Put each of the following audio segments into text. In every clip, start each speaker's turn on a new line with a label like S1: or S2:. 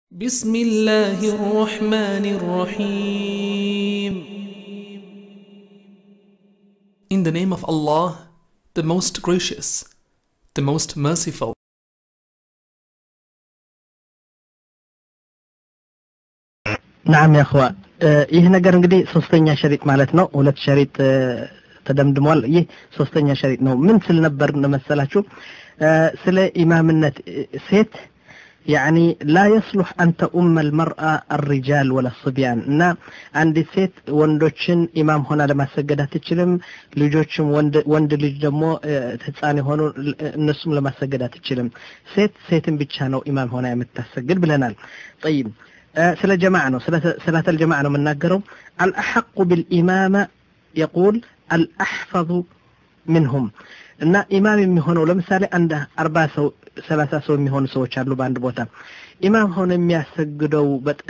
S1: بسم الله الرحمن الرحيم In the name of Allah, the most gracious, the most merciful.
S2: ናም ያኸዋ ይህ ነገር እንግዲህ ሶስተኛ ሸሪጥ ማለት ነው። ሁለት ሸሪጥ ተደምድሟል። ይህ ሶስተኛ ሸሪጥ ነው። ምን ስል ነበር መሰላችሁ? ስለ ኢማምነት ሴት ያኒ ላ የስሉሕ አን ተኡመ ልመርአ አሪጃል ወላ ስቢያን እና አንዲት ሴት ወንዶችን ኢማም ሆና ለማሰገድ አትችልም። ልጆችም ወንድ ልጅ ደግሞ ህፃን የሆኑ እነሱም ለማሰገድ አትችልም። ሴት ሴትን ብቻ ነው ኢማም ሆና የምታሰግድ ብለናል። ጠይብ ስለ ጀማዓ ነው ሰላተል ጀማዓ ነው የምናገረው። አልአሐቁ ብልኢማማ የቁል አልአሕፈዙ ምንሁም እና ኢማም የሚሆነው ለምሳሌ አንድ አርባ ሰው ሰላሳ ሰው የሚሆኑ ሰዎች አሉ በአንድ ቦታ ኢማም ሆኖ የሚያሰግደው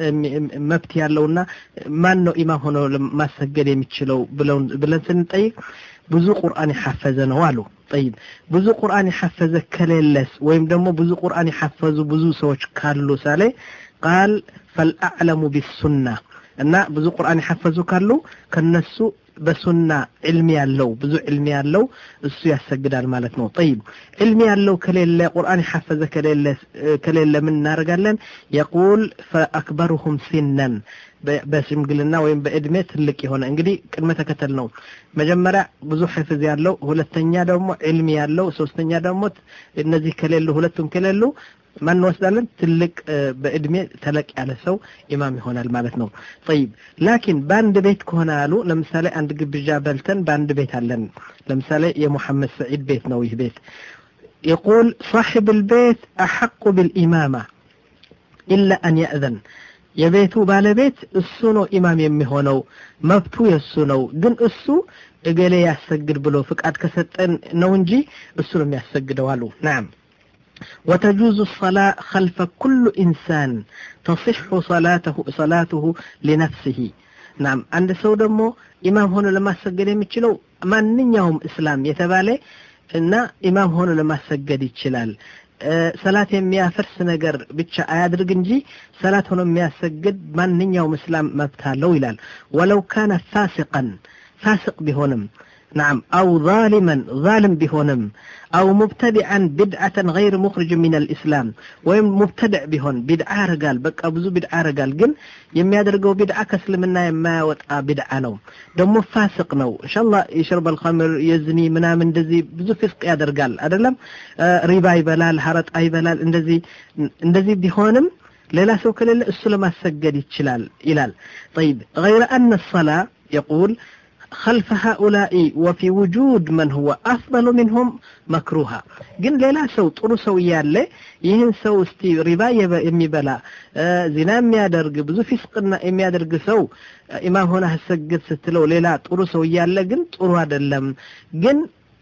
S2: መብት ያለውና ማን ነው ኢማም ሆኖ ማሰገድ የሚችለው ብለን ስንጠይቅ ብዙ ቁርአን የሐፈዘ ነው አሉ። ጠይብ ብዙ ቁርአን የሐፈዘ ከሌለስ ወይም ደግሞ ብዙ ቁርአን የሐፈዙ ብዙ ሰዎች ካሉ ሳሌ ቃል ፈልአዕለሙ ቢሱና እና ብዙ ቁርአን የሐፈዙ ካሉ ከነሱ በሱና ዕልሚ ያለው ብዙ ዕልሚ ያለው እሱ ያሰግዳል ማለት ነው። ጠይብ ዕልሚ ያለው ከሌለ ቁርአን የሐፈዘ ከሌለ ከሌለ ምን እናደርጋለን? የቁል ፈአክበሩሁም ሲነን በሽምግልና ወይም በእድሜ ትልቅ የሆነ እንግዲህ ቅድመ ተከተል ነው። መጀመሪያ ብዙ ሕፍዝ ያለው፣ ሁለተኛ ደግሞ ዕልሚ ያለው፣ ሶስተኛ ደግሞ እነዚህ ከሌሉ ሁለቱም ከሌሉ ማን እንወስዳለን? ትልቅ በእድሜ ተለቅ ያለ ሰው ኢማም ይሆናል ማለት ነው። ጠይብ ላኪን በአንድ ቤት ከሆነ አሉ ለምሳሌ አንድ ግብዣ በልተን በአንድ ቤት አለን። ለምሳሌ የሙሐመድ ሰዒድ ቤት ነው ይህ ቤት። የቁል ሳሒብ ልቤት አሐቁ ብልኢማማ ኢላ አን የእዘን የቤቱ ባለቤት እሱ ነው ኢማም የሚሆነው፣ መብቱ የእሱ ነው። ግን እሱ እገሌ ያሰግድ ብሎ ፍቃድ ከሰጠን ነው እንጂ እሱ ነው የሚያሰግደው አሉ። ናም وتجوز الصلاة خلف كل إنسان تصح صلاته صلاته لنفسه نعم عند سو دمو إمام هنا لما سجد يمشلو ማንኛውም እስላም የተባለ እና ኢማም ሆኖ ለማሰገድ ይችላል። ሰላት የሚያፈርስ ነገር ብቻ አያድርግ እንጂ ሰላት ሆኖ የሚያሰግድ ማንኛውም እስላም መብት አለው ይላል። ወለው ካነ ፋሲቀን ፋሲቅ ቢሆንም نعم أو ظالما ظالم بهونم أو مبتدعا بدعة غير مخرج من الإسلام ويم مبتدع بهون بدعة رجال بقى بزو بدعة رجال جن يم يدرجو بدعة كسلمنا يما وطأ بدعة نو دمو فاسق نو إن شاء الله يشرب الخمر يزني منا من دزي بزو فسق يدرجال أدلم آه ربا يبلال حرط أي بلال اندزي اندزي بهونم ሌላ ሰው ከሌለ እሱ ለማሰገድ ይችላል ይላል طيب غير أن الصلاة يقول خلف هؤلاء وفي وجود من هو أفضل منهم مكروها ግን ሌላ ሰው ጥሩ ሰው እያለ ይህን ሰው እስቲ ሪባ የሚበላ ዚና የሚያደርግ ብዙ ፊስቅና የሚያደርግ ሰው ኢማም ሆነ አሰግድ ስትለው ሌላ ጥሩ ሰው እያለ ግን ጥሩ አይደለም ግን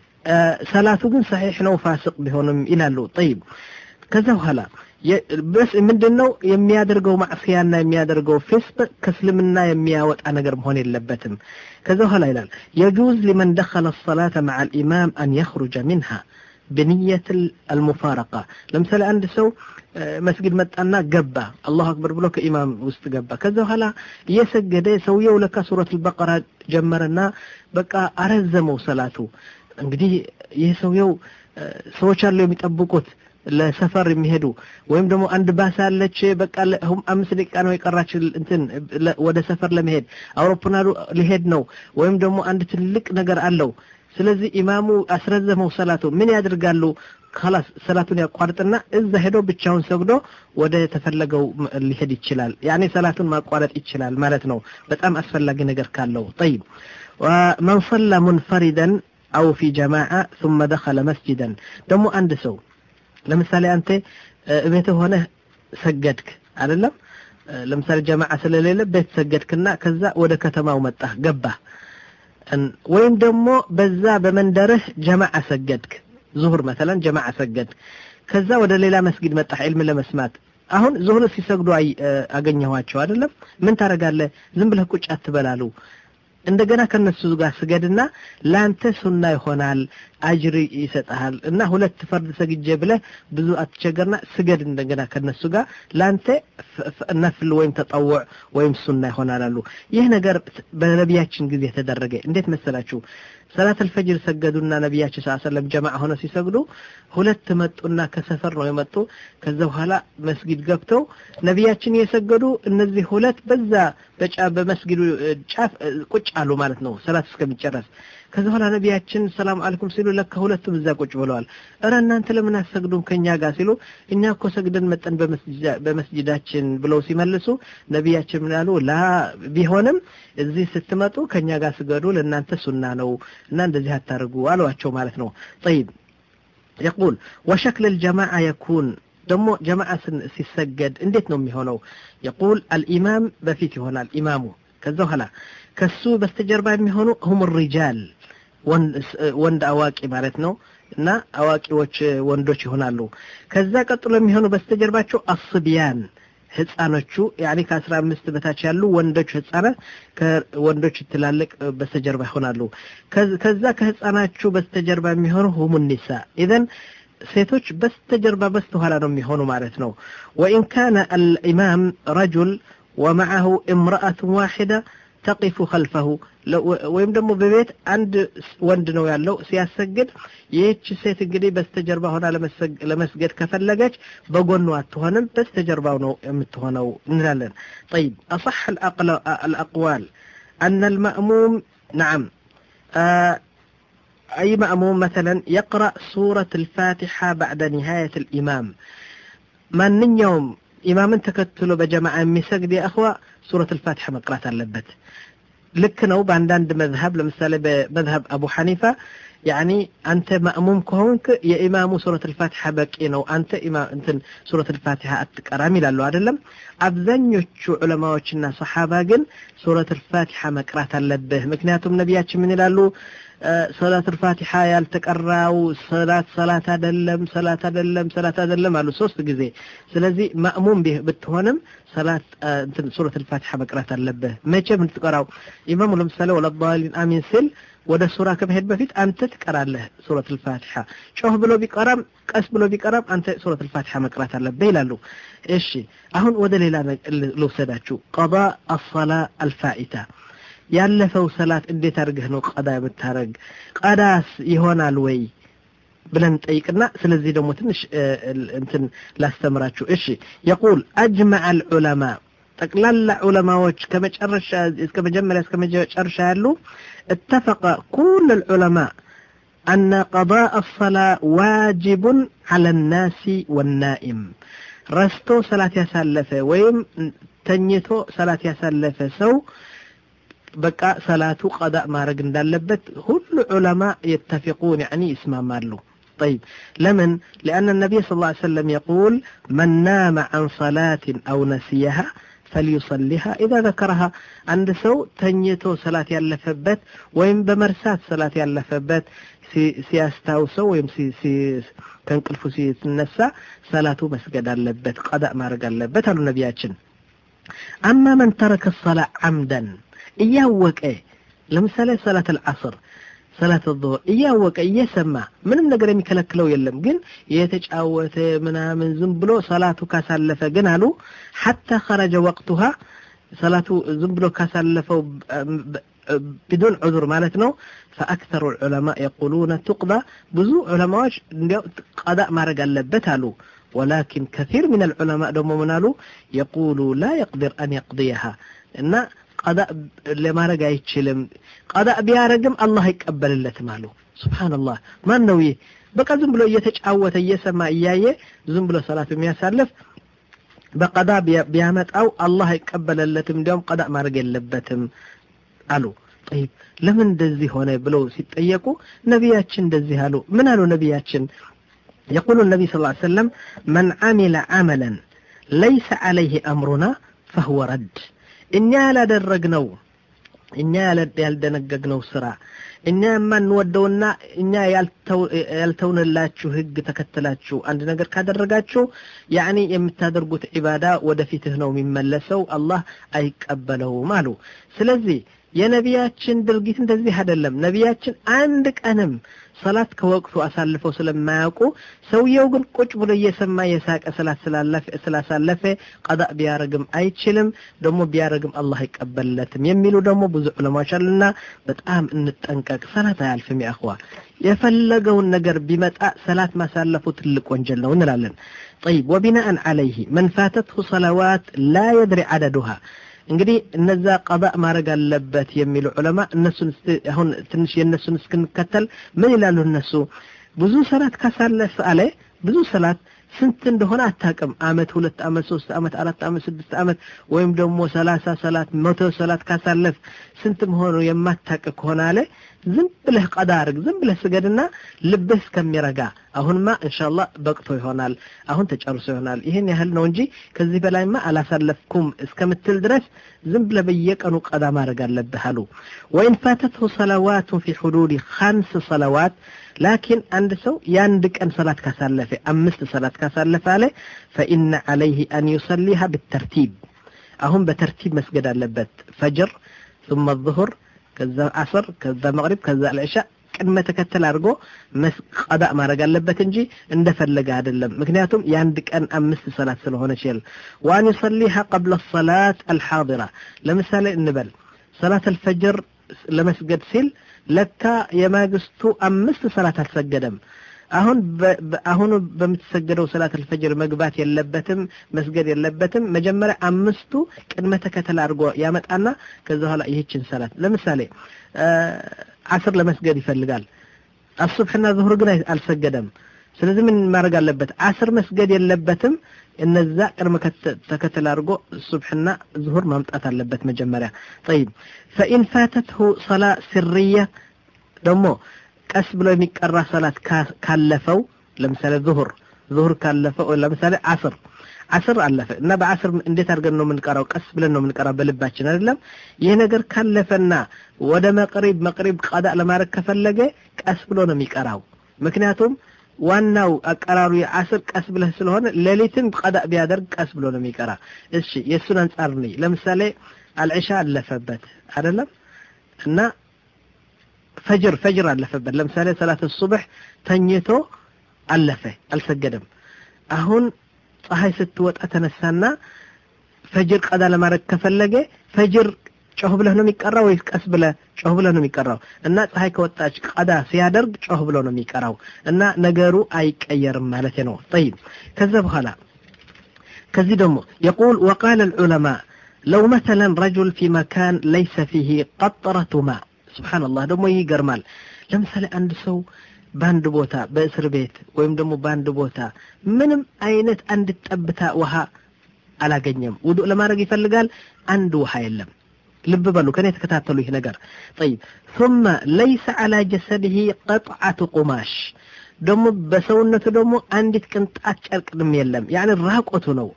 S2: ሰላቱ ግን ሰሒሕ ነው ፋስቅ ቢሆንም ይላሉ ጠይብ ከዛ በኋላ በስ ምንድነው የሚያደርገው ማዕስያና የሚያደርገው ፊስቅ ከእስልምና የሚያወጣ ነገር መሆን የለበትም ከዛ በኋላ ይላል የጁዝ ሊመን ደኸለ ሰላተ መዓ ልኢማም አን የኽሩጀ ሚንሃ ብንየት አልሙፋረቃ ለምሳሌ አንድ ሰው መስጊድ መጣና ገባ አላሁ አክበር ብሎ ከኢማም ውስጥ ገባ ከዛ በኋላ እየሰገደ ሰውየው ለካ ሱረት አልበቀራ ጀመረና በቃ አረዘመው ሰላቱ እንግዲህ ይህ ሰውየው ሰዎች አሉ የሚጠብቁት ለሰፈር የሚሄዱ ወይም ደግሞ አንድ ባስ አለች በቃ አምስት ደቂቃ ነው የቀራች እንትን ወደ ሰፈር ለመሄድ አውሮፕላኑ ሊሄድ ነው ወይም ደግሞ አንድ ትልቅ ነገር አለው ስለዚህ ኢማሙ አስረዘመው ሰላቱ ምን ያደርጋሉ خلاص ሰላቱን ያቋርጥና እዛ ሄዶ ብቻውን ሰግዶ ወደ ተፈለገው ሊሄድ ይችላል ያኔ ሰላቱን ማቋረጥ ይችላል ማለት ነው በጣም አስፈላጊ ነገር ካለው طيب ومن صلى منفردا او في جماعه ثم دخل مسجدا ደግሞ አንድ ሰው ለምሳሌ አንተ ቤት ሆነህ ሰገድክ አይደለም ለምሳሌ ጀማዓ ስለሌለ ቤት ሰገድክና ከዛ ወደ ከተማው መጣህ ገባህ ወይም ደግሞ በዛ በመንደርህ ጀማዓ ሰገድክ ዙሁር መተለን ጀማዓ ሰገድክ ከዛ ወደ ሌላ መስጊድ መጣህ ዕልም ለመስማት አሁን ዙሁር ሲሰግዱ አገኘኋቸው አይደለም ምን ታደርጋለህ ዝም ብለህ ቁጭ አትበላሉ እንደገና ከነሱ ጋር ስገድና ለአንተ ሱና ይሆናል አጅር ይሰጥሃል እና ሁለት ፈርድ ሰግጄ ብለህ ብዙ አትቸገርና ስገድ እንደገና ከነሱ ጋር ለአንተ ነፍል ወይም ተጠውዕ ወይም ሱና ይሆናል አሉ ይህ ነገር በነቢያችን ጊዜ ተደረገ እንዴት መሰላችሁ ሰላት አልፈጅር ሰገዱና ነቢያችን ስ ሰለም ጀማዓ ሆነ ሲሰግዱ ሁለት መጡና ከሰፈር ነው የመጡ ከዛ በኋላ መስጊድ ገብተው ነቢያችን የሰገዱ እነዚህ ሁለት በዛ በጫ በመስጊዱ ጫፍ ቁጭ አሉ ማለት ነው ሰላት እስከሚጨረስ ከዛ በኋላ ነቢያችን ሰላም አለይኩም ሲሉ ለካ ሁለቱም እዛ ቁጭ ብለዋል እረ እናንተ ለምን አትሰግዱም ከኛ ጋር ሲሉ እኛ እኮ ሰግደን መጠን በመስጂዳችን ብለው ሲመልሱ ነቢያችን ምን አሉ ላ ቢሆንም እዚህ ስትመጡ ከኛ ጋር ስገዱ ለእናንተ ሱና ነው እና እንደዚህ አታርጉ አሏቸው ማለት ነው ጠይብ يقول وشكل الجماعة يكون ደሞ ጀማዓ ሲሰገድ እንዴት ነው የሚሆነው የቁል አልኢማም በፊት ይሆናል ኢማሙ ከዛ በኋላ ከሱ በስተጀርባ የሚሆኑ ሁም ሪጃል ወንድ አዋቂ ማለት ነው እና አዋቂዎች ወንዶች ይሆናሉ ከዛ ቀጥሎ የሚሆኑ በስተጀርባቸው አስቢያን ህፃኖቹ ያኒ ከአስራ አምስት በታች ያሉ ወንዶች ህፃናት ከወንዶች ትላልቅ በስተጀርባ ይሆናሉ ከዛ ከህፃናቹ በስተጀርባ የሚሆኑ ሁሙ ኒሳ ኢዘን ሴቶች በስተጀርባ በስተኋላ ነው የሚሆኑ ማለት ነው ወኢን ካነ አልኢማም ረጁል ወመዓሁ እምረአቱ ዋሒዳ ተቂፉ ከልፈሁ ወይም ደግሞ በቤት አንድ ወንድ ነው ያለው ሲያሰግድ ይህች ሴት እንግዲህ በስተጀርባ ሆና ለመስገድ ከፈለገች በጎኑ አትሆንም በስተጀርባው ነው የምትሆነው እንላለን طيب أصح الأقوال أن المأموم نعم آه أي مأموم مثلا يقرأ سورة الفاتحة بعد نهاية الإمام من يوم إماما تكتلوا بجماعة مسجد يا أخوة سورة الفاتحة مقرأة اللبت ልክ ነው በአንዳንድ መዝሀብ ለምሳሌ በመዝሀብ አቡ ሐኒፋ ያኒ አንተ ማእሙም ከሆንክ የኢማሙ ሱረት ልፋቲሓ በቂ ነው አንተ እንትን ሱረት ልፋቲሓ አትቀራም ይላሉ አይደለም አብዛኞቹ ዑለማዎችና ሰሓባ ግን ሱረት ልፋቲሓ መቅራት አለብህ ምክንያቱም ነቢያችን ምን ይላሉ ሰላት ልፋቲሓ ያልተቀራው ሰላት ሰላት አይደለም ሰላት አይደለም ሰላት አይደለም አሉ ሶስት ጊዜ ስለዚህ ማእሙም ብትሆንም ሰላት እንትን ሱረት ልፋቲሓ መቅራት አለብህ መቼ ምትቀራው ኢማሙ ለምሳሌ ወለዳሊን አሚን ሲል ወደ ሱራ ከመሄድ በፊት አንተ ትቀራለህ ሱረት ልፋቲሓ ጮህ ብሎ ቢቀራም ቀስ ብሎ ቢቀራም አንተ ሱረት ልፋቲሓ መቅራት አለብህ ይላሉ እሺ አሁን ወደ ሌላ ልውሰዳችሁ ቀዳ አሰላ አልፋኢታ ያለፈው ሰላት እንዴት አድርገህ ነው ቀዳ የምታረግ ቀዳስ ይሆናል ወይ ብለን ጠይቅና ስለዚህ ደግሞ ትንሽ እንትን ላስተምራችሁ እሺ የቁል አጅመዐ አልዑለማ ጠቅላላ ዑለማዎች ከመጨረሻ እስከ መጀመሪያ እስከ መጨረሻ ያሉ اتفق كل العلماء أن قضاء الصلاة واجب على الناس والنائم رستو صلاة يسلفه ويم تنيتو صلاة يسلفه سو بقى صلاة قضاء ما رق እንዳለበት ሁሉ علماء يتفقون يعني يسمعوا طيب لمن لأن النبي صلى الله عليه وسلم يقول من نام عن صلاة أو نسيها فليصليها إذا ذكرها عند سو تنيتو صلاة يلفبت ويم بمرسات صلاة يلفبت ሲያስታውሰው ወይም ከእንቅልፉ ሲነሳ ሰላቱ መስገድ አለበት ቀዳ ማድረግ አለበት አሉ ነቢያችን አማ መን ተረከ ሰላ አምደን እያወቀ ለምሳሌ ሰላት አልዓስር ሰላት ዙሁር እያወቀ እየሰማ ምንም ነገር የሚከለክለው የለም ግን የተጫወተ ምናምን ዝም ብሎ ሰላቱ ካሳለፈ ግን አሉ ሐታ ኸረጀ ወቅቱሃ ሰላቱ ዝም ብሎ ካሳለፈው بدون عذر ማለት ነው فأكثر العلماء يقولون تقضى ብዙ ዑለማዎች እንዲያው ቀዳእ ማድረግ አለበት አሉ ولكن كثير من العلماء ደግሞ ምን አሉ يقول لا يقدر أن يقضيها እና ቀዳእ ለማድረግ አይችልም ቀዳእ ቢያረግም አላህ አይቀበልለትም አሉ ሱብሃንአላህ ማን ነው ይህ በቃ ዝም ብሎ እየተጫወተ እየሰማ እያየ ዝም ብሎ ሰላት የሚያሳልፍ በቀዳ ቢያመጣው አላህ አይቀበለለትም እንዲያውም ቀዳ ማድረግ የለበትም አሉ ጠይብ ለምን እንደዚህ ሆነ ብለው ሲጠየቁ ነቢያችን እንደዚህ አሉ ምን አሉ ነቢያችን يقول النبي صلى الله عليه وسلم من عمل عملا ليس عليه أمرنا فهو رد እኛ ያላደረግነው እኛ ያልደነገግነው ስራ እኛ የማንወደውና እኛ ያልተውንላችሁ ህግ ተከትላችሁ አንድ ነገር ካደረጋችሁ ያኒ የምታደርጉት ዒባዳ ወደፊትህ ነው የሚመለሰው አላህ አይቀበለውም አሉ ስለዚህ የነቢያችን ድርጊት እንደዚህ አይደለም። ነቢያችን አንድ ቀንም ሰላት ከወቅቱ አሳልፈው ስለማያውቁ ሰውየው ግን ቁጭ ብሎ እየሰማ የሳቀ ሰላት ስላሳለፈ ቀዳእ ቢያረግም አይችልም፣ ደግሞ ቢያረግም አላህ አይቀበልለትም የሚሉ ደግሞ ብዙ ዑለማዎች አሉና በጣም እንጠንቀቅ። ሰላት አያልፍም። ያእኽዋ የፈለገውን ነገር ቢመጣ ሰላት ማሳለፉ ትልቅ ወንጀል ነው እንላለን። ጠይብ ወቢናአን ዓለይህ መን ፋተትሁ ሰላዋት ላ የድሪ ዓደዱሃ እንግዲህ እነዛ ቀዳእ ማድረግ አለበት የሚሉ ዑለማ እነሱን አሁን ትንሽ የእነሱን እስክንከተል ምን ይላሉ እነሱ ብዙ ሰላት ካሳለፍ አለ ብዙ ሰላት ስንት እንደሆነ አታውቅም አመት ሁለት አመት ሶስት አመት አራት አመት ስድስት አመት ወይም ደግሞ ሰላሳ ሰላት መቶ ሰላት ካሳለፍ ስንት መሆኑ የማታውቅ ከሆነ አለ ዝም ብለህ ቀዳ አርግ ዝም ብለህ ስገድና ልብህ እስከሚረጋ አሁንማ እንሻላ በቅቶ ይሆናል አሁን ተጨርሶ ይሆናል ይህን ያህል ነው እንጂ ከዚህ በላይማ አላሳለፍኩም እስከምትል ድረስ ዝም ብለህ በየቀኑ ቀዳ ማድረግ አለብህ አሉ ወኢን ፋተትሁ ሰላዋቱን ፊ ሑዱድ ኸምስ ሰላዋት ላኪን አንድ ሰው የአንድ ቀን ሰላት ካሳለፈ አምስት ሰላት ካሳለፈ አለ ፈኢነ ዓለይህ አን ዩሰሊሃ ብተርቲብ አሁን በተርቲብ መስገድ አለበት ፈጅር ثم الظهر ከዛ አስር ከዛ መቅሪብ ከዛ ልዕሻ ቅድመ ተከተል አድርጎ ቀዳእ ማድረግ አለበት እንጂ እንደፈለገ አይደለም ምክንያቱም የአንድ ቀን አምስት ሰላት ስለሆነች ይል ወአን ዩሰሊሃ ቀብለ ሰላት አልሓዲራ ለምሳሌ እንበል ሰላት አልፈጅር ለመስገድ ሲል ለካ የማግስቱ አምስት ሰላት አልሰገደም አሁን አሁኑ በምትሰገደው ሰላት አልፈጅር መግባት የለበትም መስገድ የለበትም መጀመሪያ አምስቱ ቅድመ ተከተል አድርጎ ያመጣና ከዛ በኋላ ይህችን ሰላት ለምሳሌ አስር ለመስገድ ይፈልጋል አሱብሕና ዙሁር ግን አልሰገደም ስለዚህ ምን ማድረግ አለበት አስር መስገድ የለበትም እነዛ ቅድመ ተከተል አድርጎ ሱብሕና ዙሁር ማምጣት አለበት መጀመሪያ ጠይብ ፈኢን ፋተትሁ ሰላ ስርያ ደግሞ ቀስ ብሎ የሚቀራ ሰላት ካለፈው ለምሳሌ ዙሁር ዙሁር ካለፈው ለምሳሌ አስር አስር አለፈ እና በአስር እንዴት አድርገን ነው የምንቀራው? ቀስ ብለን ነው የምንቀራው በልባችን አይደለም። ይህ ነገር ካለፈና ወደ መቅሪብ መቅሪብ ቀዳ ለማድረግ ከፈለገ ቀስ ብሎ ነው የሚቀራው። ምክንያቱም ዋናው አቀራሩ የአስር ቀስ ብለህ ስለሆነ ሌሊትን ቀዳ ቢያደርግ ቀስ ብሎ ነው የሚቀራ። እሺ የእሱን አንጻር ነኝ። ለምሳሌ አልዕሻ አለፈበት አይደለም እና ፈጅር ፈጅር አለፈበት። ለምሳሌ ሰላት ሱብሕ ተኝቶ አለፈ፣ አልሰገደም። አሁን ፀሐይ ስትወጣ ተነሳና ፈጅር ቀዳ ለማድረግ ከፈለገ ፈጅር ጮህ ብለህ ነው የሚቀራው ወይስ ቀስ ብለህ ጮህ ብለህ ነው የሚቀራው? እና ፀሐይ ከወጣች ቀዳ ሲያደርግ ጮህ ብሎ ነው የሚቀራው እና ነገሩ አይቀየርም ማለት ነው። ጠይብ ከዛ በኋላ ከዚህ ደግሞ የቁል ወቃለ ልዑለማ ለው መተለን ረጁል ፊ መካን ለይሰ ፊህ ቀጥረቱ ማ ስብሓንላህ ደግሞ ይህ ይገርማል። ለምሳሌ አንድ ሰው በአንድ ቦታ በእስር ቤት ወይም ደግሞ በአንድ ቦታ ምንም አይነት አንድ ጠብታ ውሃ አላገኘም። ውዱእ ለማድረግ ይፈልጋል፣ አንድ ውሃ የለም። ልብ በሉ ከኔ የተከታተሉ ይህ ነገር ጠይብ ثم ليس على جسده قطعة قماش ደግሞ በሰውነቱ ደግሞ አንዲት ቅንጣት ጨርቅ ድም የለም። ያኒ ራቆቱ ነው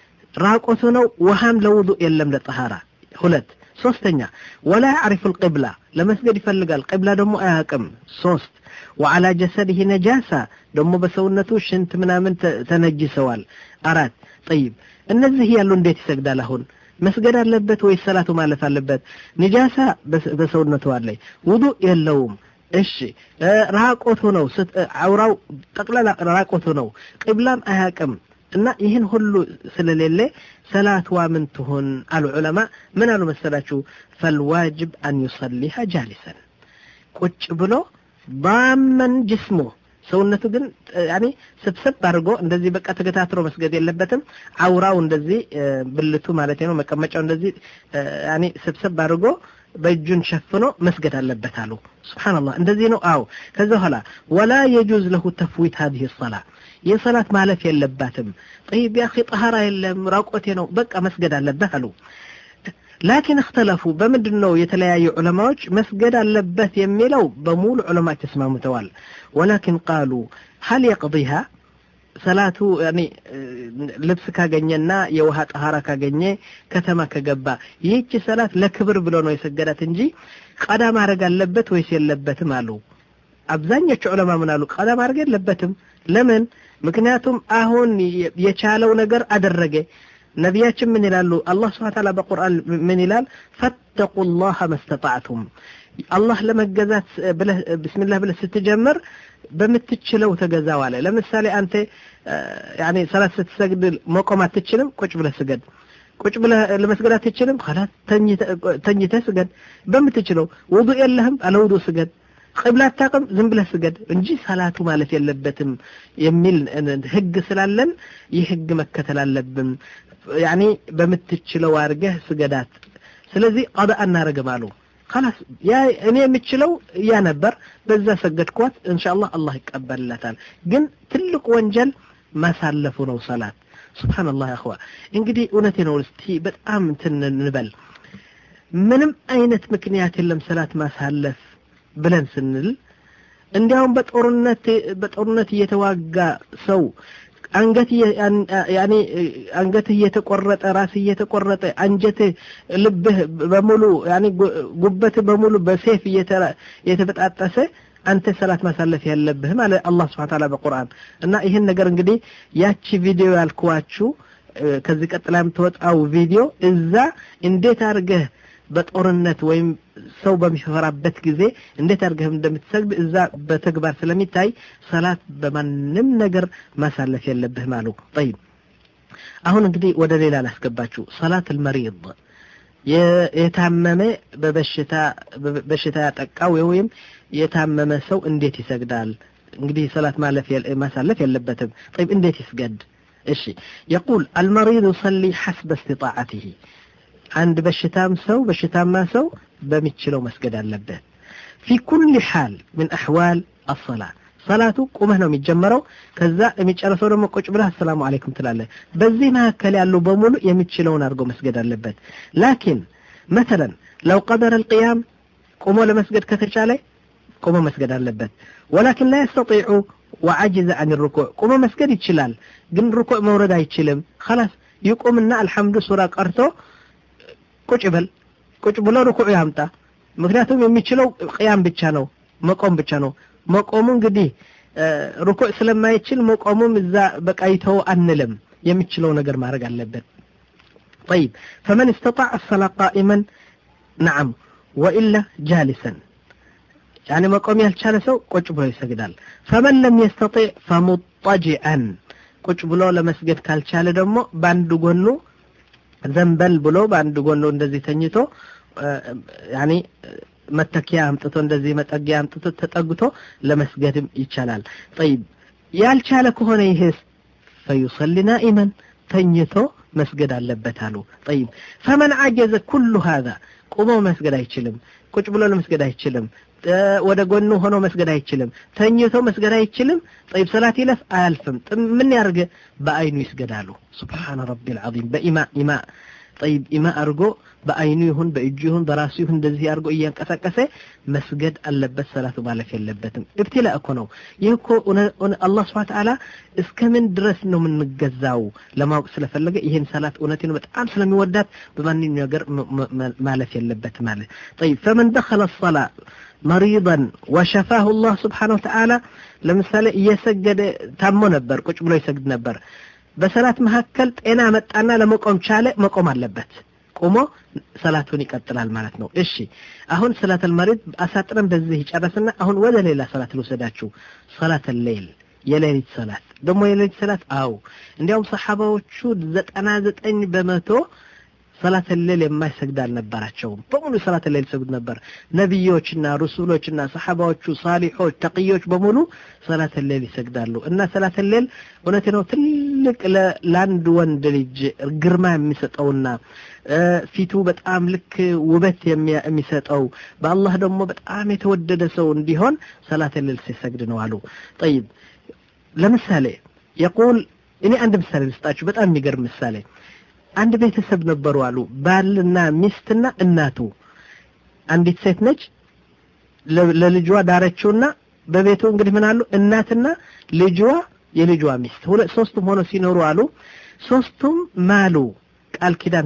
S2: ራቆቱ ነው። ውሃም ለውዱእ የለም ለጠሃራ ሁለት ሶስተኛ ወላ ያዕሪፉ ልቅብላ ለመስገድ ይፈልጋል ቅብላ ደግሞ አያውቅም ሶስት ወዓላ ጀሰድህ ነጃሳ ደግሞ በሰውነቱ ሽንት ምናምን ተነጅሰዋል አራት ጠይብ እነዚህ ያሉ እንዴት ይሰግዳል አሁን መስገድ አለበት ወይስ ሰላቱ ማለፍ አለበት ንጃሳ በሰውነቱ አለይ ውዱእ የለውም እሺ ራቆቱ ነው አውራው ጠቅላላ ራቆቱ ነው ቅብላም አያውቅም እና ይህን ሁሉ ስለሌለ ሰላትዋ ምን ትሆን አሉ ዑለማ ምን አሉ መሰላችሁ ፈልዋጅብ አን ዩሰሊሃ ጃሊሰን ቁጭ ብሎ ባመን ጅስሙ ሰውነቱ ግን ያኔ ስብስብ አድርጎ እንደዚህ በቃ ተገታትሮ መስገድ የለበትም አውራው እንደዚህ ብልቱ ማለት ነው መቀመጫው እንደዚህ ያኔ ስብስብ አድርጎ በእጁን ሸፍኖ መስገድ አለበት አሉ ስብሓንላህ እንደዚህ ነው አዎ ከዛ በኋላ ወላ የጁዝ ለሁ ተፍዊት ሀዚህ ሰላ የሰላት ማለፍ የለባትም ጠይብ ያኺ ጠሃራ የለም ራቆቴ ነው በቃ መስገድ አለበት አሉ ላኪን እክተለፉ በምንድን ነው የተለያዩ ዑለማዎች መስገድ አለበት የሚለው በሙሉ ዑለማዎች ተስማምተዋል ወላኪን ቃሉ ሀል የቅضሃ ሰላቱ ልብስ ካገኘና የውሃ ጠሃራ ካገኘ ከተማ ከገባ ይህች ሰላት ለክብር ብሎ ነው የሰገዳት እንጂ ቀዳ ማድረግ አለበት ወይስ የለበትም አሉ አብዛኞቹ ዑለማ ምን አሉ ቀዳ ማድረግ የለበትም ለምን ምክንያቱም አሁን የቻለው ነገር አደረገ ነቢያችን ምን ይላሉ? አላህ ስብሐ ተዓላ በቁርአን ምን ይላል? ፈተቁላህ መስተጣዕቱም አላህ ለመገዛት ብለህ ብስሚላህ ብለህ ስትጀምር በምትችለው ተገዛው አለ። ለምሳሌ አንተ ያኔ ሰላት ስትሰግድ መቆም አትችልም፣ ቁጭ ብለህ ስገድ። ቁጭ ብለህ ለመስገድ አትችልም፣ ኸላስ ተኝተህ ስገድ። በምትችለው ውዱእ የለህም፣ አለ ውዱእ ስገድ። ቅብላ አታውቅም፣ ዝም ብለህ ስገድ እንጂ ሰላቱ ማለት የለበትም የሚል ህግ ስላለን ይህ ህግ መከተል አለብን። ያኔ በምትችለው አድርገህ ስገዳት። ስለዚህ ቀዳ አናረግም አሉ። خلاص ያ እኔ የምችለው ያ ነበር፣ በዛ ሰገድኳት። ኢንሻአላህ አላህ ይቀበልላታል። ግን ትልቅ ወንጀል ማሳለፉ ነው ሰላት። ሱብሃንአላህ ያኸዋ እንግዲህ እውነቴ ነው። እስቲ በጣም እንትን እንበል። ምንም አይነት ምክንያት የለም ሰላት ማሳለፍ ብለን ስንል እንዲያውም በጦርነት በጦርነት እየተዋጋ ሰው አንገት ያኔ አንገትህ እየተቆረጠ ራስ እየተቆረጠ አንጀትህ ልብህ በሙሉ ያኔ ጉበትህ በሙሉ በሴፍ እየተበጣጠሰ አንተ ሰላት ማሳለፍ ያለብህ ማለት አላህ Subhanahu Ta'ala በቁርአን እና ይህን ነገር እንግዲህ ያቺ ቪዲዮ ያልኩዋችሁ ከዚህ ቀጥላ የምትወጣው ቪዲዮ እዛ እንዴት አድርገህ በጦርነት ወይም ሰው በሚፈራበት ጊዜ እንዴት አድርገህ እንደምትሰግድ እዛ በተግባር ስለሚታይ ሰላት በማንም ነገር ማሳለፍ የለብህም አሉ። ጠይብ አሁን እንግዲህ ወደ ሌላ ላስገባችሁ። ሰላት አልመሪድ የታመመ በበሽታ በሽታ ያጠቃው ወይም የታመመ ሰው እንዴት ይሰግዳል? እንግዲህ ሰላት ማለፍ ማሳለፍ የለበትም። ጠይብ እንዴት ይስገድ? እሺ يقول المريض يصلي حسب استطاعته አንድ በሽታም ሰው በሽታማ ሰው በሚችለው መስገድ አለበት። ፊ ኩል ሓል ምን አሕዋል አሰላ ሰላቱ ቁመህ ነው የሚጀመረው። ከዛ የሚጨረሰው ደግሞ ቁጭ ብለህ አሰላሙ አለይኩም ትላለህ። በዚህ መካከል ያለው በሙሉ የሚችለውን አድርጎ መስገድ አለበት። ላኪን መተለን ለው ቀደረ አልቅያም ቁሞ ለመስገድ ከተቻለ ቁሞ መስገድ አለበት። ወላኪን ላ የስተጢዑ ወዓጅዘ አን ሩኩዕ ቁሞ መስገድ ይችላል፣ ግን ሩኩዕ መውረድ አይችልም። ኸላስ ይቁምና አልሐምዱ ሱራ ቀርቶ ቁጭ በል ቁጭ ብሎ ርኩዕ ያምጣ። ምክንያቱም የሚችለው ቅያም ብቻ ነው፣ መቆም ብቻ ነው። መቆሙ እንግዲህ ርኩዕ ስለማይችል መቆሙም እዛ በቃ ይተው አንልም። የሚችለው ነገር ማድረግ አለበት። طيب فمن استطاع الصلاة قائما نعم وإلا جالسا يعني መቆም ያልቻለ ሰው ቁጭ ብሎ ይሰግዳል። فمن لم يستطيع فمضطجعا ቁጭ ብሎ ለመስገድ ካልቻለ ደግሞ በአንድ ጎኑ ዘንበል ብሎ በአንድ ጎኑ እንደዚህ ተኝቶ ያኒ መተኪያ አምጥቶ እንደዚህ መጠጊያ አምጥቶ ተጠግቶ ለመስገድም ይቻላል። ጠይብ ያልቻለ ከሆነ ይህስ ፈዩሰሊ ናኢመን ተኝቶ መስገድ አለበት አሉ። ጠይብ ፈመን አጀዘ ኩሉ ሃዛ ቁሞ መስገድ አይችልም፣ ቁጭ ብሎ ለመስገድ አይችልም፣ ወደ ጎኑ ሆኖ መስገድ አይችልም፣ ተኝቶ መስገድ አይችልም። ጠይብ ሰላት ይለፍ አያልፍም። ምን ያርገ? በአይኑ ይስገዳሉ። ሱብሓነ ረቢል ዐዚም በኢማ ኢማ ጠይብ ኢማ አድርጎ በአይኑ ይሁን በእጁ ይሁን በራሱ ይሁን እንደዚህ አድርጎ እያንቀሳቀሰ መስገድ አለበት። ሰላቱ ማለፍ የለበትም። እብትላ እኮ ነው ይህ እኮ አላህ ስብሐ ተዓላ እስከ ምን ድረስ ነው የምንገዛው ለማወቅ ስለፈለገ ይህን ሰላት እውነቴ ነው በጣም ስለሚወዳት በማንኛውም ነገር ማለፍ የለበት ማለት ጠይብ ፈመን ደኸለ ሰላ መሪضን ወሸፋሁ ላህ ስብሓነሁ ወተዓላ ለምሳሌ እየሰገደ ታሞ ነበር፣ ቁጭ ብሎ ይሰግድ ነበር። በሰላት መካከል ጤና መጣና ለመቆም ቻለ፣ መቆም አለበት። ቆሞ ሰላቱን ይቀጥላል ማለት ነው። እሺ አሁን ሰላት አልመሪድ አሳጥረን በዚህ ይጨረስና አሁን ወደ ሌላ ሰላት ልውሰዳችሁ። ሰላት ሌይል የሌሊት ሰላት ደግሞ የሌሊት ሰላት አው እንዲያውም ሰሓባዎቹ ዘጠና ዘጠኝ በመቶ ሰላት ሌል የማይሰግድ አልነበራቸውም። በሙሉ ሰላት ሌል ይሰግዱ ነበር። ነቢዮችና ሩሱሎችና ሰሓባዎቹ ሳሊሖች፣ ተቅዮች በሙሉ ሰላት ሌል ይሰግዳሉ። እና ሰላት ሌል እውነቴ ነው ትልቅ ለአንድ ወንድ ልጅ ግርማ የሚሰጠውና ፊቱ በጣም ልክ ውበት የሚሰጠው በአላህ ደግሞ በጣም የተወደደ ሰው እንዲሆን ሰላት ሌል ሲሰግድ ነው አሉ። ጠይብ ለምሳሌ የቁል እኔ አንድ ምሳሌ ልስጣችሁ፣ በጣም የሚገርም ምሳሌ አንድ ቤተሰብ ነበሩ አሉ። ባልና ሚስትና እናቱ። አንዲት ሴት ነች ለልጇ ዳረችውና በቤቱ እንግዲህ ምን አሉ እናትና ልጇ የልጇ ሚስት ሁለት ሶስቱም ሆኖ ሲኖሩ አሉ። ሶስቱም ማሉ ቃል ኪዳን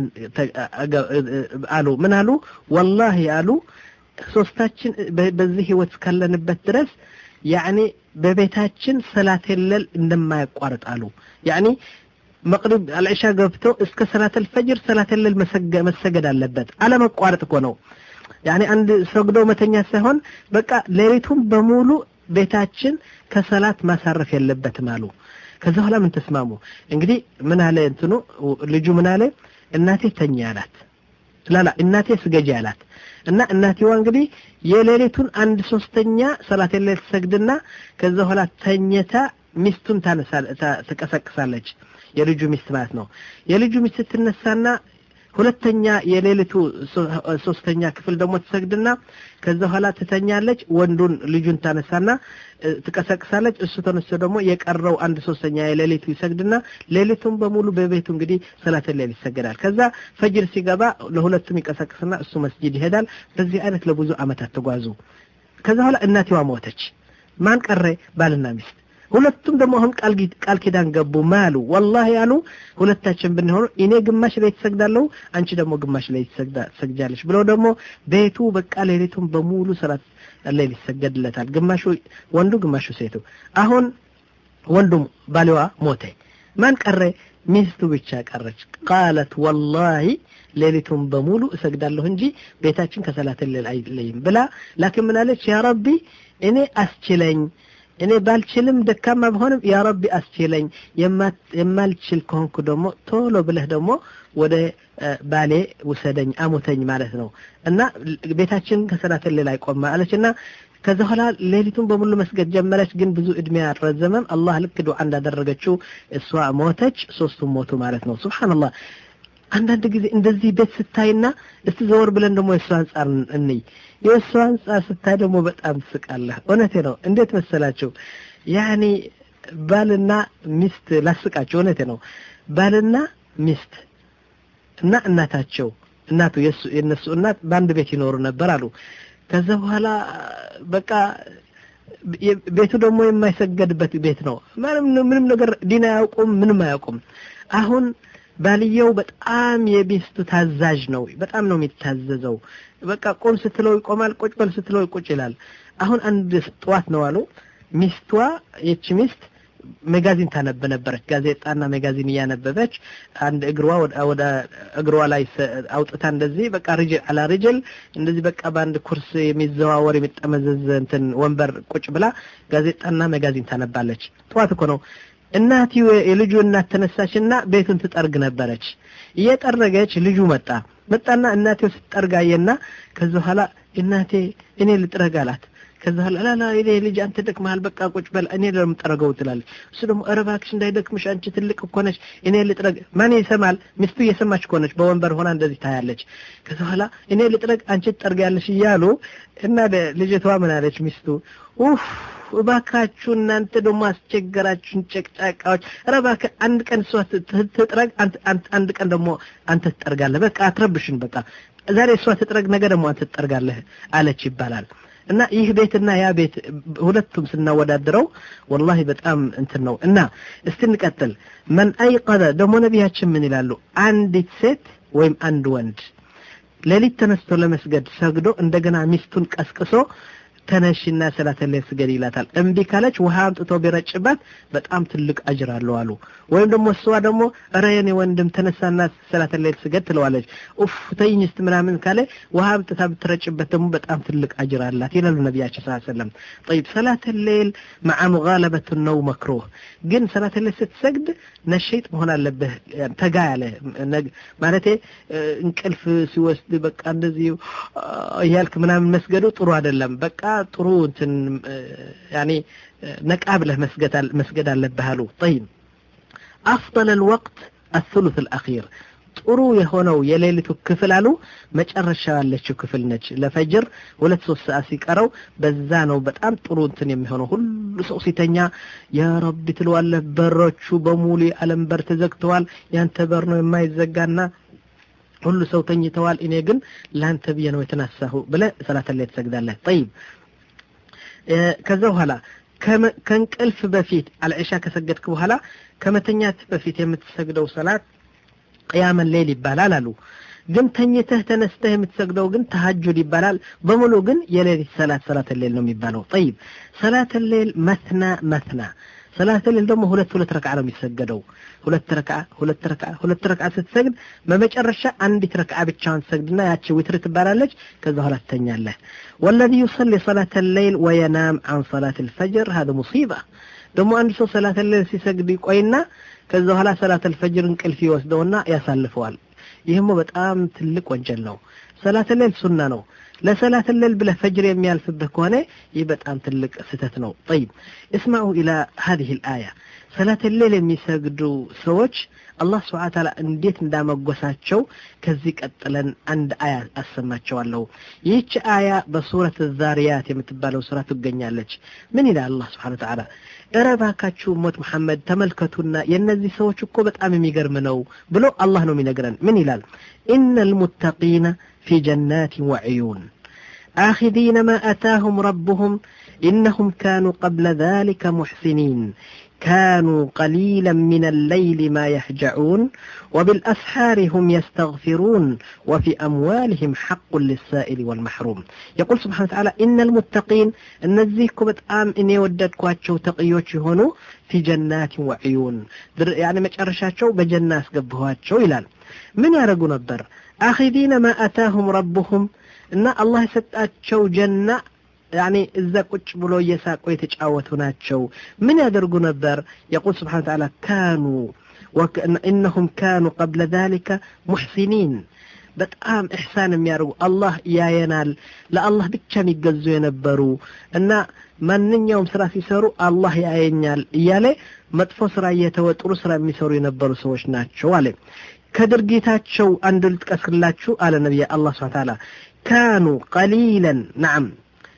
S2: አሉ። ምን አሉ? ወላሂ አሉ ሶስታችን በዚህ ህይወት እስካለንበት ድረስ ያኔ በቤታችን ሰላት የለል እንደማያቋርጥ አሉ። ያኔ መቅሪብ አልዕሻ ገብቶ እስከ ሰላተል ፈጅር ሰላተል ሌል መሰገድ አለበት። አለመቋረጥ እኮ ነው። ያኔ አንድ ሰግዶ መተኛት ሳይሆን በቃ ሌሊቱን በሙሉ ቤታችን ከሰላት ማሳረፍ የለበትም አሉ። ከዛ በኋላ ምን ተስማሙ? እንግዲህ ምን አለ እንትኑ ልጁ ምን አለ እናቴ ተኛ አላት። ላላ እናቴ ስገጂ አላት እና እናቴዋ እንግዲህ የሌሊቱን አንድ ሶስተኛ ሰላት የሌሊት ትሰግድና ከዛ በኋላ ተኝታ ሚስቱን ታነሳ ትቀሰቅሳለች። የልጁ ሚስት ማለት ነው። የልጁ ሚስት ትነሳና ሁለተኛ የሌሊቱ ሶስተኛ ክፍል ደግሞ ትሰግድና ከዛ በኋላ ትተኛለች። ወንዱን ልጁን ታነሳና ትቀሰቅሳለች። እሱ ተነስቶ ደግሞ የቀረው አንድ ሶስተኛ የሌሊቱ ይሰግድና ሌሊቱን በሙሉ በቤቱ እንግዲህ ሰላት ሌሊት ይሰገዳል። ከዛ ፈጅር ሲገባ ለሁለቱም ይቀሰቅስና እሱ መስጂድ ይሄዳል። በዚህ አይነት ለብዙ ዓመታት ተጓዙ። ከዛ በኋላ እናቴዋ ሞተች። ማን ቀረ? ባልና ሚስት ሁለቱም ደግሞ አሁን ቃል ኪዳን ገቡ። ማሉ ወላሂ ያሉ ሁለታችን ብንሆኑ እኔ ግማሽ ሌሊት ሰግዳለሁ፣ አንቺ ደግሞ ግማሽ ሌሊት ሰግጃለሽ ብለው ደግሞ ቤቱ በቃ ሌሊቱን በሙሉ ሰላት ሌሊት ይሰገድለታል። ግማሹ ወንዱ፣ ግማሹ ሴቱ። አሁን ወንዱም ባሊዋ ሞተ። ማን ቀረ? ሚስቱ ብቻ ቀረች። ቃለት ወላሂ ሌሊቱን በሙሉ እሰግዳለሁ እንጂ ቤታችን ከሰላት ሌል አይለይም ብላ ላኪን ምናለች? ያ ረቢ እኔ አስችለኝ እኔ ባልችልም ደካማ ብሆንም ያ ረቢ አስችለኝ፣ የማልችል ከሆንኩ ደግሞ ቶሎ ብለህ ደግሞ ወደ ባሌ ውሰደኝ አሙተኝ ማለት ነው እና ቤታችን ከሰላት ሌል አይቆም አለች እና ከዛ በኋላ ሌሊቱን በሙሉ መስገድ ጀመረች። ግን ብዙ እድሜ አልረዘመም። አላህ ልክ ዱዓ እንዳደረገችው እሷ ሞተች፣ ሶስቱም ሞቱ ማለት ነው። ሱብሃንአላህ። አንዳንድ ጊዜ እንደዚህ ቤት ስታይና እስቲ ዘወር ብለን ደግሞ የእሷ አንጻር እንይ። የእሷ አንጻር ስታይ ደግሞ በጣም ትስቃለህ። እውነቴ ነው። እንዴት መሰላቸው? ያኔ ባልና ሚስት ላስቃቸው። እውነቴ ነው። ባልና ሚስት እና እናታቸው እናቱ የእነሱ እናት በአንድ ቤት ይኖሩ ነበር አሉ። ከዛ በኋላ በቃ ቤቱ ደግሞ የማይሰገድበት ቤት ነው። ምንም ነገር ዲን አያውቁም፣ ምንም አያውቁም። አሁን ባልየው በጣም የሚስቱ ታዛዥ ነው። በጣም ነው የሚታዘዘው። በቃ ቁም ስትለው ይቆማል፣ ቁጭ በል ስትለው ቁጭ ይላል። አሁን አንድ ጠዋት ነው አሉ ሚስቷ የቺ ሚስት ሜጋዚን ታነብ ነበረች። ጋዜጣና ሜጋዚን እያነበበች አንድ እግሯ ወደ እግሯ ላይ አውጥታ እንደዚህ በቃ ሪጅል አላ ሪጅል እንደዚህ በቃ በአንድ ኩርስ የሚዘዋወር የሚጠመዘዝ እንትን ወንበር ቁጭ ብላ ጋዜጣና ሜጋዚን ታነባለች። ጠዋት እኮ ነው። እናትዮ የልጁ እናት ተነሳችና ቤቱን ትጠርግ ነበረች። እየጠረገች ልጁ መጣ መጣና እናቴው ስትጠርግ አየና ከዛ በኋላ እናቴ እኔ ልጥረግ አላት። ከዛ በኋላ ላላ እኔ ልጅ አንተ ደክመሃል፣ በቃ ቁጭ በል እኔ ለምጠረገው ትላለች። እሱ ደግሞ ኧረ እባክሽ እንዳይደክምሽ አንቺ ትልቅ እኮ ነሽ፣ እኔ ልጥረግ። ማን ይሰማል? ሚስቱ እየሰማች እኮ ነች፣ በወንበር ሆና እንደዚህ ታያለች። ከዛ በኋላ እኔ ልጥረግ፣ አንቺ ትጠርጊያለሽ እያሉ እና ልጅቷ ምን አለች ሚስቱ ኡፍ እባካችሁ እናንተ ደግሞ አስቸገራችሁን ጨቅጫቃዎች። ኧረ እባክህ አንድ ቀን እሷ ትጥረግ፣ አንድ ቀን ደግሞ አንተ ትጠርጋለህ። በቃ አትረብሽን። በቃ ዛሬ እሷ ትጥረግ፣ ነገ ደግሞ አንተ ትጠርጋለህ አለች ይባላል። እና ይህ ቤትና ያ ቤት ሁለቱም ስናወዳድረው ወላሂ በጣም እንትን ነው። እና እስቲ እንቀጥል። መን አይቀዘ ደግሞ ነቢያችን ምን ይላሉ? አንዲት ሴት ወይም አንድ ወንድ ሌሊት ተነስቶ ለመስገድ ሰግዶ እንደገና ሚስቱን ቀስቅሶ ተነሽና ሰላተ ሌል ስገድ ይላታል። እምቢ ካለች ውሃ አምጥቶ ቢረጭባት በጣም ትልቅ አጅር አለው አሉ። ወይም ደግሞ እሷ ደግሞ ኧረ የኔ ወንድም ተነሳና ሰላተ ሌል ስገድ ትለዋለች። ኡፍ ተይኝ እስቲ ምናምን ካለ ውሃ አምጥታ ብትረጭበት ደግሞ በጣም ትልቅ አጅር አላት ይላሉ ነቢያችን ሰለላሁ ዐለይሂ ወሰለም። ጠይብ ሰላተ ሌል መዓ ሙጋለበት ነው መክሩህ። ግን ሰላተ ሌል ስትሰግድ ነሸይጥ መሆን አለብህ። ተጋ ያለ ማለቴ እንቅልፍ ሲወስድ በቃ እንደዚህ እያልክ ምናምን መስገዱ ጥሩ አይደለም። በቃ ጥሩ እንትን ያኔ ነቃ ብለህ መስገድ አለብህ አሉ። ጠይብ አፍضل الوقت الثلث الأخير ጥሩ የሆነው የሌሊቱ ክፍል አሉ መጨረሻ ያለችው ክፍል ነች። ለፈጅር ሁለት ሶስት ሰዓት ሲቀረው በዛ ነው በጣም ጥሩ እንትን የሚሆነው። ሁሉ ሰው ሲተኛ ያ ረቢ ትለዋለህ። በሮቹ በሙሉ የዓለም በር ተዘግተዋል። ያንተ በር ነው የማይዘጋና ሁሉ ሰው ተኝተዋል። እኔ ግን ለአንተ ብዬ ነው የተነሳሁ ብለህ ሰላተ ሌል ትሰግዳለህ። ጠይብ ከዛ በኋላ ከእንቅልፍ በፊት አልዕሻ ከሰገድክ በኋላ ከመተኛት በፊት የምትሰግደው ሰላት ቅያመን ሌል ይባላል አሉ። ግን ተኝተህ ተነስተህ የምትሰግደው ግን ተሀጁድ ይባላል። በሙሉ ግን የሌሊት ሰላት ሰላተ ሌል ነው የሚባለው። ጠይብ ሰላተ ሌል መትና መትና ሰላት ሌል ደግሞ ሁለት ሁለት ረክዓ ነው የሚሰገደው ሁለት ረክዓ ሁለት ረክዓ ሁለት ረክዓ ስትሰግድ በመጨረሻ አንዲት ረክዓ ብቻዋን ትሰግድና ያቺ ዊትር ትባላለች ከዛ በኋላ ትተኛለህ ወለዚ ዩሰሊ ሰላት ሌይል ወየናም አን ሰላት ልፈጅር ሀደ ሙሲባ ደግሞ አንድ ሰው ሰላት ሌል ሲሰግድ ይቆይና ከዛ በኋላ ሰላት ልፈጅር እንቅልፍ ይወስደውና ያሳልፈዋል ይህም በጣም ትልቅ ወንጀል ነው ሰላት ሌል ሱና ነው ለሰላት ሌል ብለህ ፈጅር የሚያልፍብህ ከሆነ ይህ በጣም ትልቅ ስህተት ነው ጠይብ እስማዑ ኢላ ሀዚህ ልአያ ሰላት ሌል የሚሰግዱ ሰዎች አላህ ስብሓን ታላ እንዴት እንዳመጎሳቸው ከዚህ ቀጥለን አንድ አያ አሰማቸዋለሁ ይህች አያ በሱረት ዛሪያት የምትባለው ስራ ትገኛለች ምን ይላል አላህ ስብሓን ተዓላ እረ እባካችሁ ሞት መሐመድ ተመልከቱና የእነዚህ ሰዎች እኮ በጣም የሚገርም ነው ብሎ አላህ ነው የሚነግረን ምን ይላል ኢነ ልሙተቂነ ፊ ጀናት ወዕዩን آخذين ما أتاهم ربهم إنهم كانوا قبل ذلك محسنين كانوا قليلا من الليل ما يهجعون وبالأسحار هم يستغفرون وفي أموالهم حق للسائل والمحروم يقول سبحانه وتعالى إن المتقين النزيك بتآم إن يودد كواتشو تقيوش هونو في جنات وعيون يعني مجرشاتشو بجناس قبهواتشو إلال من يرقوا نبر آخذين ما أتاهم ربهم إن الله يسطاتشو جنة يعني إذا ቁጭ ብሎ እየሳቁ የተጫወቱ ናቸው ምን ያደርጉ ነበር يقول سبحانه وتعالى كانوا إنهم كانوا قبل ذلك محسنين በጣም ኢሕሳን የሚያደርጉ አላህ ያየናል ለአላህ ብቻ የሚገዙ የነበሩ እና ማንኛውም ስራ ሲሰሩ አላህ ያየኛል እያለ መጥፎ ስራ እየተወ ጥሩ ስራ የሚሰሩ የነበሩ ሰዎች ናቸው አለ ከድርጊታቸው አንዱ ልጥቀስላችሁ አለ ነቢይ አላህ ስብሐ ተዓላ ካኑ ቀሊለን ናም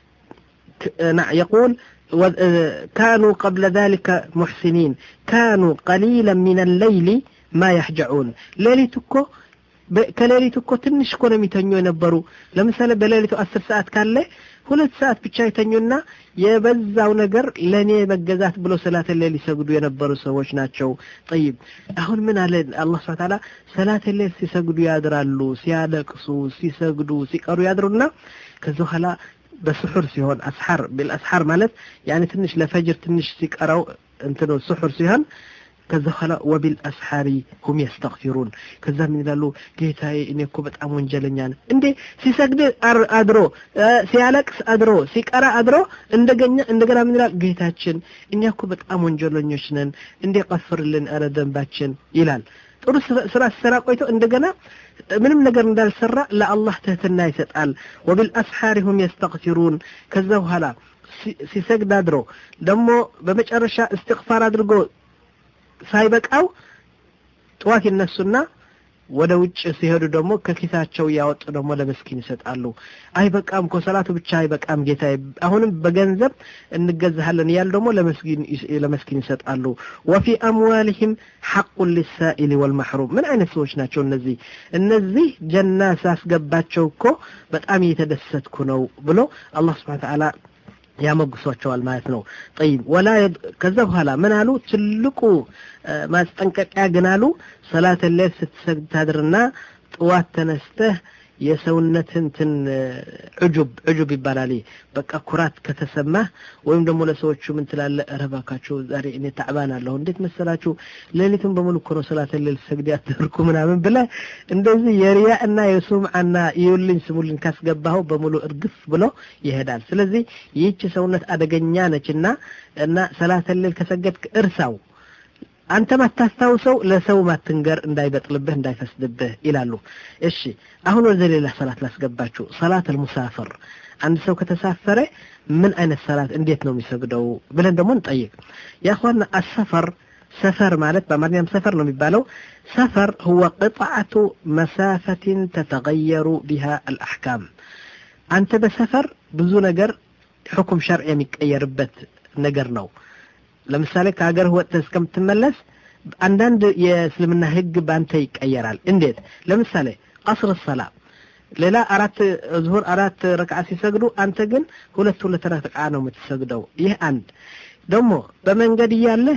S2: يقول كانوا قبل ذلك محسنين كانوا قليلا من الليل ما يحجعون ليلتكو ከሌሊቱ እኮ ትንሽ እኮ ነው የሚተኙ የነበሩ ለምሳሌ በሌሊቱ አስር ሰዓት ካለ ሁለት ሰዓት ብቻ የተኙና የበዛው ነገር ለእኔ መገዛት ብሎ ሰላት ሌል ሊሰግዱ የነበሩ ሰዎች ናቸው ጠይብ አሁን ምን አለ አላህ ስብሐ ተዓላ ሰላት ሌል ሲሰግዱ ያድራሉ ሲያለቅሱ ሲሰግዱ ሲቀሩ ያድሩና ከዚ በኋላ በስሑር ሲሆን አስሓር ብልአስሓር ማለት ያኔ ትንሽ ለፈጅር ትንሽ ሲቀረው እንትኑ ስሑር ሲሆን ከዛ በኋላ ወቢልአስሓሪ ሁም የስተግፊሩን ከዛ ምን ይላሉ ጌታዬ እኔ እኮ በጣም ወንጀለኛ ነኝ እንዴ ሲሰግድ አድሮ ሲያለቅስ አድሮ ሲቀራ አድሮ እንደገኛ እንደገና ምን ይላል ጌታችን እኛ እኮ በጣም ወንጀለኞች ነን እንዴ ቀፍርልን ኧረ ደንባችን ይላል ጥሩ ስራ ሲሰራ ቆይቶ እንደገና ምንም ነገር እንዳልሰራ ለአላህ ትህትና ይሰጣል ወቢልአስሓሪ ሁም የስተግፊሩን ከዛ በኋላ ሲሰግድ አድሮ ደግሞ በመጨረሻ እስትግፋር አድርጎ ሳይበቃው ጠዋት ይነሱና ወደ ውጭ ሲሄዱ ደግሞ ከኪሳቸው እያወጡ ደግሞ ለመስኪን ይሰጣሉ አይበቃም እኮ ሰላቱ ብቻ አይበቃም ጌታ አሁንም በገንዘብ እንገዛሃለን እያሉ ደግሞ ለመስኪን ይሰጣሉ ወፊ አምዋልህም ሐቁን ሊሳኢል ወልመሕሩም ምን አይነት ሰዎች ናቸው እነዚህ እነዚህ ጀና ሳስገባቸው እኮ በጣም እየተደሰትኩ ነው ብሎ አላህ ስብሓን ተዓላ ያመጉሷቸዋል ማለት ነው ጠይብ ወላ ከዛ በኋላ ምን አሉ ትልቁ ማስጠንቀቂያ ግን አሉ ሰላት ሌል ስትሰግድ ታድርና ጥዋት ተነስተህ የሰውነትን ትን ዑጁብ ዑጁብ ይባላል በቃ ኩራት ከተሰማህ ወይም ደግሞ ለሰዎቹ ምን ትላለህ ኧረ እባካችሁ ዛሬ እኔ ታዕባን አለሁ እንዴት መሰላችሁ ሌሊቱን በሙሉ እኮ ነው ሰላት ሌል ሰግድ ያደርኩ ምናምን ብለህ እንደዚህ የሪያ እና የሱምዓና ይውልኝ ስሙልኝ ካስገባኸው በሙሉ እርግፍ ብሎ ይሄዳል ስለዚህ ይህች ሰውነት አደገኛ ነችና እና ሰላት ሌል ከሰገድክ እርሳው አንተ ማታስታውሰው ለሰው ማትንገር እንዳይበጥልብህ እንዳይፈስድብህ ይላሉ እሺ አሁን ወደ ሌላ ሰላት ላስገባችሁ ሰላት አልሙሳፍር አንድ ሰው ከተሳፈረ ምን አይነት ሰላት እንዴት ነው የሚሰግደው ብለን ደግሞ እንጠይቅ ያኳና አሰፈር ሰፈር ማለት በአማርኛም ሰፈር ነው የሚባለው ሰፈር هو قطعة مسافة تتغير بها الأحكام አንተ በሰፈር ብዙ ነገር ሕኩም ሸርዕ የሚቀየርበት ነገር ነው ለምሳሌ ከሀገር ወጥተህ እስከምትመለስ አንዳንድ የእስልምና ህግ በአንተ ይቀየራል እንዴት ለምሳሌ ቀስር ሰላ ሌላ አራት ዙሁር አራት ረክዓ ሲሰግዱ አንተ ግን ሁለት ሁለት ረክዓ ነው የምትሰግደው ይህ አንድ ደግሞ በመንገድ እያለህ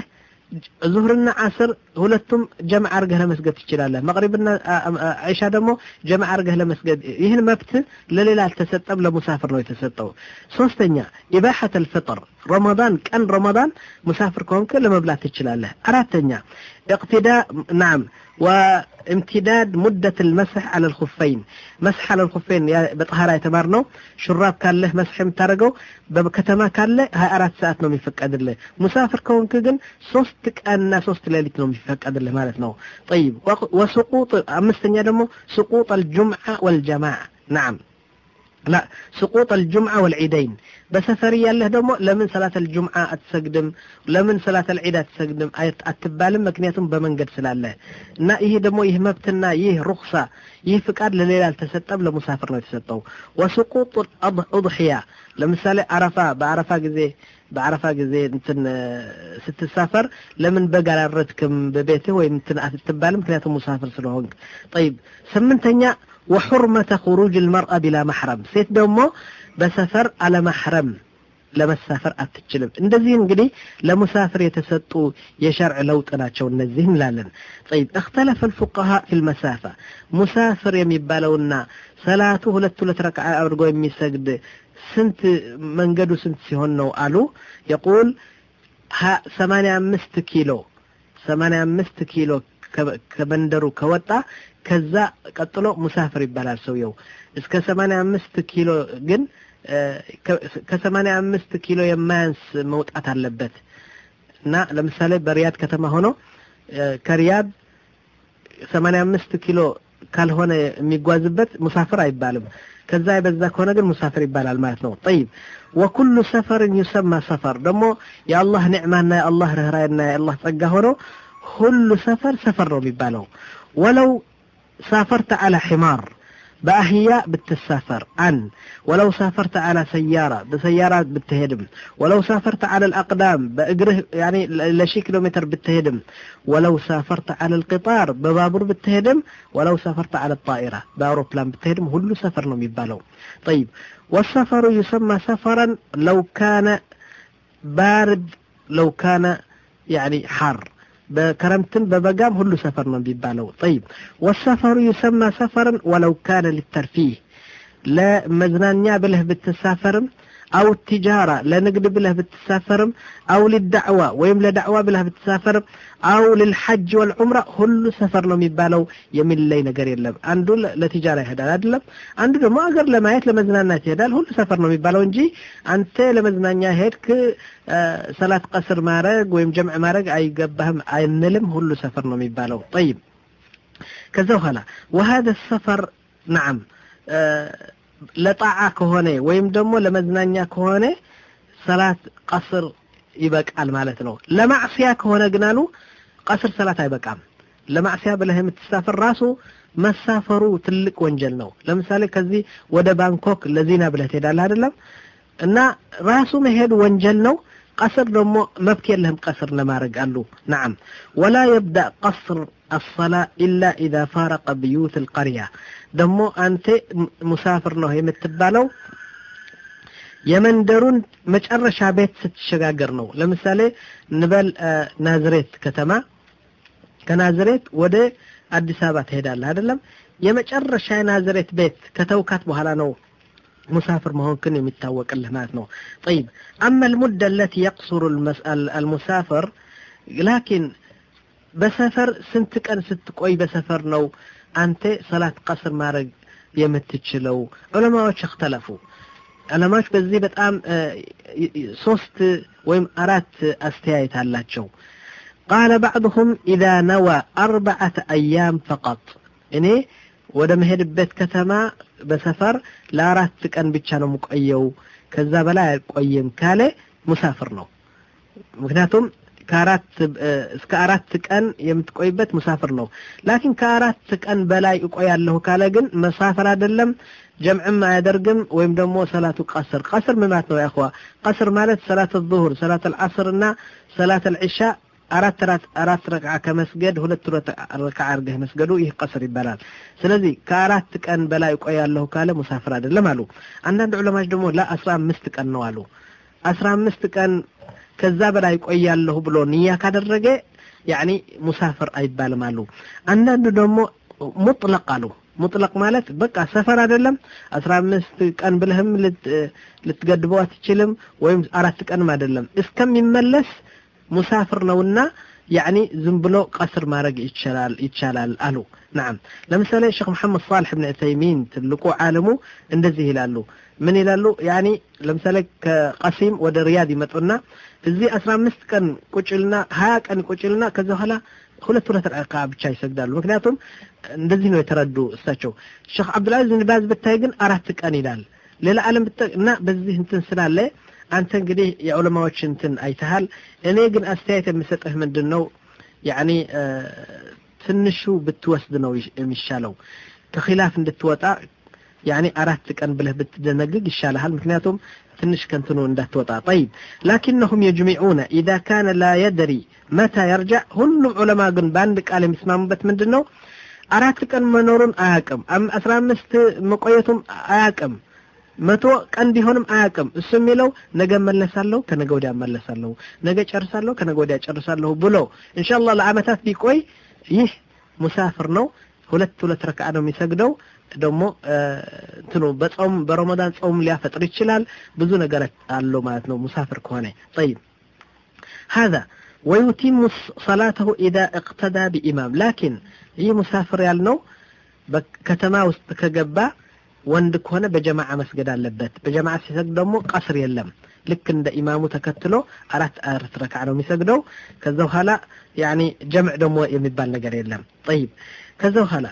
S2: ዙህርና ዓስር ሁለቱም ጀምዕ አርገህ ለመስገድ ትችላለህ። መቅሪብና ዒሻ ደግሞ ጀምዕ አርገህ ለመስገድ ይህን መብት ለሌላ አልተሰጠም፣ ለሙሳፍር ነው የተሰጠው። ሶስተኛ ኢባሐት አልፍጥር ረመዳን ቀን ረመዳን ሙሳፍር ከሆንክ ለመብላት ትችላለህ። አራተኛ እቅትዳ ናም وامتداد مدة المسح على الخفين مسح على الخفين بطهارة يتمارنو شراب كان له مسح متارقو بكتما كان له هاي أرات ساعات نوم يفقد له مسافر كون كجن صوستك أنا صوست ليلة نوم يفقد له مالتنا طيب وسقوط أمستنيا دمو سقوط الجمعة والجماعة نعم لا سقوط الجمعة والعيدين بسفر ያለህ ደግሞ ለምን ሰላት الجمعة አትሰግድም ለምን ሰላት العيد አትሰግድም አትባልም ምክንያቱም በመንገድ ስላለ እና ይሄ ደግሞ ይህ መብትና ይህ ሩክሳ ይህ ፍቃድ ለሌላ አልተሰጠም ለሙሳፍር ነው የተሰጠው وسقوط الأضحية ለምሳሌ አረፋ በአረፋ ጊዜ በአረፋ ጊዜ እንትን ስትሳፈር ለምን በግ አላረድክም በቤትህ ወይም እንትን አትባልም ምክንያቱም ሙሳፍር ስለሆንክ طيب ስምንተኛ وحرمة خروج المرأة بلا محرم ሴት ደግሞ በሰፈር አለማሕረም ለመሳፈር አትችልም። እንደዚህ እንግዲህ ለሙሳፍር የተሰጡ የሸርዕ ለውጥ ናቸው እነዚህ እንላለን። ጠይብ እክተለፈ الفقهاء في المسافة ሙሳፍር የሚባለውና ሰላቱ ሁለት ሁለት ረክዓ አድርጎ የሚሰግድ ስንት መንገዱ ስንት ሲሆን ነው አሉ። የቁል ሰማንያ አምስት ኪሎ ሰማንያ አምስት ኪሎ ከመንደሩ ከወጣ ከዛ ቀጥሎ ሙሳፍር ይባላል ሰውየው። እስከ ሰማንያ አምስት ኪሎ ግን ከሰማንያ አምስት ኪሎ የማያንስ መውጣት አለበት እና ለምሳሌ በሪያድ ከተማ ሆኖ ከሪያድ ሰማንያ አምስት ኪሎ ካልሆነ የሚጓዝበት ሙሳፍር አይባልም። ከዛ የበዛ ከሆነ ግን ሙሳፍር ይባላል ማለት ነው። ጠይብ ወኩሉ ሰፈርን ዩሰማ ሰፈር ደግሞ የአላህ ኒዕማና የአላህ ርኅራይና የአላህ ጸጋ ሆኖ ሁሉ ሰፈር ሰፈር ነው የሚባለው። ወለው ሳፈርተ አላ ሒማር በአህያ ብትሳፈር አን ወለው ሳፈርተ አላ ሰያራ በሰያራ ብትሄድም ወለው ሳፈርተ አላ ልአቅዳም በእግርህ ያኔ ለሺህ ኪሎ ሜትር ብትሄድም ወለው ሳፈርተ አላ ልቅጣር በባቡር ብትሄድም ወለው ሳፈርተ አላ ጣኢራ በአውሮፕላን ብትሄድም ሁሉ ሰፈር ነው የሚባለው ጠይብ ወሰፈሩ ዩሰማ ሰፈረን ለው ካነ ባርድ ለው ካነ ያኒ ሐር በክረምትም በበጋም ሁሉ ሰፈር ነው የሚባለው። ጠይብ ወሰፈሩ ዩሰማ ሰፈርን ወለው ካነ ሊተርፊህ ለመዝናኛ ብለህ ብትሳፈርም አው ቲጃራ ለንግድ ብለህ ብትሳፈርም አው ሊዳዕዋ ወይም ለዳዕዋ ብለህ ብትሳፈርም አው ልልሐጅ ወልዑምራ ሁሉ ሰፈር ነው የሚባለው። የሚለይ ነገር የለም። አንዱ ለቲጃራ ይሄዳል አይደለም፣ አንዱ ደግሞ አገር ለማየት ለመዝናናት ይሄዳል። ሁሉ ሰፈር ነው የሚባለው እንጂ አንተ ለመዝናኛ ሄድክ ሰላት ቀስር ማድረግ ወይም ጀምዕ ማድረግ አይገባህም አይንልም። ሁሉ ሰፈር ነው የሚባለው። ጠይብ ከዛ በኋላ ወሀደ ሰፈር ነዓም ለጣዓ ከሆነ ወይም ደግሞ ለመዝናኛ ከሆነ ሰላት ቀስር ይበቃል ማለት ነው። ለማዕስያ ከሆነ ግን አሉ ቀስር ሰላት አይበቃም። ለማዕስያ ብለህ የምትሳፈር ራሱ መሳፈሩ ትልቅ ወንጀል ነው። ለምሳሌ ከዚህ ወደ ባንኮክ ለዚና ብለህ ትሄዳለህ አይደለም እና ራሱ መሄድ ወንጀል ነው። ቀስር ደግሞ መብት የለህም ቀስር ለማድረግ አሉ። ነዓም ወላ የብዳእ ቀስር አሰላ ኢላ ኢዛ ፋረቀ ብዩት ልቀርያ ደግሞ አንተ ሙሳፍር ነው የምትባለው የመንደሩን መጨረሻ ቤት ስትሸጋገር ነው። ለምሳሌ እንበል ናዝሬት ከተማ ከናዝሬት ወደ አዲስ አበባ ትሄዳለህ አይደለም። የመጨረሻ የናዝሬት ቤት ከተውካት በኋላ ነው ሙሳፍር መሆንክን የሚታወቅልህ ማለት ነው። ጠይብ አማ ልሙደ አለቲ የቅሱሩ አልሙሳፍር ላኪን በሰፈር ስንት ቀን ስትቆይ በሰፈር ነው አንተ ሰላት ቀስር ማድረግ የምትችለው? ዑለማዎች እክተለፉ። ዑለማዎች በዚህ በጣም ሶስት ወይም አራት አስተያየት አላቸው። ቃለ ባዕድሁም ኢዛ ነዋ አርበዓተ አያም ፈቀጥ እኔ ወደ መሄድበት ከተማ በሰፈር ለአራት ቀን ብቻ ነው የምቆየው፣ ከዛ በላይ አልቆይም ካለ ሙሳፍር ነው። ምክንያቱም ከአራት እስከ አራት ቀን የምትቆይበት ሙሳፍር ነው። ላኪን ከአራት ቀን በላይ እቆያለሁ ካለ ግን መሳፈር አይደለም፣ ጀምዕም አያደርግም ወይም ደግሞ ሰላቱ ቀስር ቀስር ምን ማለት ነው? ያኸዋ ቀስር ማለት ሰላት ዙሁር፣ ሰላት አልዓስር እና ሰላት አልዒሻ አራት አራት ረክዓ ከመስገድ ሁለት ረክዓ አድርገህ መስገዱ ይህ ቀስር ይባላል። ስለዚህ ከአራት ቀን በላይ እቆያለሁ ካለ ሙሳፍር አይደለም አሉ። አንዳንድ ዑለማዎች ደግሞ ላ አስራ አምስት ቀን ነው አሉ። አስራ አምስት ቀን ከዛ በላይ ቆያለሁ ብሎ ንያ ካደረገ ያኒ ሙሳፍር አይባልም አሉ። አንዳንዱ ደግሞ ሙጥለቅ አሉ። ሙጥለቅ ማለት በቃ ሰፈር አይደለም አስራ አምስት ቀን ብለህም ልትገድበው አትችልም፣ ወይም አራት ቀንም አይደለም እስከሚመለስ ሙሳፍር ነውና ያኒ ዝም ብሎ ቀስር ማድረግ ይቻላል ይቻላል አሉ። ናም ለምሳሌ ሼክ መሐመድ ሳልሕ ብን ዑሰይሚን ትልቁ ዓለሙ እንደዚህ ይላሉ። ምን ይላሉ? ያኒ ለምሳሌ ከቀሲም ወደ ሪያድ ይመጡና እዚህ አስራ አምስት ቀን ቁጭልና ሀያ ቀን ቁጭልና ከዚ በኋላ ሁለት ሁለት ረካ ብቻ ይሰግዳሉ። ምክንያቱም እንደዚህ ነው የተረዱ እሳቸው። ሼክ አብዱልዓዚዝ ብን ባዝ ብታይ ግን አራት ቀን ይላል። ሌላ ዓለም እና በዚህ እንትን ስላለ አንተ እንግዲህ የዑለማዎች እንትን አይተሃል። እኔ ግን አስተያየት የምሰጥህ ምንድን ነው ያኒ ትንሹ ብትወስድ ነው የሚሻለው ከኺላፍ እንድትወጣ ያኒ አራት ቀን ብለህ ብትደነግግ ይሻልሃል። ምክንያቱም ትንሽ ከንትኑ እንዳትወጣ። ጠይብ ላኪነሁም የጅሚዑነ ኢዛ ካነ ላ የድሪ መታ የርጃዕ። ሁሉም ዑለማ ግን በአንድ ቃል የሚስማሙበት ምንድን ነው አራት ቀን መኖሩን አያቅም፣ አስራ አምስት መቆየቱም አያቅም፣ መቶ ቀን ቢሆንም አያቅም። እሱ የሚለው ነገ መለሳለሁ፣ ከነገ ወዲያ መለሳለሁ፣ ነገ ጨርሳለሁ፣ ከነገ ወዲያ ጨርሳለሁ ብሎ ኢንሻአላህ ለአመታት ቢቆይ ይህ ሙሳፍር ነው። ሁለት ሁለት ረክዓ ነው የሚሰግደው። ደግሞ እንትኑ በጾም በረመዳን ጾም ሊያፈጥር ይችላል። ብዙ ነገር አለው ማለት ነው ሙሳፍር ከሆነ طيب هذا ويتم صلاته إذا اقتدى بإمام لكن ይህ ሙሳፍር ያልነው በከተማ ውስጥ ከገባ ወንድ ከሆነ በጀማዓ መስገድ አለበት። በጀማዓ ሲሰግድ ደግሞ ቀስር የለም። ልክ እንደ ኢማሙ ተከትሎ አራት አራት ረክዓ ነው የሚሰግደው። ከዛ በኋላ ያኒ ጀምዕ ደግሞ የሚባል ነገር የለም። ጠይብ ከዛ በኋላ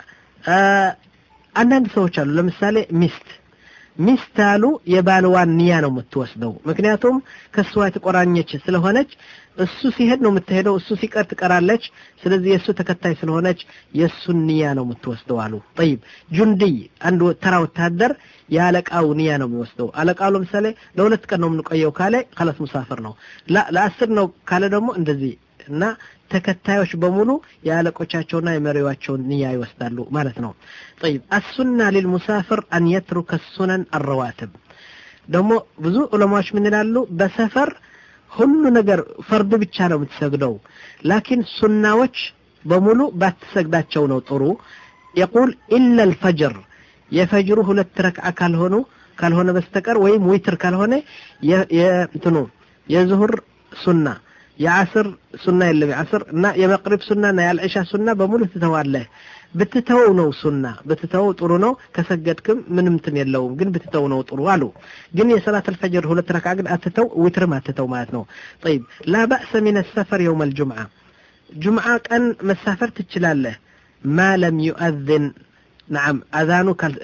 S2: አንዳንድ ሰዎች አሉ። ለምሳሌ ሚስት ሚስት አሉ የባልዋን ንያ ነው የምትወስደው። ምክንያቱም ከእሷ የተቆራኘች ስለሆነች እሱ ሲሄድ ነው የምትሄደው፣ እሱ ሲቀር ትቀራለች። ስለዚህ የእሱ ተከታይ ስለሆነች የእሱን ንያ ነው የምትወስደው አሉ። ጠይብ ጁንድይ አንድ ተራ ወታደር የአለቃው ንያ ነው የሚወስደው። አለቃው ለምሳሌ ለሁለት ቀን ነው የምንቆየው ካለ ከላስ ሙሳፍር ነው። ለአስር ነው ካለ ደግሞ እንደዚህ እና ተከታዮች በሙሉ የአለቆቻቸውና የመሪዋቸውን ንያ ይወስዳሉ ማለት ነው። ጠይብ አሱና ሊልሙሳፍር አን የትሩከ ሱነን አረዋትብ ደግሞ ብዙ ዑለማዎች ምን ይላሉ? በሰፈር ሁሉ ነገር ፈርድ ብቻ ነው የምትሰግደው፣ ላኪን ሱናዎች በሙሉ ባትሰግዳቸው ነው ጥሩ። የቁል ኢላ ልፈጅር የፈጅሩ ሁለት ረክዓ ካልሆኑ ካልሆነ በስተቀር ወይም ዊትር ካልሆነ የእንትኑ የዙሁር ሱና የዓስር ሱና የለም የዓስር እና የመቅሪብ ሱና እና የአልዕሻ ሱና በሙሉ ትተዋለህ። ብትተወው ነው ሱና ብትተወው ጥሩ ነው። ከሰገድክም ምንም እንትን የለውም፣ ግን ብትተው ነው ጥሩ አሉ። ግን የሰላት አልፈጅር ሁለት ረክዓ ግን አትተው፣ ዊትርም አትተው ማለት ነው። ጠይብ ላ ባእሰ ሚን ሰፈር የውም አልጁምዓ ጁምዓ ቀን መሳፈር ትችላለህ። ማ ለም ዩአዝን ነዓም አዛኑ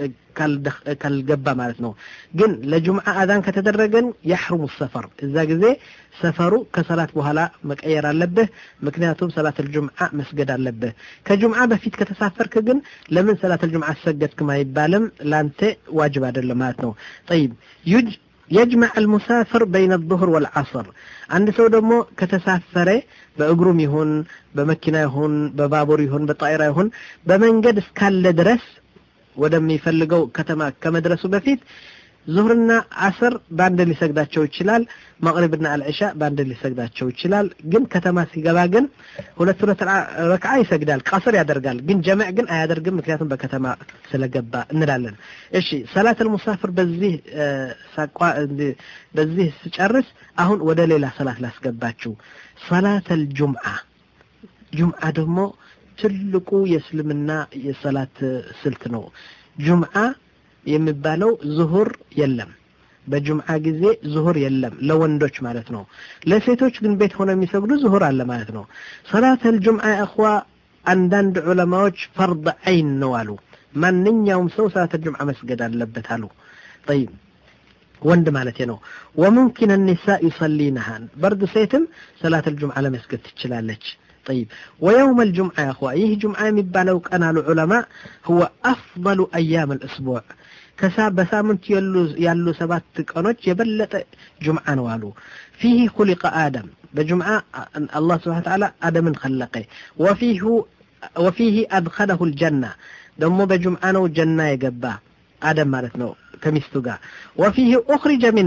S2: ካልገባ ማለት ነው። ግን ለጁምዓ አዛን ከተደረገን ያሕሩሙ ሰፈር እዛ ጊዜ ሰፈሩ ከሰላት በኋላ መቀየር አለብህ። ምክንያቱም ሰላት አልጁምዓ መስገድ አለብህ። ከጁምዓ በፊት ከተሳፈርክ ግን ለምን ሰላት አልጁምዓ አሰገድክም አይባልም። ላንተ ዋጅብ አይደለም ማለት ነው። ጠይብ የጅመዕ አልሙሳፍር በይነ ዙሁር ወልዓስር አንድ ሰው ደግሞ ከተሳፈረ በእግሩም ይሁን በመኪና ይሁን በባቡር ይሁን በጣይራ ይሁን በመንገድ እስካለ ድረስ ወደሚፈልገው ከተማ ከመድረሱ በፊት ዙህርና አስር በአንድ ሊሰግዳቸው ይችላል። መቅሪብና አልዕሻ በአንድ ሊሰግዳቸው ይችላል። ግን ከተማ ሲገባ ግን ሁለት ሁለት ረክዓ ይሰግዳል፣ ቀስር ያደርጋል። ግን ጀምዕ ግን አያደርግም፣ ምክንያቱም በከተማ ስለገባ እንላለን። እሺ ሰላት አልሙሳፍር በዚህ ሳቋ በዚህ ስጨርስ አሁን ወደ ሌላ ሰላት ላስገባችሁ። ሰላት አልጁምዓ ጁምዓ ደግሞ ትልቁ የእስልምና የሰላት ስልት ነው። ጁምዓ የሚባለው ዙሁር የለም። በጁምዓ ጊዜ ዙሁር የለም ለወንዶች ማለት ነው። ለሴቶች ግን ቤት ሆነው የሚሰግዱ ዙሁር አለ ማለት ነው። ሰላተል ጁምዓ እኽዋ አንዳንድ ዑለማዎች ፈርድ ዓይን ነው አሉ። ማንኛውም ሰው ሰላተል ጁምዓ መስገድ አለበት አሉ። ጠይብ ወንድ ማለት ነው። ወሙምኪን ኒሳ ዩሰሊነሃን በርድ ሴትም ሰላተል ጁምዓ ለመስገድ ትችላለች። طيب ويوم الجمعة يا أخوة يه جمعة مبالو كان العلماء هو أفضل أيام الأسبوع كساب بسامنت يلو يلو سبات قنوች የበለጠ جمعة نوالو فيه خلق آدم بجمعة الله سبحانه وتعالى آدم خلقه وفيه وفيه أدخله الجنة دمو بجمعة نو جنة يقبا آدم مالت نو كمستو وفيه أخرج منها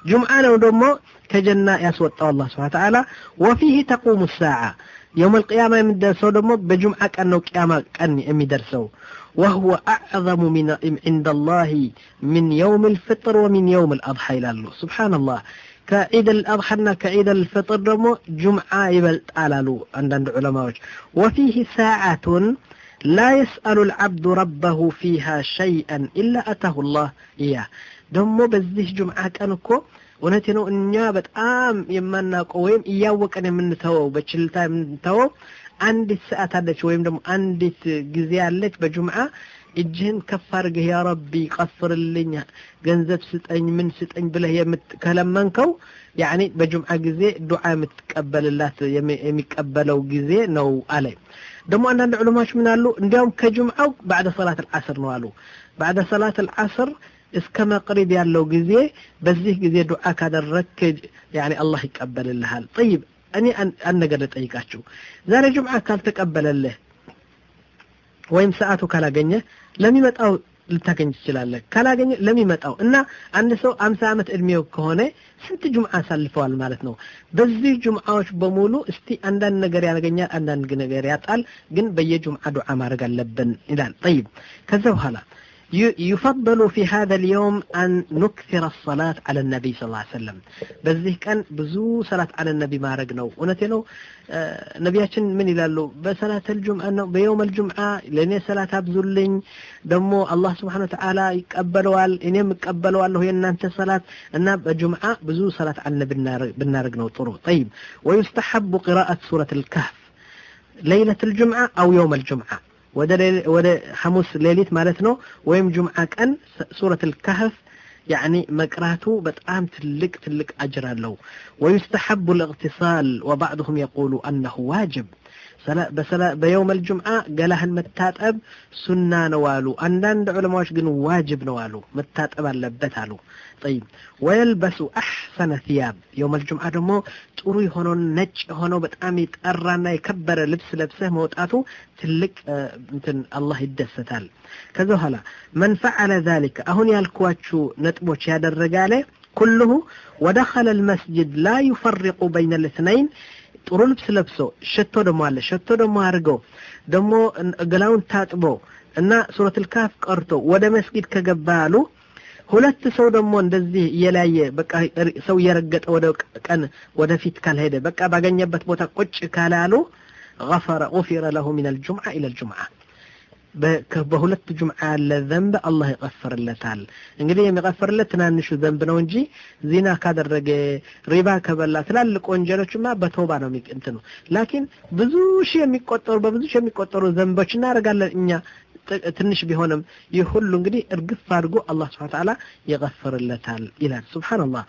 S2: ጁምዓ ነው ደግሞ ከጀና ያስወጣው አላህ ስብሐ ተዓላ ወፊህ ተቁሙ ሳዓ የውም ልቅያማ የሚደርሰው ደግሞ በጁምዓ ቀን ነው ቅያማ ቀን የሚደርሰው وهو أعظم من عند الله من يوم الفطر ومن يوم الأضحى إلى الله سبحان الله كعيد الأضحى كعيد الفطر دمو جمعة يبلت على له عند علماء وفيه ساعة لا يسأل العبد ربه فيها شيئا إلا أتاه الله إياه دمو بزيه جمعة كانكو እውነቴ ነው እኛ በጣም የማናውቀው ወይም እያወቀን የምንተወው በችልታ የምንተወው አንዲት ሰዓት አለች ወይም ደግሞ አንዲት ጊዜ አለች በጁምዓ እጅህን ከፍ አድርገህ ያ ረቢ ቀፍርልኝ ገንዘብ ስጠኝ ምን ስጠኝ ብለህ ከለመንከው ያኒ በጁምዓ ጊዜ ዱዓ የምትቀበልላት የሚቀበለው ጊዜ ነው አለ ደግሞ አንዳንድ ዑለማዎች ምን አሉ እንዲያውም ከጁምዓው ባዕደ ሰላት አልዓስር ነው አሉ ባዕደ ሰላት አልዓስር እስከ መቅሪብ ያለው ጊዜ በዚህ ጊዜ ዱዓ ካደረግክ ያኒ አላህ ይቀበልልሃል ጠይብ እኔ አንድ ነገር ልጠይቃችሁ ዛሬ ጁምዓ ካልተቀበለልህ ወይም ሰዓቱ ካላገኘ ለሚመጣው ልታገኝ ትችላለህ ካላገኘ ለሚመጣው እና አንድ ሰው አምሳ ዓመት እድሜው ከሆነ ስንት ጁምዓ አሳልፈዋል ማለት ነው በዚህ ጁምዓዎች በሙሉ እስቲ አንዳንድ ነገር ያገኛል አንዳንድ ነገር ያጣል ግን በየጁምዓ ዱዓ ማድረግ አለብን ይላል ጠይብ ከዛ በኋላ يفضل في هذا اليوم أن نكثر الصلاة على النبي صلى الله عليه وسلم بذيه كان بزو صلاة على النبي ما رقنو ونتنو آه نبياتشن من يلالو بصلاة الجمعة أنه بيوم الجمعة لأني صلاة أبزلين دمو الله سبحانه وتعالى يقبلوا إنهم يقبلوا الله هي أنت صلاة أن بجمعة بزو صلاة على النبي بالنارقنو طرو طيب ويستحب قراءة سورة الكهف ليلة الجمعة أو يوم الجمعة ወደ ሐሙስ ሌሊት ማለት ነው ወይም ጁምዓ ቀን ሱረት الكهف يعني መቅራቱ በጣም ትልቅ ትልቅ አጅር አለው ويستحب الاغتسال وبعضهم يقول أنه واجب በየውም الجمعة ገላህን መታጠብ ሱና ነው አሉ አንዳንድ ዑለማዎች ግን ዋጅብ ነው አሉ መታጠብ አለበት አሉ طيب ويلبس أحسن ثياب يوم الجمعة ደግሞ ጥሩ የሆነውን ነጭ የሆነው በጣም የጠራና የከበረ ልብስ ለብሰህ መውጣቱ ትልቅ እንትን አላህ ይደሰታል ከዛ በኋላ من فعل ذلك አሁን ያልኳችሁ ነጥቦች ያደረገ አለ كله ودخل المسجد لا يفرق በይነ الاثنين ጥሩ ልብስ ለብሶ ሸቶ ደግሞ አለ ሸቶ ደግሞ አድርገው ደግሞ ገላውን ታጥቦ እና ሱረት ልካፍ ቀርቶ ወደ መስጊድ ከገባ አሉ ሁለት ሰው ደግሞ እንደዚህ እየላየ በቃ ሰው እየረገጠ ወደ ቀን ወደፊት ካልሄደ በቃ ባገኘበት ቦታ ቁጭ ካለ አሉ غفر غفر له من الجمعة إلى الجمعة በሁለት ጁምዓ ያለ ዘንብ አላህ ይቀፍርለታል እንግዲህ የሚቀፍርለት ትናንሹ ዘንብ ነው እንጂ ዚና ካደረገ ሪባ ከበላ ትላልቅ ወንጀሎችማ በተውባ ነው እንትኑ ላኪን ብዙ ሺህ የሚቆጠሩ በብዙ ሺህ የሚቆጠሩ ዘንቦች እናደርጋለን እኛ ትንሽ ቢሆንም ይህ ሁሉ እንግዲህ እርግፍ አድርጎ አላህ ስብሐ ተዓላ ይቀፍርለታል ይላል ሱብሓነላህ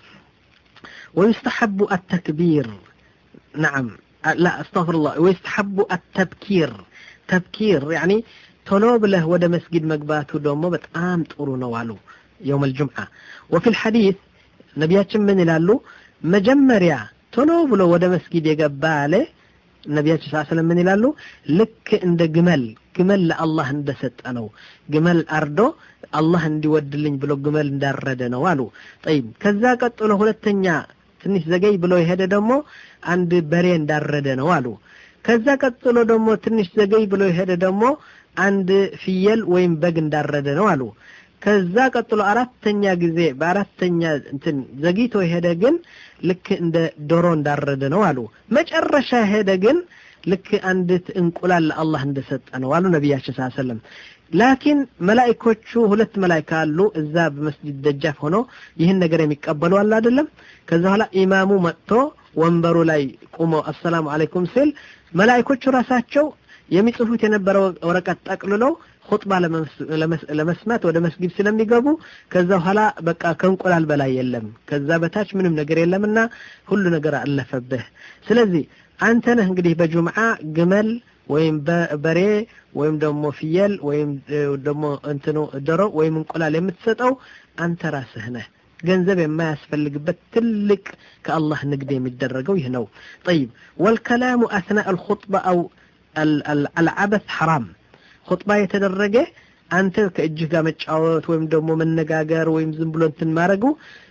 S2: ويستحب التكبير نعم لا استغفر الله ويستحب التبكير تبكير يعني ቶሎ ብለህ ወደ መስጊድ መግባቱ ደግሞ በጣም ጥሩ ነው አሉ የውም ልጁምዓ ወፊ ልሐዲት ነቢያችን ምን ይላሉ መጀመሪያ ቶሎ ብሎ ወደ መስጊድ የገባ አለ ነቢያችን ስ ስለም ምን ይላሉ ልክ እንደ ግመል ግመል ለአላህ እንደሰጠ ነው ግመል አርዶ አላህ እንዲወድልኝ ብሎ ግመል እንዳረደ ነው አሉ ጠይብ ከዛ ቀጥሎ ሁለተኛ ትንሽ ዘገይ ብሎ የሄደ ደግሞ አንድ በሬ እንዳረደ ነው አሉ ከዛ ቀጥሎ ደግሞ ትንሽ ዘገይ ብሎ የሄደ ደግሞ አንድ ፍየል ወይም በግ እንዳረደ ነው አሉ ከዛ ቀጥሎ አራተኛ ጊዜ በአራተኛ እንትን ዘግይቶ የሄደ ግን ልክ እንደ ዶሮ እንዳረደ ነው አሉ መጨረሻ ሄደ ግን ልክ አንዲት እንቁላል ለአላህ እንደሰጠ ነው አሉ ነቢያችን ስ ሰለም ላኪን መላይኮቹ ሁለት መላይካ አሉ እዛ በመስጅድ ደጃፍ ሆኖ ይህን ነገር የሚቀበሉ አለ አይደለም ከዛ በኋላ ኢማሙ መጥቶ ወንበሩ ላይ ቁሞ አሰላሙ አለይኩም ሲል መላይኮቹ ራሳቸው የሚጽፉት የነበረው ወረቀት ጠቅልለው ሁጥባ ለመስማት ወደ መስጊድ ስለሚገቡ ከዛ በኋላ በቃ ከእንቁላል በላይ የለም ከዛ በታች ምንም ነገር የለምና ሁሉ ነገር አለፈብህ ስለዚህ አንተ ነህ እንግዲህ በጁምዓ ግመል ወይም በሬ ወይም ደግሞ ፍየል ወይም ደግሞ እንትኑ ዶሮ ወይም እንቁላል የምትሰጠው አንተ ራስህ ነህ ገንዘብ የማያስፈልግበት ትልቅ ከአላህ ንግድ የሚደረገው ይህ ነው ጠይብ ወልከላሙ አስናእ አልኹጥባ አው አልዓበስ ሐራም ኹጥባ የተደረገ አንተ ከእጅህ ጋር መጫወት ወይም ደግሞ መነጋገር ወይም ዝም ብሎ እንትን ማድረጉ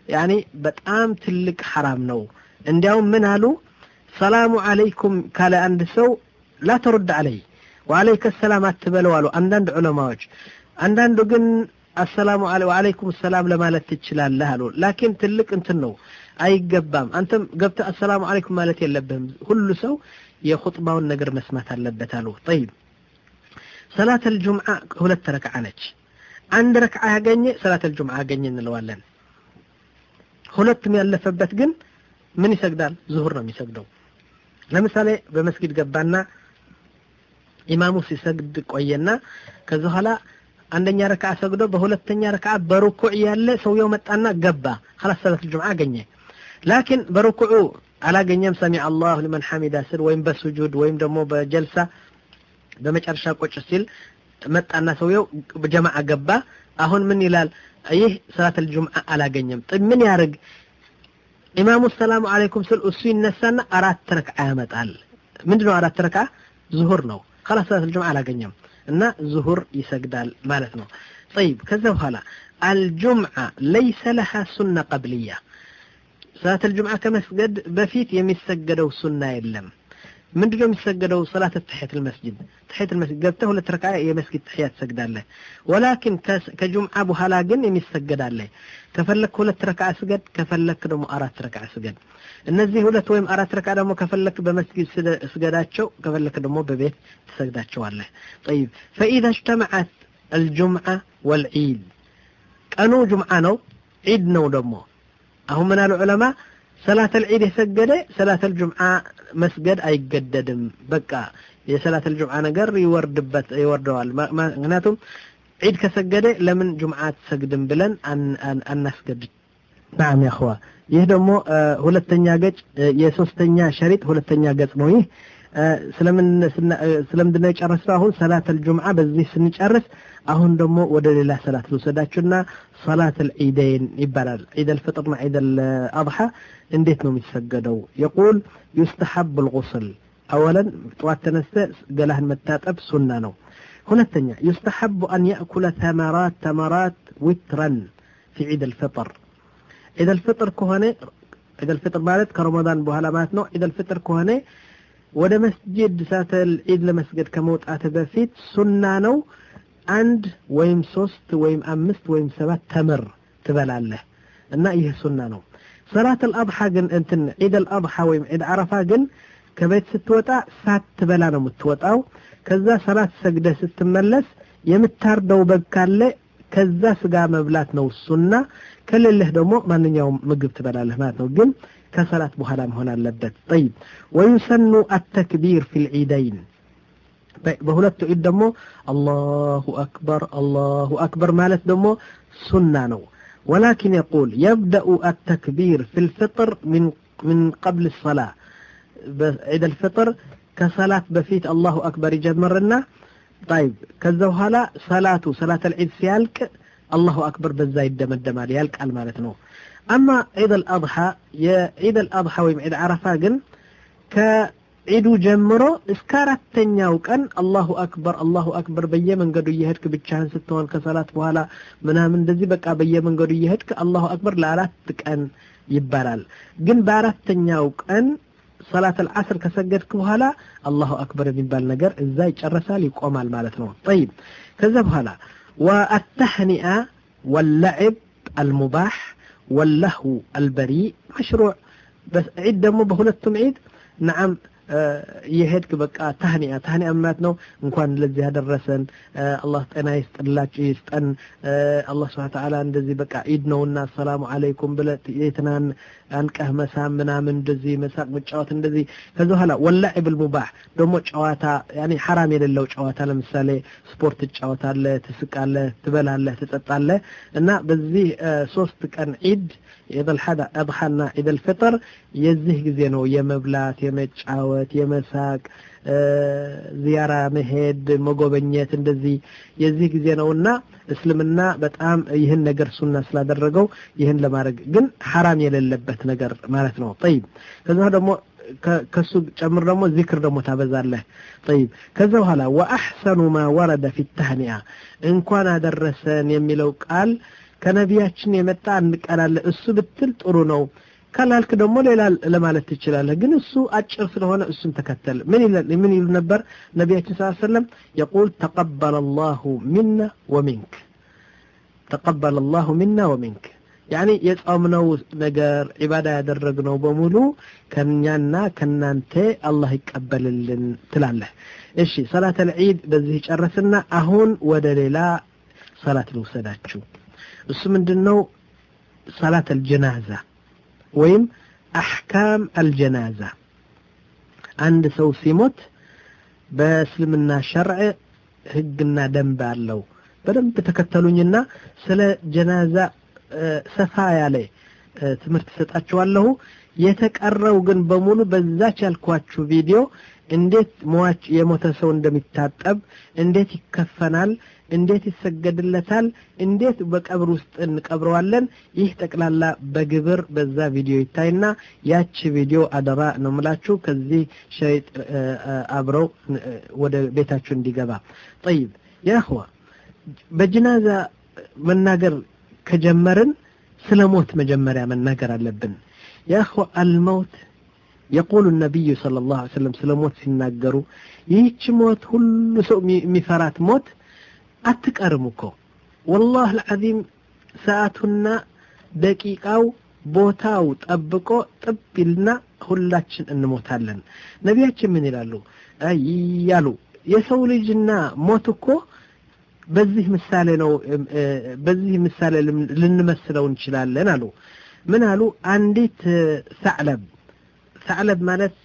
S2: ያኒ በጣም ትልቅ ሐራም ነው እንዲያውም ምን አሉ ሰላሙ አለይኩም ካለ አንድ ሰው ላ ተሩድ አለይ ወአለይከ ሰላም አትበለው አሉ አንዳንድ ዑለማዎች አንዳንዱ ግን አሰላሙ ወአለይኩም ሰላም ለማለት ትችላለህ አሉ ላኪን ትልቅ እንትን ነው አይገባም አንተም ገብተህ አሰላሙ አለይኩም ማለት የለብህም ሁሉ ሰው የኹጥባውን ነገር መስማት አለበት አሉ ጠይብ ሰላት አልጁምዓ ሁለት ረክዓ ነች አንድ ረክዓ ያገኘ ሰላት አልጁምዓ ያገኘ እንለዋለን ሁለቱም ያለፈበት ግን ምን ይሰግዳል ዙሁር ነው የሚሰግደው ለምሳሌ በመስጊድ ገባና ኢማሙ ሲሰግድ ቆየና ከዚ በኋላ አንደኛ ረክዓ ሰግዶ በሁለተኛ ረክዓ በሩኩዕ ያለ ሰውየው መጣና ገባ خلاص ሰላት الجمعة አገኘ ላኪን በሩኩዑ አላገኘም ሰሚ አላሁ ሊመን ሐሚዳ ስል ወይም በሱጁድ ወይም ደግሞ በጀልሳ በመጨረሻ ቁጭ ሲል መጣና ሰውየው በጀማዓ ገባ አሁን ምን ይላል ይህ ሰላት الجمعة አላገኘም ምን ያርግ ኢማሙ ሰላሙ አለይኩም ስል እሱ ይነሳና አራት ረክዓ ያመጣል ምንድነው አራት ረክዓ ዙሁር ነው خلاص ሰላት الجمعة አላገኘም እና ዙሁር ይሰግዳል ማለት ነው طيب ከዛ በኋላ الجمعة ليس لها سنة قبلية ሰላት الجمعة ከመስገድ በፊት የሚሰገደው ሱና የለም ምንድነው የሚሰገደው ሰላት ተሕየት المسجد ተሕየት المسجد ገብተህ ሁለት ረክዓ የመስጊድ ተሕያት ትሰግዳለህ ወላኪን ከጁምዓ በኋላ ግን የሚሰገድ አለ ከፈለክ ሁለት ረክዓ ስገድ ከፈለክ ደግሞ አራት ረክዓ ስገድ እነዚህ ሁለት ወይም አራት ረክዓ ደግሞ ከፈለክ በመስጊድ ስገዳቸው ከፈለክ ደግሞ በቤት ትሰግዳቸዋለህ طيب فإذا اجتمعت الجمعة والعيد ቀኑ ጁምዓ ነው ዒድ ነው ደግሞ አሁን ምን አሉ ዑለማ ሰላት አልዒድ የሰገደ ሰላት አልጁምዓ መስገድ አይገደድም በቃ የሰላት አልጁምዓ ነገር ይወርድበት ይወርደዋል ምክንያቱም ዒድ ከሰገደ ለምን ጁምዓ አትሰግድም ብለን አናስገድ ናም ያኸዋ ይህ ደግሞ ሁለተኛ ገጽ የሶስተኛ ሸሪጥ ሁለተኛ ገጽ ነው ይህ ስለምን ስለምንድነው የጨረስነው አሁን ሰላት አልጁምዓ በዚህ ስንጨርስ አሁን ደግሞ ወደ ሌላ ሰላት ልውሰዳችሁና ሰላት አልዒደይን ይባላል ዒድ አልፍጥርና ዒድ አልአድሓ እንዴት ነው የሚሰገደው የቁል ዩስተሐብ ልغስል አወለን ጠዋት ተነስተ ገላህን መታጠብ ሱና ነው ሁለተኛ ዩስተሐቡ አን ያእኩለ ተመራት ተመራት ዊትረን ፊ ዒድ አልፍጥር ዒድ አልፍጥር ከሆነ ዒድ አልፍጥር ማለት ከረመዳን በኋላ ማለት ነው ዒድ አልፍጥር ከሆነ ወደ መስጂድ ሳተል ዒድ ለመስገድ ከመውጣት በፊት ሱና ነው አንድ ወይም ሶስት ወይም አምስት ወይም ሰባት ተምር ትበላለህ እና ይህ ሱና ነው ሰላት አልአድሓ ግን እንትን ዒድ አልአድሓ ወይም ዒድ አረፋ ግን ከቤት ስትወጣ ሳትበላ ነው የምትወጣው ከዛ ሰላት ሰግደህ ስትመለስ የምታርደው በግ ካለ ከዛ ስጋ መብላት ነው ሱና ከሌለህ ደግሞ ማንኛውም ምግብ ትበላለህ ማለት ነው ግን ከሰላት በኋላ መሆን አለበት طيب ويسن التكبير في العيدين በሁለቱ ዒድ ደግሞ አላሁ አክበር አላሁ አክበር ማለት ደግሞ ሱና ነው ولكن يقول يبدأ التكبير في الفطر من من قبل الصلاة عيد الفطر كصلاة بفيت الله أكبر يجمرنا طيب كذا هلا صلاة صلاة العيد سيالك الله أكبر بزا يدمدم يالك المالتنو أما عيد الأضحى يا عيد الأضحى ويم عيد عرفة جن ከዒዱ ጀምሮ እስከ አራተኛው ቀን አላሁ አክበር አላሁ አክበር በየመንገዱ እየሄድክ ብቻህን ስትሆን ከሰላት በኋላ ምናምን እንደዚህ በቃ በየመንገዱ እየሄድክ አላሁ አክበር ለአራት ቀን ይባላል ግን በአራተኛው ቀን ሰላት አልዓስር ከሰገድክ በኋላ አላሁ አክበር የሚባል ነገር እዛ ይጨረሳል ይቆማል ማለት ነው ጠይብ ከዛ በኋላ ወአተህኒአ ወለዕብ አልሙባሕ ወለህው አልበሪእ መሽሩዕ ዒድ ደግሞ በሁለቱም ዒድ ነዓም የሄድክ በቃ ታህኒያ ታህኒያ ማለት ነው እንኳን ለዚህ ያደረሰን አላህ ጤና ይስጥላችሁ ይስጠን አላህ ስብሐ ተዓላ እንደዚህ በቃ ዒድ ነውና ሰላሙ አለይኩም ብለህ የትናን አንቀህ መሳም ምናምን እንደዚህ መሳቅ መጫወት እንደዚህ ከዚ በኋላ ወላዒብ ልሙባህ ደግሞ ጨዋታ ያኔ ሐራም የሌለው ጨዋታ ለምሳሌ ስፖርት ትጫወታለህ ትስቃለህ ትበላለህ ትጠጣለህ እና በዚህ ሶስት ቀን ዒድ ኢድ አልአድሓና ኢድ አልፍጥር የዚህ ጊዜ ነው የመብላት የመጫወት የመሳቅ ዚያራ መሄድ መጎበኘት እንደዚህ የዚህ ጊዜ ነውና እስልምና በጣም ይህን ነገር ሱና ስላደረገው ይህን ለማድረግ ግን ሐራም የሌለበት ነገር ማለት ነው ጠይብ ከዛ ደግሞ ከሱ ጨምር ደግሞ ዚክር ደግሞ ታበዛለህ ጠይብ ከዛ በኋላ ወአሕሰኑ ማ ወረደ ፊ ተህኒያ እንኳን አደረሰን የሚለው ቃል ከነቢያችን የመጣ አንድ ቃል አለ እሱ ብትል ጥሩ ነው ካላልክ ደግሞ ሌላ ለማለት ትችላለህ ግን እሱ አጭር ስለሆነ እሱን ተከተል ምን ይላል ምን ይሉ ነበር ነቢያችን ሰለላሁ ዐለይሂ ወሰለም يقول تقبل الله منا ومنك تقبل الله منا ومنك ያኒ የጾምነው ነገር ዒባዳ ያደረግነው በሙሉ ከኛና ከናንተ አላህ ይቀበልልን ትላለህ እሺ ሰላት አልዒድ በዚህ ጨረስና አሁን ወደ ሌላ ሰላት ልውሰዳችሁ እሱ ምንድነው ሰላት አልጀናዛ ወይም አሕካም አልጀናዛ አንድ ሰው ሲሞት በእስልምና ሸርዕ ህግና ደንብ አለው በደንብ ተከተሉኝና ስለ ጀናዛ ሰፋ ያለ ትምህርት ሰጣችኋለሁ የተቀረው ግን በሙሉ በዛች ያልኳችሁ ቪዲዮ እንዴት ሟች የሞተ ሰው እንደሚታጠብ እንዴት ይከፈናል እንዴት ይሰገድለታል እንዴት በቀብር ውስጥ እንቀብረዋለን ይህ ጠቅላላ በግብር በዛ ቪዲዮ ይታይና ያቺ ቪዲዮ አደራ ነው ምላችሁ ከዚህ ሸሪጥ አብረው ወደ ቤታችሁ እንዲገባ ጠይብ ያህዋ በጅናዛ መናገር ከጀመርን ስለ ሞት መጀመሪያ መናገር አለብን ያህዋ አልመውት የቁሉ ነቢዩ صلى الله عليه وسلم ስለ ሞት ሲናገሩ ይህች ሞት ሁሉ ሰው የሚፈራት ሞት አትቀርም እኮ ወላህ ልዓዚም ሰዓቱና ደቂቃው ቦታው ጠብቆ ጥብ ይልና ሁላችን እንሞታለን ነቢያችን ምን ይላሉ እያሉ የሰው ልጅና ሞት እኮ በዚህ ምሳሌ ነው በዚህ ምሳሌ ልንመስለው እንችላለን አሉ ምን አሉ አንዲት ሰዕለብ ሰዕለብ ማለት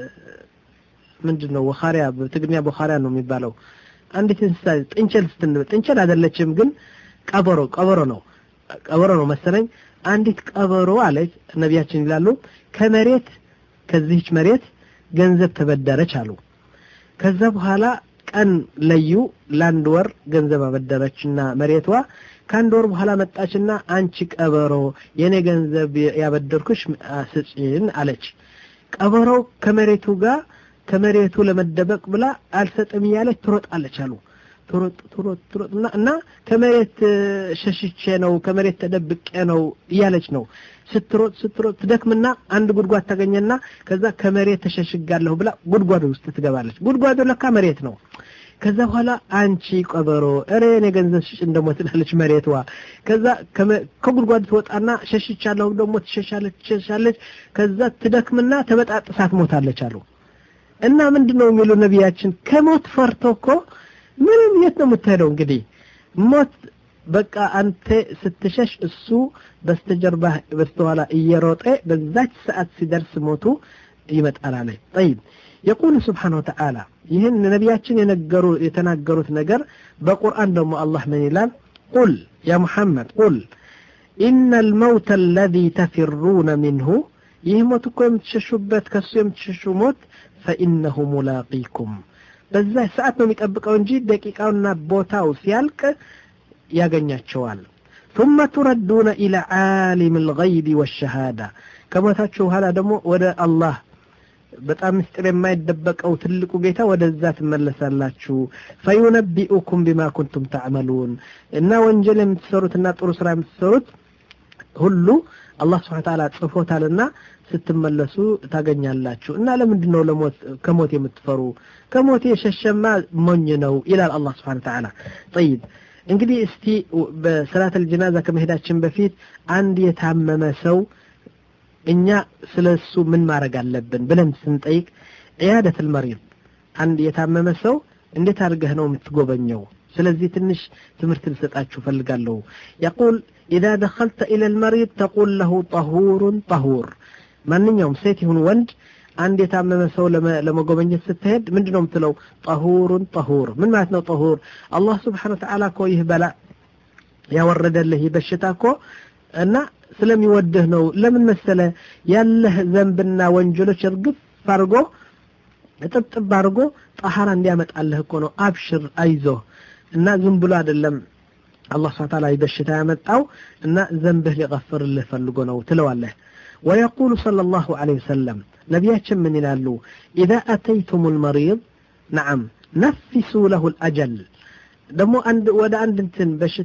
S2: ምንድን ነው ወኻሪያ በትግርኛ በኻሪያ ነው የሚባለው አንዲት እንስሳ ጥንቸል ስትንበል ጥንቸል አይደለችም ግን ቀበሮ ቀበሮ ነው ቀበሮ ነው መሰለኝ አንዲት ቀበሮ አለች ነቢያችን ይላሉ ከመሬት ከዚህች መሬት ገንዘብ ተበደረች አሉ ከዛ በኋላ ቀን ለዩ ለአንድ ወር ገንዘብ አበደረችና መሬቷ ከአንድ ወር በኋላ መጣችና አንቺ ቀበሮ የኔ ገንዘብ ያበደርኩሽ ስጪን አለች ቀበሮው ከመሬቱ ጋር ከመሬቱ ለመደበቅ ብላ አልሰጥም እያለች ትሮጣለች አሉ ትሮጥ ትሮጥ ትሮጥ እና ከመሬት ሸሽቼ ነው ከመሬት ተደብቄ ነው እያለች ነው ስትሮጥ ስትሮጥ ትደክምና አንድ ጉድጓድ ታገኘና ከዛ ከመሬት ተሸሽጋለሁ ብላ ጉድጓዱ ውስጥ ትገባለች ጉድጓዱ ለካ መሬት ነው ከዛ በኋላ አንቺ ቀበሮ እሬ እኔ ገንዘብ ሽጭ እንደሞ ትላለች መሬቷ ከዛ ከጉድጓዱ ትወጣና ሸሽቻለሁ ደግሞ ትሸሻለች ትሸሻለች ከዛ ትደክምና ተበጣጥሳ ትሞታለች አሉ እና ምንድን ነው የሚሉ ነቢያችን ከሞት ፈርቶ እኮ ምንም የት ነው የምትሄደው እንግዲህ ሞት በቃ አንተ ስትሸሽ እሱ በስተጀርባ በስተኋላ እየሮጠ በዛች ሰዓት ሲደርስ ሞቱ ይመጣል አለ ጠይብ የቁል ስብሓን ወተዓላ ይህን ነቢያችን የነገሩ የተናገሩት ነገር በቁርአን ደግሞ አላህ ምን ይላል ቁል ያ ሙሐመድ ቁል ኢነ ልመውት አለዚ ተፊሩነ ሚንሁ ይህ ሞት እኮ የምትሸሹበት ከሱ የምትሸሹ ሞት ፈኢነሁ ሙላቂኩም በዛ ሰዓት ነው የሚጠብቀው እንጂ ደቂቃውና ቦታው ሲያልቅ ያገኛቸዋል ثم تردون إلى عالم الغيب والشهادة ከሞታችሁ በኋላ ደግሞ ወደ አላህ በጣም ምስጢር የማይደበቀው ትልቁ ጌታ ወደዛ ትመለሳላችሁ ፈዩነቢኡኩም ቢማ ኩንቱም ተዕመሉን እና ወንጀል የምትሰሩትና ጥሩ ስራ የምትሰሩት ሁሉ አላህ ስብሐ ተዓላ ጽፎታልና ስትመለሱ ታገኛላችሁ እና ለምንድን ነው ለሞት ከሞት የምትፈሩ ከሞት የሸሸማ ሞኝ ነው ይላል አላህ ስብሐ ተዓላ ጠይብ እንግዲህ እስቲ በሰላት አልጀናዛ ከመሄዳችን በፊት አንድ የታመመ ሰው እኛ ስለ እሱ ምን ማድረግ አለብን ብለን ስንጠይቅ ዕያደት ልመሪድ አንድ የታመመ ሰው እንዴት አድርገህ ነው የምትጎበኘው ስለዚህ ትንሽ ትምህርት ልሰጣችሁ ፈልጋለሁ የቁል ኢዛ ደኸልተ ኢለ ልመሪድ ተቁል ለሁ ጠሁሩን ጠሁር ማንኛውም ሴት ይሁን ወንድ አንድ የታመመ ሰው ለመጎበኘት ስትሄድ ምንድን ነው የምትለው ጠሁሩን ጠሁር ምን ማለት ነው ጠሁር አላህ ስብሓን ወተዓላ እኮ ይህ በላ ያወረደልህ ይህ በሽታ እኮ እና ስለሚወድህ ነው ለምን መሰለ ያለህ ዘንብና ወንጀሎች እርግፍ አድርጎ ጥብጥብ አድርጎ ጠሃራ እንዲያመጣልህ እኮ ነው አብሽር አይዞህ እና ዝም ብሎ አይደለም አላህ ስብሐ ተዓላ በሽታ ያመጣው እና ዘንብህ ሊቀፍርልህ ፈልጎ ነው ትለዋለህ ويقول صلى الله عليه وسلم نبياتهم من يلالو إذا أتيتم المريض نعم نفسوا له الأجل ደግሞ አንድ ወደ አንድ እንትን በሽታ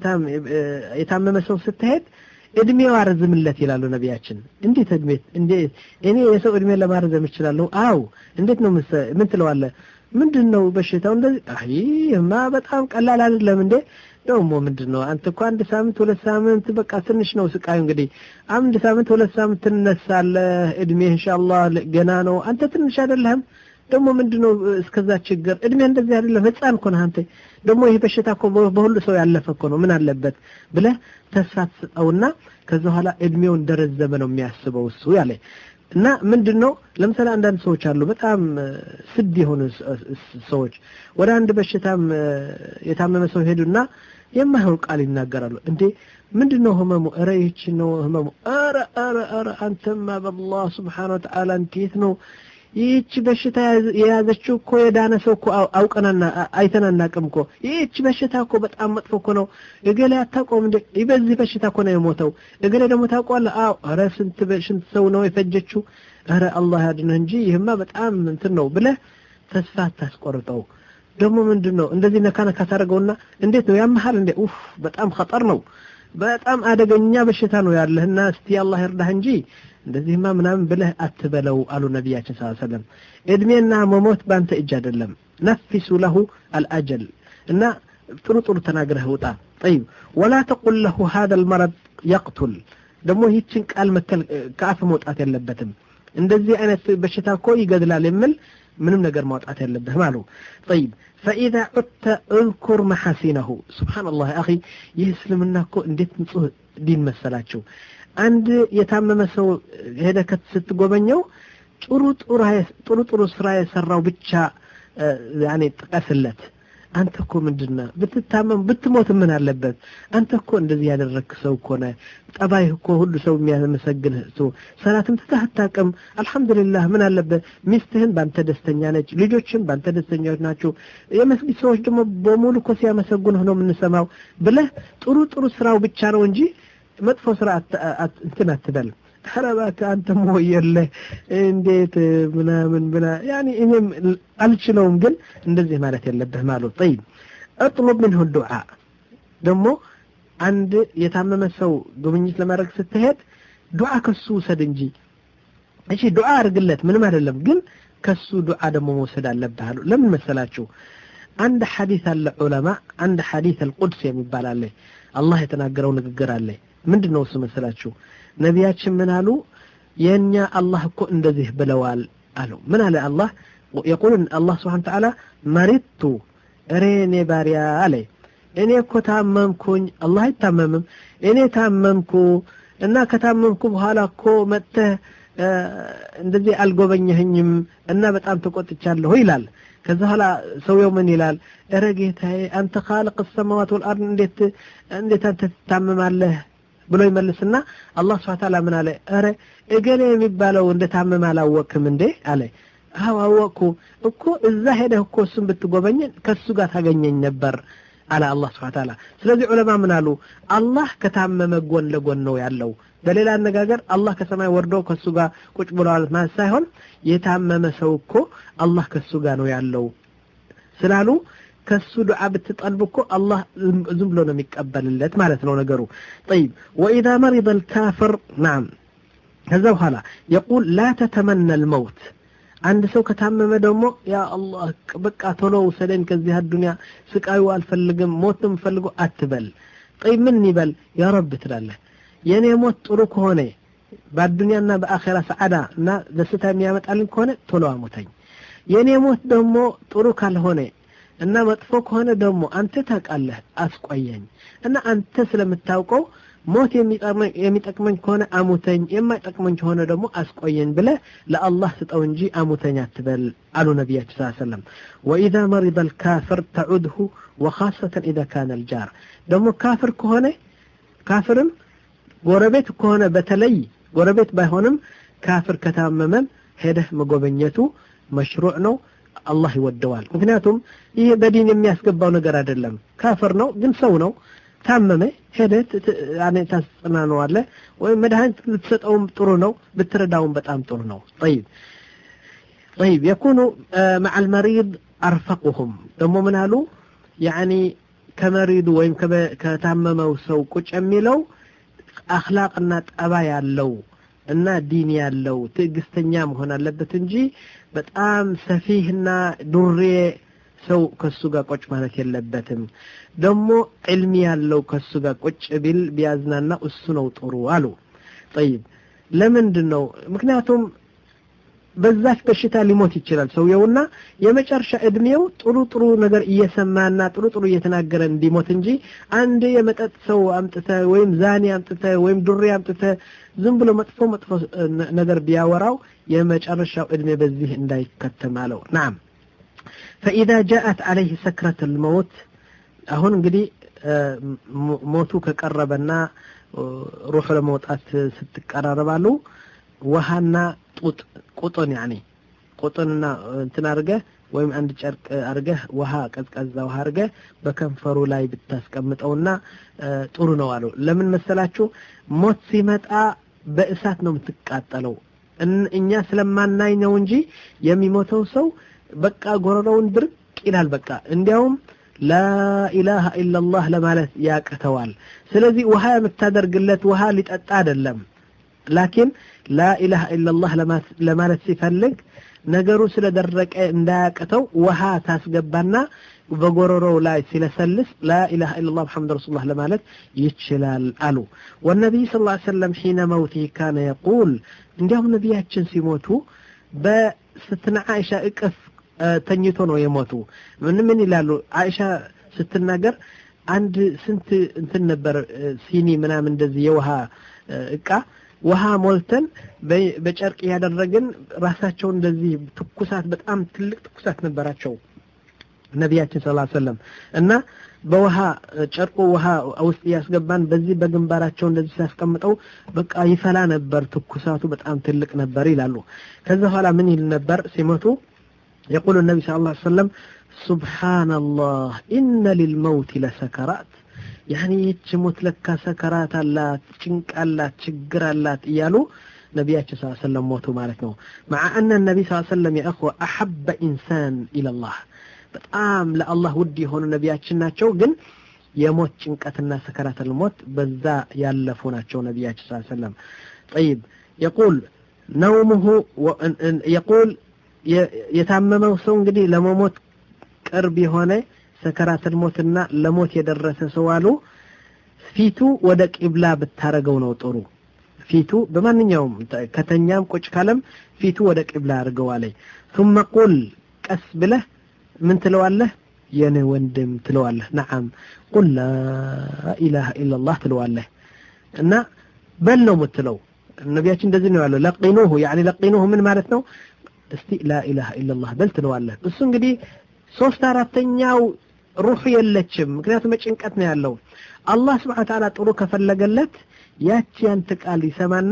S2: የታመመ ሰው ስትሄድ እድሜው አረዝምለት ይላሉ ነቢያችን። እንዴት እድሜ እንዴት እኔ የሰው እድሜ ለማረዘም እችላለሁ? አው እንዴት ነው ምን ትለዋለህ? ምንድን ነው በሽታው እንደዚህ? አይማ በጣም ቀላል አይደለም እንዴ ደግሞ ምንድን ነው አንተ እኮ አንድ ሳምንት ሁለት ሳምንት በቃ ትንሽ ነው ስቃዩ። እንግዲህ አንድ ሳምንት ሁለት ሳምንት ትነሳለህ። እድሜ ኢንሻአላህ ገና ነው። አንተ ትንሽ አይደለህም። ደግሞ ምንድን ነው እስከዛ ችግር እድሜ እንደዚህ አይደለም። ህፃን እኮ ነህ አንተ። ደግሞ ይሄ በሽታ እኮ በሁሉ ሰው ያለፈ እኮ ነው። ምን አለበት ብለህ ተስፋ ትሰጠውና ከዛ በኋላ እድሜው እንደረዘመ ነው የሚያስበው እሱ ያለ እና ምንድን ነው ለምሳሌ አንዳንድ ሰዎች አሉ በጣም ስድ የሆኑ ሰዎች ወደ አንድ በሽታም የታመመ ሰው ሄዱና የማይሆን ቃል ይናገራሉ። እንዴ ምንድን ነው ህመሙ? ኧረ ይህች ነው ህመሙ። ኧረ ኧረ ኧረ አንተማ በአላህ ስብሓነ ወተዓላ እንዴት ነው ይህች በሽታ የያዘችው እኮ የዳነ ሰው እኮ አውቀናና አይተን አናቅም እኮ ይህች በሽታ እኮ በጣም መጥፎ እኮ ነው። እገሌ አታውቀውም እንዴ? በዚህ በሽታ እኮ ነው የሞተው። እገሌ ደግሞ ታውቀዋለህ? አዎ። ኧረ ስንት ስንት ሰው ነው የፈጀችው? ኧረ አላህ ያድንህ እንጂ ይህማ በጣም እንትን ነው ብለህ ተስፋ አታስቆርጠው። ደግሞ ምንድን ነው እንደዚህ ነካ ነካ ታደርገውና እንዴት ነው ያመሃል እንዴ? ኡፍ በጣም ኸጠር ነው፣ በጣም አደገኛ በሽታ ነው ያለህና እስቲ አላህ ይርዳህ እንጂ እንደዚህማ ምናምን ብለህ አትበለው አሉ ነቢያችን ስ ሰለም። እድሜና መሞት በአንተ እጅ አይደለም። ነፊሱ ለሁ አልአጀል እና ጥሩ ጥሩ ተናግረህ ውጣ። ጠይብ ወላ ተቁል ለሁ ሀደ ልመረድ የቅቱል ደግሞ ይህችን ቃል መከል ከአፍ መውጣት የለበትም። እንደዚህ አይነት በሽታ እኮ ይገድላል የሚል ምንም ነገር ማውጣት የለብህም አሉ። ጠይብ ፈኢዛ ዑድተ እዝኩር መሐሲነሁ ስብሓንላህ አኺ ይህ እስልምና እኮ እንዴት ንጹህ ዲን መሰላችሁ። አንድ የታመመ ሰው ሄደህ ስትጎበኘው ጥሩ ጥሩ ጥሩ ስራ የሰራው ብቻ ያኔ ጥቀስለት። አንተ እኮ ምንድነ ብትታመም ብትሞት ምን አለበት? አንተ እኮ እንደዚህ ያደረግክ ሰው እኮ ነህ። ጠባይህ እኮ ሁሉ ሰው የሚያመሰግንህ ሰው፣ ሰላትም ትተህ አታውቅም። አልሐምዱሊላህ ምን አለበት? ሚስትህን በአንተ ደስተኛ ነች፣ ልጆችም በአንተ ደስተኛዎች ናቸው። የመስጊድ ሰዎች ደግሞ በሙሉ እኮ ሲያመሰግኑህ ነው የምንሰማው ብለህ ጥሩ ጥሩ ስራው ብቻ ነው እንጂ መጥፎ ስራ እንትን አትበል። ኧረ እባክህ አንተ ሞየለህ እንዴት ምናምን ብላ ያኔ እኔም አልችለውም፣ ግን እንደዚህ ማለት የለብህም አሉ። ጠይብ እጥሉብ ምንሁ ዱዓ ደግሞ አንድ የታመመ ሰው ጉብኝት ለማድረግ ስትሄድ ዱዓ ከሱ ውሰድ እንጂ። እሺ ዱዓ አድርግለት ምንም አይደለም፣ ግን ከሱ ዱዓ ደግሞ መውሰድ አለብህ አሉ። ለምን መሰላችሁ? አንድ ሐዲስ አለ ዑለማ አንድ ሐዲስ አልቁድስ የሚባል አለ። አላህ የተናገረው ንግግር አለ። ምንድን ነው እሱ መሰላችሁ? ነቢያችን ምን አሉ? የእኛ አላህ እኮ እንደዚህ ብለዋል አሉ። ምን አለ አላህ? የቁል አላህ ስብሓን ተዓላ መሪቱ እሬ እኔ ባሪያ አለ እኔ እኮ ታመምኩኝ። አላህ አይታመምም። እኔ ታመምኩ እና ከታመምኩ በኋላ እኮ መጥተህ እንደዚህ አልጎበኘህኝም እና በጣም ተቆጥቻለሁ ይላል። ከዛ በኋላ ሰውየው ምን ይላል? እረ ጌታዬ አንተ ኻልቅ ሰማዋት ወልአርድ እንዴት እንዴት አንተ ትታመማለህ ብሎ ይመልስና አላህ ስብሐ ተዓላ ምን አለ? እረ እገሌ የሚባለው እንደታመመ አላወቅም እንዴ አለ። አዎ አወቅኩ እኮ እዛ ሄደህ እኮ እሱን ብትጎበኝ ከሱ ጋር ታገኘኝ ነበር አለ አላህ ስብሐ ተዓላ። ስለዚህ ዑለማ ምን አሉ? አላህ ከታመመ ጎን ለጎን ነው ያለው። በሌላ አነጋገር አላህ ከሰማይ ወርዶ ከሱ ጋር ቁጭ ብለዋል ማለት ሳይሆን የታመመ ሰው እኮ አላህ ከሱ ጋር ነው ያለው ስላሉ ከሱ ዱዓ ብትጠልብ እኮ አላህ ዝም ብሎ ነው የሚቀበልለት ማለት ነው ነገሩ። ጠይብ ወኢዛ መሪደ ልካፍር ናም ከዛ በኋላ የቁል ላ ተተመነ ልመውት አንድ ሰው ከታመመ ደግሞ ያ አላህ በቃ ቶሎ ውሰደኝ ከዚህ አዱንያ ስቃዩ አልፈልግም ሞት ነው የምፈልገው አትበል። ጠይብ ምን ይበል? ያ ረብ ትላለህ የእኔ ሞት ጥሩ ከሆነ በአዱንያና በአኼራ ሰዓዳ እና ደስታ የሚያመጣልኝ ከሆነ ቶሎ አሞተኝ። የእኔ ሞት ደግሞ ጥሩ ካልሆነ እና መጥፎ ከሆነ ደግሞ አንተ ታውቃለህ አስቆየኝ እና አንተ ስለምታውቀው ሞት የሚጠቅመኝ ከሆነ አሙተኝ፣ የማይጠቅመኝ ከሆነ ደግሞ አስቆየኝ ብለህ ለአላህ ስጠው እንጂ አሙተኝ አትበል አሉ ነቢያችን ስ ሰለም። ወኢዛ መሪደ ልካፍር ተዑድሁ ወኻሰተን ኢዛ ካነ ልጃር ደግሞ ካፍር ከሆነ ካፍርም ጎረቤት ከሆነ በተለይ ጎረቤት ባይሆንም ካፍር ከታመመም ሄደህ መጎበኘቱ መሽሩዕ ነው። አላህ ይወደዋል። ምክንያቱም ይህ በዲን የሚያስገባው ነገር አይደለም። ካፍር ነው ግን ሰው ነው። ታመመ ሄደህ ታጽናነዋለህ፣ ወይም መድኃኒት ብትሰጠውም ጥሩ ነው፣ ብትረዳውም በጣም ጥሩ ነው። ጠይብ ጠይብ የኩኑ መዓ ልመሪድ አርፈቁሁም ደግሞ ምን አሉ ያኒ ከመሪዱ ወይም ከታመመው ሰው ቁጭ የሚለው አኽላቅና ጠባ ያለው እና ዲን ያለው ትዕግስተኛ መሆን አለበት እንጂ በጣም ሰፊህና ዱሬ ሰው ከሱ ጋር ቁጭ ማለት የለበትም። ደግሞ ዕልሚ ያለው ከሱ ጋር ቁጭ ቢል ቢያዝናና እሱ ነው ጥሩ አሉ። ጠይብ ለምንድን ነው? ምክንያቱም በዛች በሽታ ሊሞት ይችላል ሰውየውና የመጨረሻ እድሜው ጥሩ ጥሩ ነገር እየሰማና ጥሩ ጥሩ እየተናገረ እንዲሞት እንጂ አንድ የመጠጥ ሰው አምጥተ ወይም ዛኔ አምጥተ ወይም ዱሬ አምጥተ ዝም ብሎ መጥፎ መጥፎ ነገር ቢያወራው የመጨረሻው እድሜ በዚህ እንዳይከተም አለው። ናም ፈኢዛ ጃአት አለይህ ሰክረት ልመውት አሁን እንግዲህ ሞቱ ከቀረበና ሩሑ ለመውጣት ስትቀራረባሉ ውሃና ጡጥ ቁጥን ያኔ ቁጥንና እንትን አድርገህ ወይም አንድ ጨርቅ አድርገህ ውሃ ቀዝቃዛ ውሃ አድርገህ በከንፈሩ ላይ ብታስቀምጠውና ጥሩ ነው አሉ። ለምን መሰላችሁ? ሞት ሲመጣ በእሳት ነው የምትቃጠለው። እኛ ስለማናይ ነው እንጂ የሚሞተው ሰው በቃ ጎረሮውን ድርቅ ይላል። በቃ እንዲያውም ላኢላሃ ኢላላህ ለማለት ያቅተዋል። ስለዚህ ውሃ የምታደርግለት ውሃ ሊጠጣ አይደለም ላኪን ላኢላሃ ኢላላህ ለማለት ሲፈልግ ነገሩ ስለደረቀ እንዳያቅተው ውሃ ታስገባና በጎረሮው ላይ ሲለሰልስ ላኢላሃ ኢላላህ ሙሐመድ ረሱሉላህ ለማለት ይችላል አሉ። ወነቢይ ስ ላ ሰለም ሒነ መውቲህ ካነ የቁል እንዲያውም ነቢያችን ሲሞቱ በስትና አይሻ እቅፍ ተኝቶ ነው የሞቱ። ምን ምን ይላሉ? አይሻ ስትናገር አንድ ስንት እንትን ነበር ሲኒ ምናምን እንደዚህ የውሃ እቃ ውሃ ሞልተን በጨርቅ ያደረግን ራሳቸውን እንደዚህ ትኩሳት በጣም ትልቅ ትኩሳት ነበራቸው ነቢያችን ስ ሰለም እና በውሃ ጨርቁ ውሃ ውስጥ እያስገባን በዚህ በግንባራቸው እንደዚህ ሲያስቀምጠው በቃ ይፈላ ነበር፣ ትኩሳቱ በጣም ትልቅ ነበር ይላሉ። ከዛ በኋላ ምን ይል ነበር ሲሞቱ የቁሉ ነቢ ስ ላ ሰለም ሱብሓነላህ ኢነ ሊልመውት ለሰከራት ያኒ ይህች ሞት ለካ ሰከራት አላት፣ ጭንቅ አላት፣ ችግር አላት እያሉ ነቢያችን ስ ሰለም ሞቱ ማለት ነው። መዓ አነ ነቢ ስ ሰለም የእኽወ አሐበ ኢንሳን ኢለላህ በጣም ለአላህ ውድ የሆኑ ነቢያችን ናቸው። ግን የሞት ጭንቀትና ሰከራት ልሞት በዛ ያለፉ ናቸው ነቢያችን ስ ሰለም ጠይብ የቁል ነውሙሁ የቁል የታመመው ሰው እንግዲህ ለመሞት ቅርብ የሆነ ሰከራትን ሞትና ለሞት የደረሰ ሰው አሉ ፊቱ ወደ ቂብላ ብታረገው ነው ጥሩ። ፊቱ በማንኛውም ከተኛም ቁጭ ካለም ፊቱ ወደ ቂብላ አድርገው አለኝ። ثم ቁል ቀስ ብለህ ምን ትለዋለህ? የኔ ወንድም ትለዋለህ። ነዓም ቁል ላኢላሃ ኢላላህ ትለዋለህ እና በል ነው የምትለው። ነቢያችን እንደዚህ ነው ያለው። ለቂኑሁ ያኒ ለቂኑሁ ምን ማለት ነው? እስቲ ላኢላሃ ኢላላህ በል ትለዋለህ። እሱ እንግዲህ ሶስት አራተኛው ሩሑ የለችም። ምክንያቱም በጭንቀት ነው ያለው። አላህ ስብሐነ ወተዓላ ጥሩ ከፈለገለት ያቺ ያንተ ቃል ይሰማና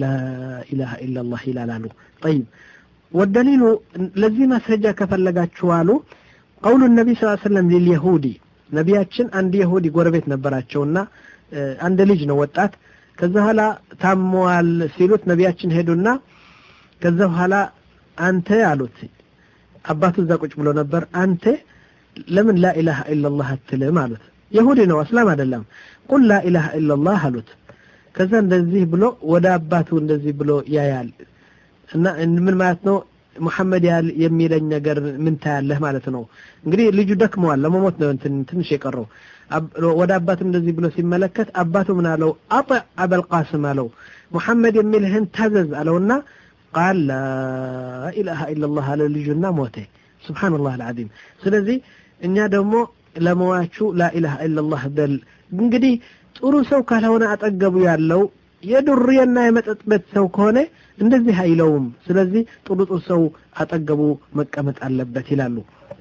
S2: ላኢላሃ ኢላላህ ይላላሉ። ጠይብ ወደሊሉ ለዚህ ማስረጃ ከፈለጋችሁ አሉ ቀውሉ ነቢ ስ ሰለም ሊልየሁዲ ነቢያችን አንድ የሁዲ ጎረቤት ነበራቸውና አንድ ልጅ ነው ወጣት። ከዛ በኋላ ታመዋል ሲሉት ነቢያችን ሄዱና ከዛ በኋላ አንተ አሉት አባቱ እዛ ቁጭ ብሎ ነበር። አንተ ለምን ላኢላሃ ኢላላህ አትልም አሉት። የሁዲ ነው እስላም አይደለም። ቁል ላኢላሃ ኢላላህ አሉት። ከዛ እንደዚህ ብሎ ወደ አባቱ እንደዚህ ብሎ ያያል እና ምን ማለት ነው ሙሐመድ ያል የሚለኝ ነገር ምን ታያለህ ማለት ነው። እንግዲህ ልጁ ደክመዋል፣ ለመሞት ነው ትንሽ የቀረው። ወደ አባቱ እንደዚህ ብሎ ሲመለከት አባቱ ምን አለው? አጢዕ አበልቃስም አለው። ሙሐመድ የሚልህን ታዘዝ አለውና ቃል ላኢላሃ ኢላላህ አለ ልጁና ሞተ። ሱብሓነላህ አልዓዚም። ስለዚህ እኛ ደግሞ ለመዋቹ ላኢላሃ ኢላላህ በል። እንግዲህ ጥሩ ሰው ካልሆነ አጠገቡ ያለው የዱርዬና የመጠጥ ቤት ሰው ከሆነ እንደዚህ አይለውም። ስለዚህ ጥሩ ጥሩ ሰው አጠገቡ መቀመጥ አለበት ይላሉ።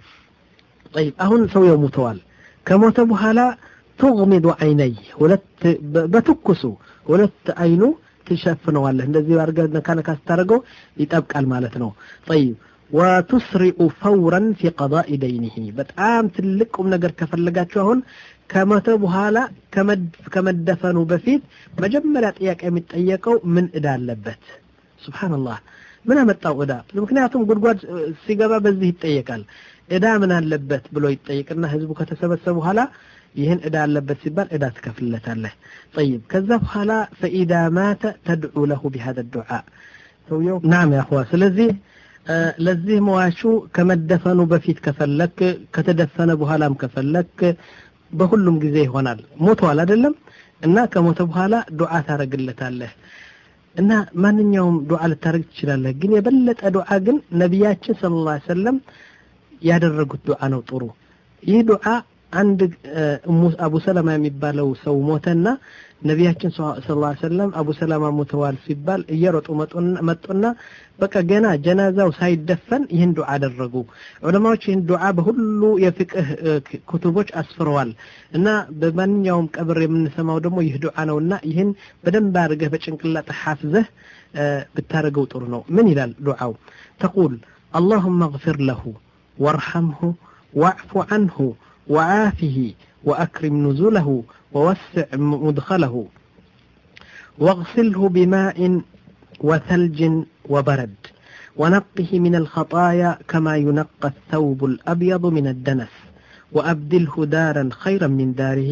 S2: ጠይብ አሁን ሰውየው ሙተዋል። ከሞተ በኋላ ቱግሚዱ አይነይ ሁለት በትኩሱ ሁለት አይኑ ትሸፍነዋለህ። እንደዚህ አድርገህ ነካ ነካ ስታደርገው ይጠብቃል ማለት ነው። ጠይብ ወቱስሪኡ ፈውረን ፊ ቀዳኢ ደይኒሂ በጣም ትልቅ ቁም ነገር ከፈለጋችሁ አሁን ከሞተ በኋላ ከመደፈኑ በፊት መጀመሪያ ጥያቄ የሚጠየቀው ምን እዳ አለበት? ሱብሓነላህ ምን አመጣው እዳ? ምክንያቱም ጉድጓድ ሲገባ በዚህ ይጠየቃል። እዳ ምን አለበት ብሎ ይጠየቅና ህዝቡ ከተሰበሰበ በኋላ ይህን እዳ አለበት ሲባል እዳ ትከፍልለታለህ ጠይብ ከዛ በኋላ ፈኢዳ ማተ ተድዑ ለሁ ቢሃذا الدعاء ሰውየው ናም ያኹዋ ስለዚህ ለዚህ መዋቹ ከመደፈኑ በፊት ከፈለክ ከተደፈነ በኋላም ከፈለክ በሁሉም ጊዜ ይሆናል ሞቷል አይደለም እና ከሞተ በኋላ ዱዓ ታረግለታለህ እና ማንኛውም ዱዓ ልታደርግ ትችላለህ ግን የበለጠ ዱዓ ግን ነቢያችን ስለ ላ ሰለም ያደረጉት ዱዓ ነው ጥሩ ይህ ዱዓ አንድ አቡ ሰለማ የሚባለው ሰው ሞተና ነቢያችን ስ ላ ሰለም አቡ ሰላማ ሞተዋል ሲባል እየሮጡ መጡና በቃ ገና ጀናዛው ሳይደፈን ይህን ዱዓ አደረጉ ዑለማዎች ይህን ዱዓ በሁሉ የፍቅህ ክቱቦች አስፍረዋል እና በማንኛውም ቀብር የምንሰማው ደግሞ ይህ ዱዓ ነውና ይህን በደንብ አድርገህ በጭንቅላት ሓፍዘህ ብታደርገው ጥሩ ነው ምን ይላል ዱዓው ተቁል اللهم اغفر له وارحمه واعف عنه وعافه وأكرم نزله ووسع مدخله واغسله بماء وثلج وبرد ونقه من الخطايا كما ينقى الثوب الأبيض من الدنس وأبدله دارا خيرا من داره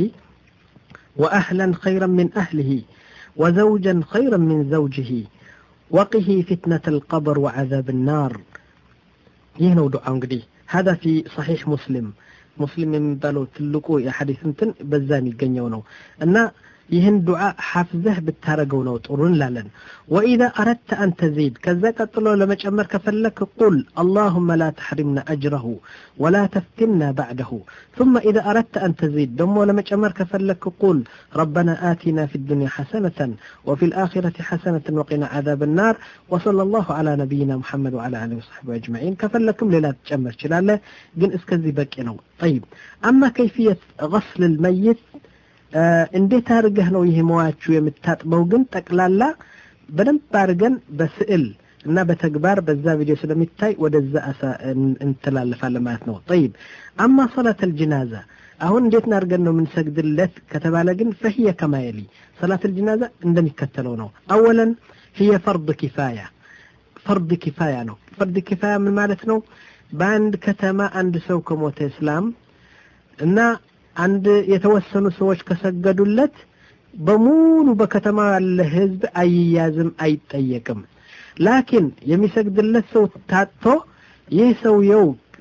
S2: وأهلا خيرا من أهله وزوجا خيرا من زوجه وقه فتنة القبر وعذاب النار يهنو دعاء قدي هذا في صحيح مسلم ሙስሊም የሚባለው ትልቁ የሐዲስ እንትን በዛ የሚገኘው ነው እና ይህን ዱዓ ሐፍዘህ ብታረገው ነው ጥሩ እንላለን ወኢዛ አረድተ አን ተዚድ ከዛ ቀጥሎ ለመጨመር ከፈለክ ቁል አላሁመ ላ ተሕሪምና አጅረሁ ወላ ተፍትና ባዕደሁ ثم إذا أردت أن تزيد دمو لما جمر كفلك قول ربنا آتنا في الدنيا حسنة وفي الآخرة حسنة وقنا عذاب النار وصلى الله على نبينا محمد وعلى آله وصحبه أجمعين كفلكم للا تجمر شلاله جن اسكزي بكينو طيب أما كيفية غسل الميت እንዴት አድርገህ ነው ይህ መዋችሁ የምታጥበው ግን ጠቅላላ በደንብ አድርገን በስዕል እና በተግባር በዛ ቪዲዮ ስለሚታይ ወደዛ እንትላለፋለን ማለት ነው ጠይብ አማ ሰላት አልጅናዛ አሁን እንዴት አድርገን ነው የምንሰግድለት ከተባለ ግን ፈህየ ከማየሊ ሰላት አልጅናዛ እንደሚከተለው ነው አወለን ህየ ፈርድ ኪፋያ ፈርድ ኪፋያ ነው ፈርድ ኪፋያ ምን ማለት ነው በአንድ ከተማ አንድ ሰው ከሞተ እስላም እና አንድ የተወሰኑ ሰዎች ከሰገዱለት በሙሉ በከተማ ያለ ህዝብ አይያዝም አይጠየቅም ላኪን የሚሰግድለት ሰው ታጥቶ ይህ ሰውየው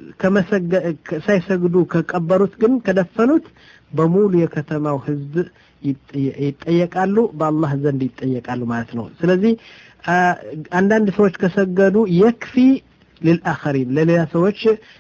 S2: ሳይሰግዱ ከቀበሩት ግን ከደፈኑት በሙሉ የከተማው ህዝብ ይጠየቃሉ በአላህ ዘንድ ይጠየቃሉ ማለት ነው ስለዚህ አንዳንድ ሰዎች ከሰገዱ የክፊ ልልአኸሪን ለሌላ ሰዎች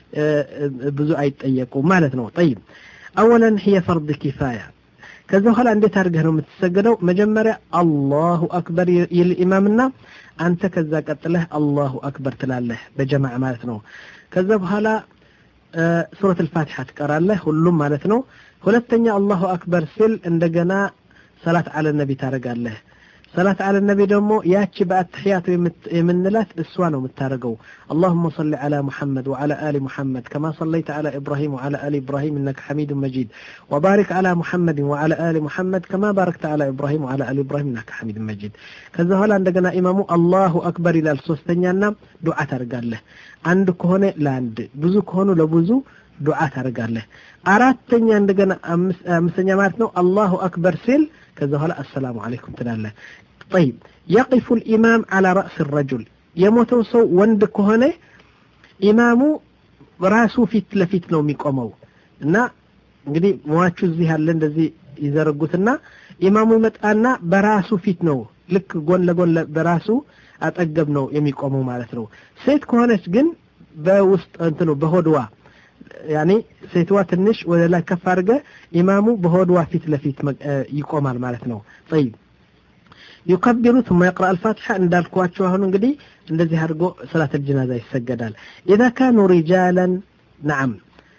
S2: ብዙ አይጠየቁም ማለት ነው ጠይብ أولا هي فرض كفاية كذا هلا عندي تارجه لهم تسجلوا مجمرة الله أكبر الإمامنا أنت كذا قتله الله أكبر تلاله بجماعة مالتنا كذا هلا آه سورة الفاتحة تقرأ له ሁሉም ማለት ነው ሁለተኛ አላሁ አክበር ሲል እንደገና ሰላት አለ ነቢ ታደርጋለህ ሰላት አለ ነቢ ደግሞ ያቺ በአትሕያቱ የምንላት እሷ ነው የምታደርገው اللهم صل على محمد وعلى آل محمد كما صليت على إبراهيم وعلى آل إبراهيم إنك حميد مجيد وبارك على محمد وعلى آل محمد كما باركت على إبراهيم وعلى آل إبراهيم إنك حميد مجيد كذا هلا عندنا إمامو الله أكبر إلى السوستنيانا دعاء ترقاله عند كهونة لاند بزو كهونو لبزو دعاء ترقاله አራተኛ እንደገና አምስተኛ ማለት ነው አላሁ አክበር ሲል ከዛ በኋላ አሰላሙ አለይኩም ትላለህ طيب يقف الإمام على رأس الرجل የሞተው ሰው ወንድ ከሆነ ኢማሙ ራሱ ፊት ለፊት ነው የሚቆመው እና እንግዲህ ሟቹ እዚህ ያለ እንደዚህ ይዘረጉትና ኢማሙ ይመጣና በራሱ ፊት ነው ልክ ጎን ለጎን በራሱ አጠገብ ነው የሚቆመው ማለት ነው ሴት ከሆነች ግን በውስጥ እንትኑ በሆድዋ ያኔ ሴትዋ ትንሽ ወደ ላይ ከፍ አድርገ ኢማሙ በሆድዋ ፊት ለፊት ይቆማል ማለት ነው ጠይብ ዩከቢሩ ثم يقرأ الفاتحة እንዳልኳቸው አሁን እንግዲህ እንደዚህ አድርጎ ሰላት الجنازة ይሰገዳል إذا كانوا رجالا نعم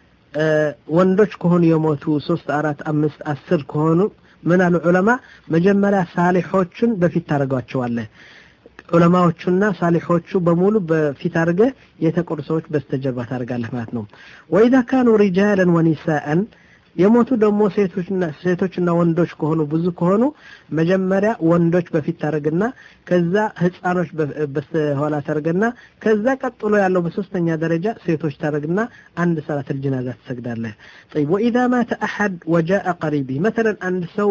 S2: ወንዶች ከሆኑ የሞቱ ሶስት አራት አምስት አስር ከሆኑ ምን አሉ ዑለማ መጀመሪያ ሳሊሖችን በፊት ታደርጓቸዋለህ ዑለማዎቹና ሳሊሖቹ በሙሉ በፊት አድርገ የተቆሩ ሰዎች በስተጀርባ ታደርጋለህ ማለት ነው ወኢዛ ካኑ ሪጃለን ወኒሳአን የሞቱ ደግሞ ሴቶችና ሴቶችና ወንዶች ከሆኑ ብዙ ከሆኑ መጀመሪያ ወንዶች በፊት ታደርግና ከዛ ህፃኖች በስተኋላ ታደርግና ከዛ ቀጥሎ ያለው በሶስተኛ ደረጃ ሴቶች ታደርግና አንድ ሰላት الجنازة ትሰግዳለህ طيب واذا مات احد وجاء قريبه مثلا አንድ ሰው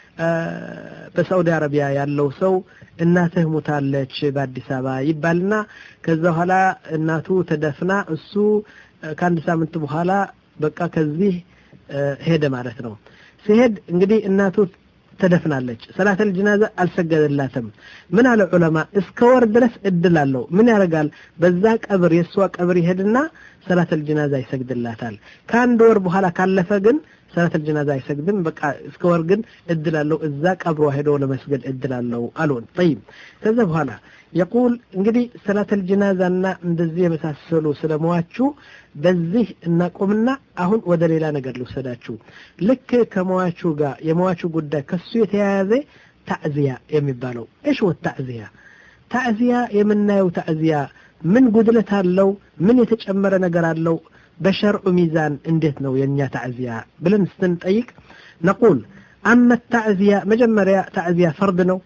S2: በሳውዲ አረቢያ ያለው ሰው እናትህ ሙታለች በአዲስ አበባ ይባልና ከዛ በኋላ እናቱ ተደፍና እሱ ከአንድ ሳምንት በኋላ በቃ ከዚህ ሄደ ማለት ነው ሲሄድ እንግዲህ እናቱ ተደፍናለች ሰላተል ጅናዛ አልሰገደላትም ምን አለ ዑለማ እስከ ወር ድረስ እድል አለው ምን ያደርጋል በዛ ቀብር የእሷ ቀብር ይሄድና ሰላተል ጅናዛ ይሰግድላታል ከአንድ ወር በኋላ ካለፈ ግን ሰላተል ጀናዛ አይሰግድም በቃ እስከ ወር ግን እድል አለው እዛ ቀብሮ ሄዶ ለመስገድ እድል አለው አሉን ጠይብ ከዛ በኋላ የቁል እንግዲህ ሰላተል ጀናዛና እንደዚህ የመሳሰሉ ስለመዋችሁ በዚህ እናቆምና አሁን ወደ ሌላ ነገር ልውሰዳችሁ ልክ ከመዋቹ ጋር የመዋቹ ጉዳይ ከሱ የተያያዘ ታዕዚያ የሚባለው እሽ ወት ታዕዚያ ታዕዚያ የምናየው ታዕዚያ ምን ጉድለት አለው ምን የተጨመረ ነገር አለው በሸርዑ ሚዛን እንዴት ነው የእኛ ታዕዚያ ብለን ስንጠይቅ ነቁል አመ ታዕዚያ መጀመሪያ ታዕዚያ ፈርድ ነው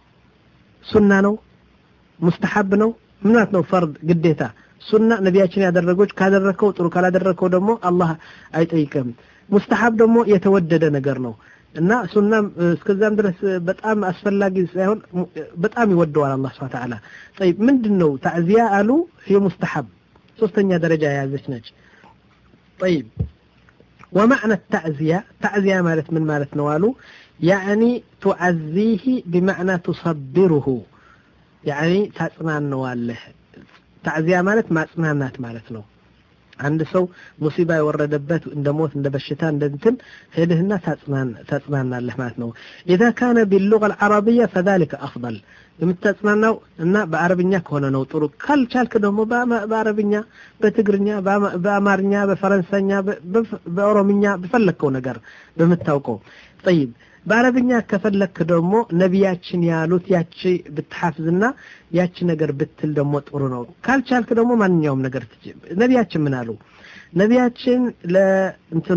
S2: ሱና ነው ሙስተሐብ ነው ምናት ነው ፈርድ ግዴታ ሱና ነቢያችን ያደረጎች ካደረከው ጥሩ ካላደረከው ደግሞ አላህ አይጠይቅም ሙስተሐብ ደግሞ የተወደደ ነገር ነው እና ሱናም እስከዛም ድረስ በጣም አስፈላጊ ሳይሆን በጣም ይወደዋል አላህ ስብሐ ተዓላ ጠይብ ምንድን ነው ታዕዚያ አሉ ይህ ሙስተሐብ ሶስተኛ ደረጃ የያዘች ነች طيب ومعنى التعزية تعزية مالت من مالت نوالو يعني تعزيه بمعنى تصبره يعني تسنان نواله تعزية مالت ما تسنانات مالت نو عند سو مصيبة يوردبت عند موت عند بشتان عند انتن هيدهنا تسنان تسنان الله مالت نو إذا كان باللغة العربية فذلك أفضل የምታጽናናው እና በአረብኛ ከሆነ ነው ጥሩ ካልቻልክ ደግሞ በአረብኛ በትግርኛ በአማርኛ በፈረንሳይኛ በኦሮምኛ በፈለግከው ነገር በምታውቀው ጠይብ በአረብኛ ከፈለክ ደግሞ ነቢያችን ያሉት ያቺ ብትሐፍዝና ያቺ ነገር ብትል ደግሞ ጥሩ ነው ካልቻልክ ደግሞ ማንኛውም ነገር ነቢያችን ምን አሉ ነቢያችን ለእንትኑ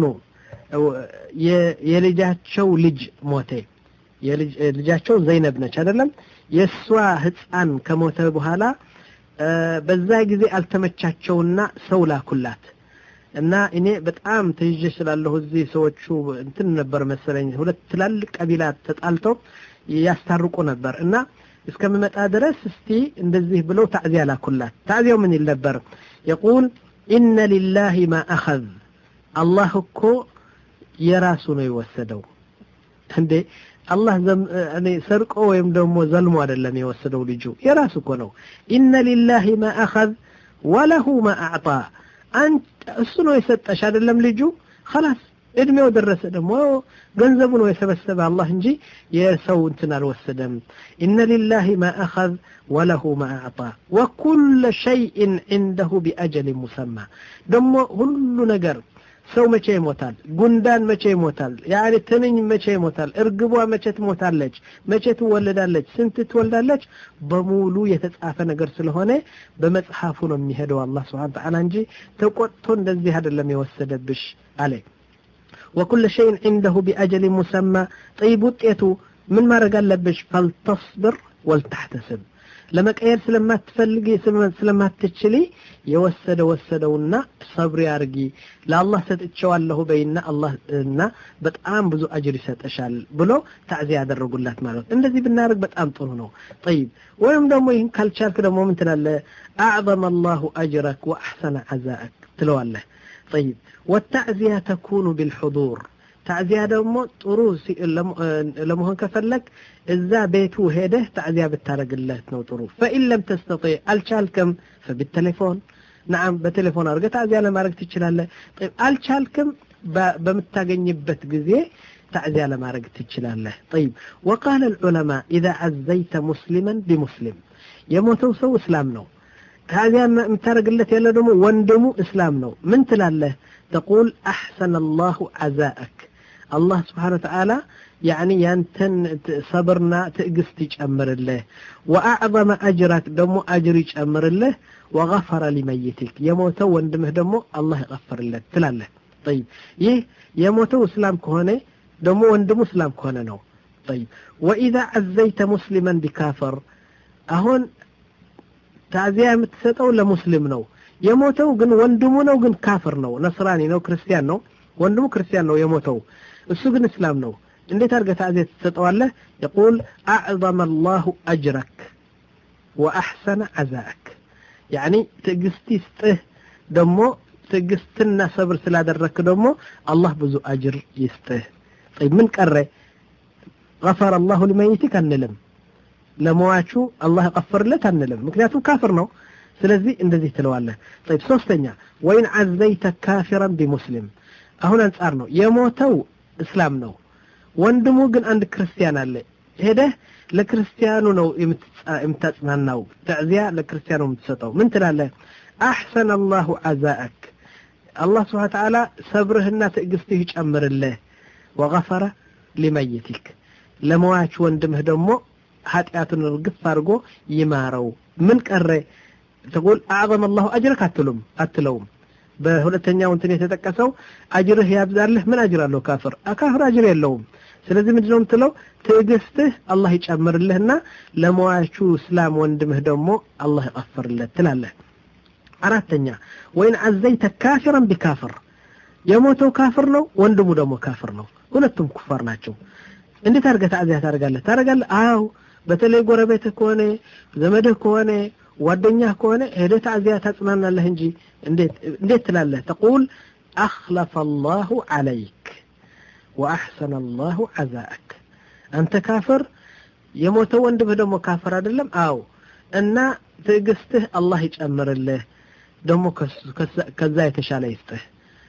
S2: የልጃቸው ልጅ ሞቴ ልጃቸው ዘይነብ ነች አይደለም የእሷ ህፃን ከሞተ በኋላ በዛ ጊዜ አልተመቻቸውና ሰው ላኩላት እና እኔ በጣም ተይዤ ስላለሁ እዚህ ሰዎቹ እንትን ነበር መሰለኝ ሁለት ትላልቅ ቀቢላት ተጣልተው ያስታርቁ ነበር እና እስከምመጣ ድረስ እስቲ እንደዚህ ብለው ታዕዚያ ላኩላት ታዕዚያው ምን ይል ነበር የቁል ኢነ ሊላሂ ማ አኸዝ አላህ እኮ የራሱ ነው የወሰደው እንዴ አላህ እኔ ሰርቆ ወይም ደግሞ ዘልሞ አይደለም የወሰደው ልጁ የራሱ እኮ ነው ኢነ ሊላሂ ማ አኸዝ ወለሁ ማ አዕጣ እሱ ነው የሰጠሽ አይደለም ልጁ خلاص እድሜው ደረሰ ደግሞ ገንዘቡ ነው የሰበሰበ አላህ እንጂ የሰው እንትን አልወሰደም ኢነ ሊላሂ ማ አኸዝ ወለሁ ማ አዕጣ ወኩለ ሸይእን ዒንደሁ ቢአጀል ሙሰማ ደግሞ ሁሉ ነገር ሰው መቼ ይሞታል ጉንዳን መቼ ይሞታል ያኔ ትንኝ መቼ ይሞታል እርግቧ መቼ ትሞታለች መቼ ትወለዳለች ስንት ትወልዳለች በሙሉ የተጻፈ ነገር ስለሆነ በመጽሐፉ ነው የሚሄደው አላህ ስብሓን ተዓላ እንጂ ተቆጥቶ እንደዚህ አይደለም የወሰደብሽ አለ وكل شيء عنده بأجل مسمى طيب ውጤቱ ምን ማድረግ አለብሽ فلتصبر ولتحتسب ለመቀየር ስለማትፈልጊ ስለማትችሊ የወሰደ ወሰደውና ሰብሪ አርጊ ለአላህ ሰጥቼዋለሁ በይና አላህ እና በጣም ብዙ አጅር ይሰጠሻል ብሎ ታዕዚያ ያደረጉላት ማለት ነው እንደዚህ ብናደርግ በጣም ጥሩ ነው ጠይብ ወይም ደግሞ ይህን ካልቻልክ ደግሞ ምን ትላለ አዕظم الله أجرك وأحسن عزاءك ትለዋለህ طيب والتعزية تكون بالحضور ታዕዚያ ደግሞ ጥሩ ለመሆን ከፈለግ እዛ ቤቱ ሄደህ ታዕዚያ ብታደረግለት ነው ጥሩ ፈኢን ለም ተስተጢዕ አልቻልክም ፈብቴሌፎን ናም በቴሌፎን አድርገህ ታዕዚያ ለማድረግ ትችላለህ አልቻልክም በምታገኝበት ጊዜ تعزية لما رقت تشلاله طيب وقال العلماء إذا عزيت مسلما بمسلم يموتوا سو إسلام نو هذا متارق لت يلا دمو وندمو إسلام نو من تلاله تقول أحسن الله عزاءك الله سبحانه وتعالى يعني ينتن صبرنا تقست يجمر الله وأعظم أجرك دمو أجر يجمر الله وغفر لميتك يموت وندمه دمو الله يغفر لك تلاله ጠይብ ይህ የሞተው እስላም ከሆነ ደግሞ ወንድሙ እስላም ከሆነ ነው ጠይብ ወኢዛ አዘይተ ሙስሊመን ቢካፈር አሁን ታዚያ የምትሰጠው ለሙስሊም ነው የሞተው ግን ወንድሙ ነው ግን ካፍር ነው ነስራኒ ነው ክርስቲያን ነው ወንድሙ ክርስቲያን ነው የሞተው እሱ ግን እስላም ነው እንዴት አድርገህ ታዚያ ትሰጠዋለህ የቁል አዕظመ አላሁ አጅረክ ወአሕሰነ ዓዛእክ ያኒ ትዕግስት ይስጥህ ደግሞ ትዕግስትና ሰብር ስላደረክ ደግሞ አላህ ብዙ አጅር ይስጥህ ጠይብ ምን ቀረ غفر الله لميتك አንልም ለመዋቹ አላህ ቀፈርለት አንልም ምክንያቱም ካፍር ነው ስለዚህ እንደዚህ ትለዋለህ طيب ሶስተኛ ወይን አዘይተ ካፊራን ቢሙስሊም አሁን አንጻር ነው የሞተው እስላም ነው ወንድሙ ግን አንድ ክርስቲያን አለ ሄደህ ለክርስቲያኑ ነው የምታጽናናው ተዕዚያ ለክርስቲያኑ የምትሰጠው ምን ትላለህ አሕሰን አላሁ ዓዛአክ አላህ ስብሓን ተዓላ ሰብርህና ትዕግስትህ ይጨምርልህ ወገፈረ ሊመይቲክ ለመዋች ወንድምህ ደግሞ ኃጢአቱን ርግፍ አድርጎ ይማረው ምን ቀረ ተቁል አዕظም አላሁ አጅረክ አትሉም አትለውም በሁለተኛው እንትን የተጠቀሰው አጅርህ ያብዛልህ ምን አጅር አለው ካፍር ካፍር አጅር የለውም ስለዚህ ምንድን ነው የምትለው ትዕግስትህ አላህ ይጨምርልህና ለመዋቹ እስላም ወንድምህ ደግሞ አላህ ይቀፍርለት ትላለህ አራተኛ ወይን አዘይተ ካፊረን ቢካፍር የሞተው ካፍር ነው ወንድሙ ደግሞ ካፍር ነው ሁለቱም ኩፋር ናቸው እንዴት አድርገህ ታዚያ ታደርጋለህ ታደርጋለህ አዎ በተለይ ጎረቤትህ ከሆነ ዘመድህ ከሆነ ጓደኛህ ከሆነ ሄደህ ታዚያ ታጽናናለህ እንጂ እንዴት ትላለህ ተቁል አኽለፈ አላሁ ዓለይክ ወአሕሰነ አላሁ ዓዛአክ አንተ ካፍር የሞተው ወንድምህ ደግሞ ካፍር አይደለም አዎ እና ትዕግስትህ አላህ ይጨምርልህ ደግሞ ከዛ የተሻለ ይስጥህ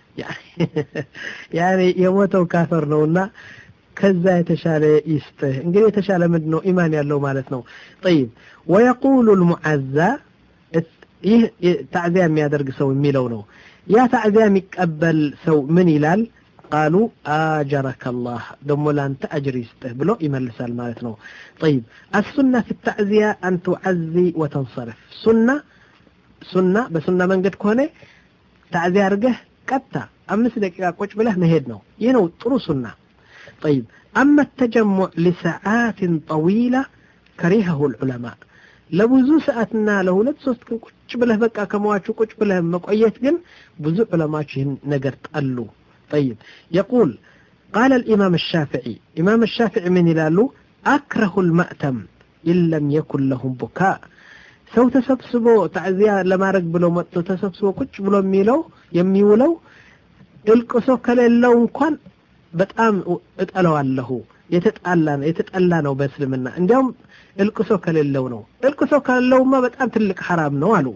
S2: ያኔ የሞተው ካፈር ነውና ከዛ የተሻለ ይስጥህ እንግዲህ የተሻለ ምንድን ነው ኢማን ያለው ማለት ነው ጠይብ ወየቁሉ ልሙዓዛ ይህ ታዕዚያ የሚያደርግ ሰው የሚለው ነው ያ ታዕዚያ የሚቀበል ሰው ምን ይላል ቃሉ አጀረከ አላህ ደሞ ለአንተ አጅር ይስጥህ ብሎ ይመልሳል ማለት ነው ጠይብ አሱና ፊ ታዕዚያ አን ቱዓዚ ወተንሰረፍ ሱና ሱና በሱና መንገድ ከሆነ ታዕዚያ አድርገህ ቀጥታ አምስት ደቂቃ ቁጭ ብለህ መሄድ ነው ይህ ነው ጥሩ ሱና طيب أما التجمع لساعات طويلة كرهه العلماء ለብዙ ሰዓትና ለሁለት ሶስት ቀን ቁጭ ብለህ በቃ ከመዋቹ ቁጭ ብለህ መቆየት ግን ብዙ ዑለማዎች ይህን ነገር ጠሉ طيب يقول قال الإمام الشافعي إمام الشافعي من يلالو أكره المأتم إن لم يكن لهم بكاء ሰው ተሰብስቦ ታዕዚያ ለማድረግ ብሎ መጥቶ ተሰብስቦ ቁጭ ብሎ የሚለው የሚውለው እልቅሶ ከሌለው እንኳን በጣም እጠለዋለሁ የተጣላ ነው የተጠላ ነው በእስልምና እንዲያውም እልቅሶ ከሌለው ነው እልቅሶ ከሌለውማ በጣም ትልቅ ሐራም ነው አሉ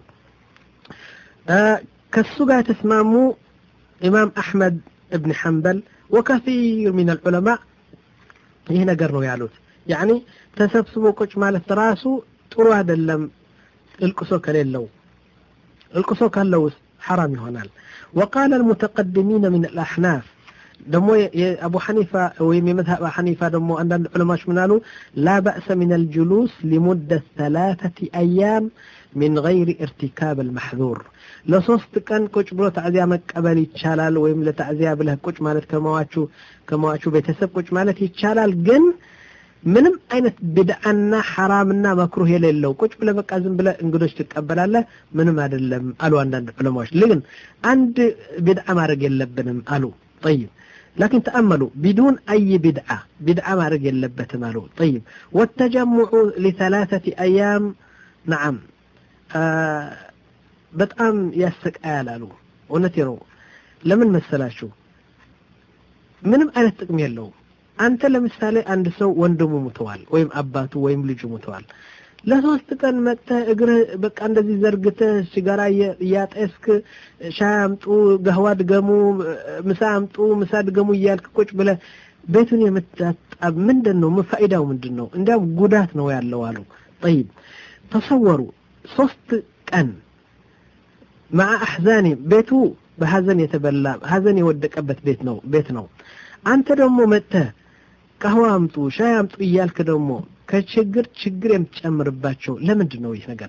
S2: ከሱ ጋር የተስማሙ ኢማም አሕመድ እብን ሐንበል ወከሲር ሚን አልዑለማ ይህ ነገር ነው ያሉት ያኒ ተሰብስቦ ቁጭ ማለት ራሱ ጥሩ አይደለም እልቅሶ ከሌለው እልቅሶ ካለውስ ሐራም ይሆናል وقال المتقدمين من الأحناف ደሞ የአቡ ሐኒፋ ወይም የመዝሀብ ሐኒፋ ደግሞ አንዳንድ ዑለማዎች ምን አሉ ላ በእሰ ምን አልጁሉስ ሊሙደ ሰላተቲ አያም ሚን ገይሪ እርቲካብ አልመሕዙር ለሶስት ቀን ቁጭ ብሎ ታዕዚያ መቀበል ይቻላል ወይም ለታዕዚያ ብለህ ቁጭ ማለት ከመዋቹ ከመዋቹ ቤተሰብ ቁጭ ማለት ይቻላል ግን ምንም አይነት ብድዓና ሐራምና መክሩህ የሌለው ቁጭ ብለህ በቃ ዝም ብለህ እንግዶች ትቀበላለህ ምንም አይደለም አሉ አንዳንድ ዑለማዎች ግን አንድ ብድዓ ማድረግ የለብንም አሉ طيب لكن تأملوا بدون أي بدعة بدعة ما رجل لبت ماله طيب والتجمع لثلاثة أيام نعم آه بتأم يسك آلالو ونتيرو لمن مسلاشو ምንም አይነት ጥቅም የለውም አንተ ለምሳሌ አንድ ሰው ወንድሙ ሙተዋል ወይም አባቱ ወይም ልጁ ሙተዋል ለሶስት ቀን መጥተህ እግርህ በቃ እንደዚህ ዘርግተህ ሲጋራ እያጤስክ ሻይ አምጡ፣ ገህዋ ድገሙ፣ ምሳ አምጡ፣ ምሳ ድገሙ እያልክ ቁጭ ብለህ ቤቱን የምታጣብ ምንድን ነው? ፋይዳው ምንድን ነው? እንዲያውም ጉዳት ነው ያለው አሉ። ጠይብ ተሰወሩ፣ ሶስት ቀን መዓ አሕዛኒ ቤቱ በሀዘን የተበላ ሀዘን የወደቀበት ቤት ነው ቤት ነው። አንተ ደግሞ መጥተህ ቀህዋ አምጡ፣ ሻይ አምጡ እያልክ ደግሞ ከችግር ችግር የምትጨምርባቸው ለምንድን ነው ይህ ነገር?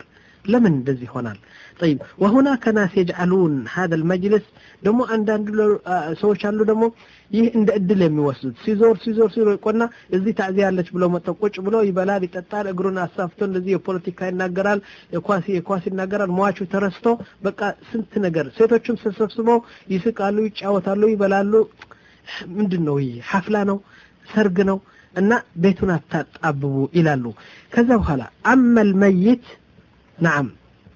S2: ለምን እንደዚህ ይሆናል طيب وهناك ناس يجعلون هذا المجلس ደግሞ አንዳንድ ሰዎች አሉ ደግሞ ይህ እንደ እድል የሚወስዱት ሲዞር ሲዞር ሲዞር ቆና እዚህ ታዚያ ያለች ብለው መጥተው ቁጭ ብሎ ይበላል ይጠጣል እግሩን አሳፍቶ እንደዚህ የፖለቲካ ይናገራል የኳስ የኳስ ይናገራል ሟቹ ተረስቶ በቃ ስንት ነገር ሴቶችም ተሰብስበው ይስቃሉ ይጫወታሉ ይበላሉ ምንድን ነው ይህ ሐፍላ ነው ሰርግ ነው እና ቤቱን አታጣብቡ ይላሉ ከዛ በኋላ አመል መይት ናም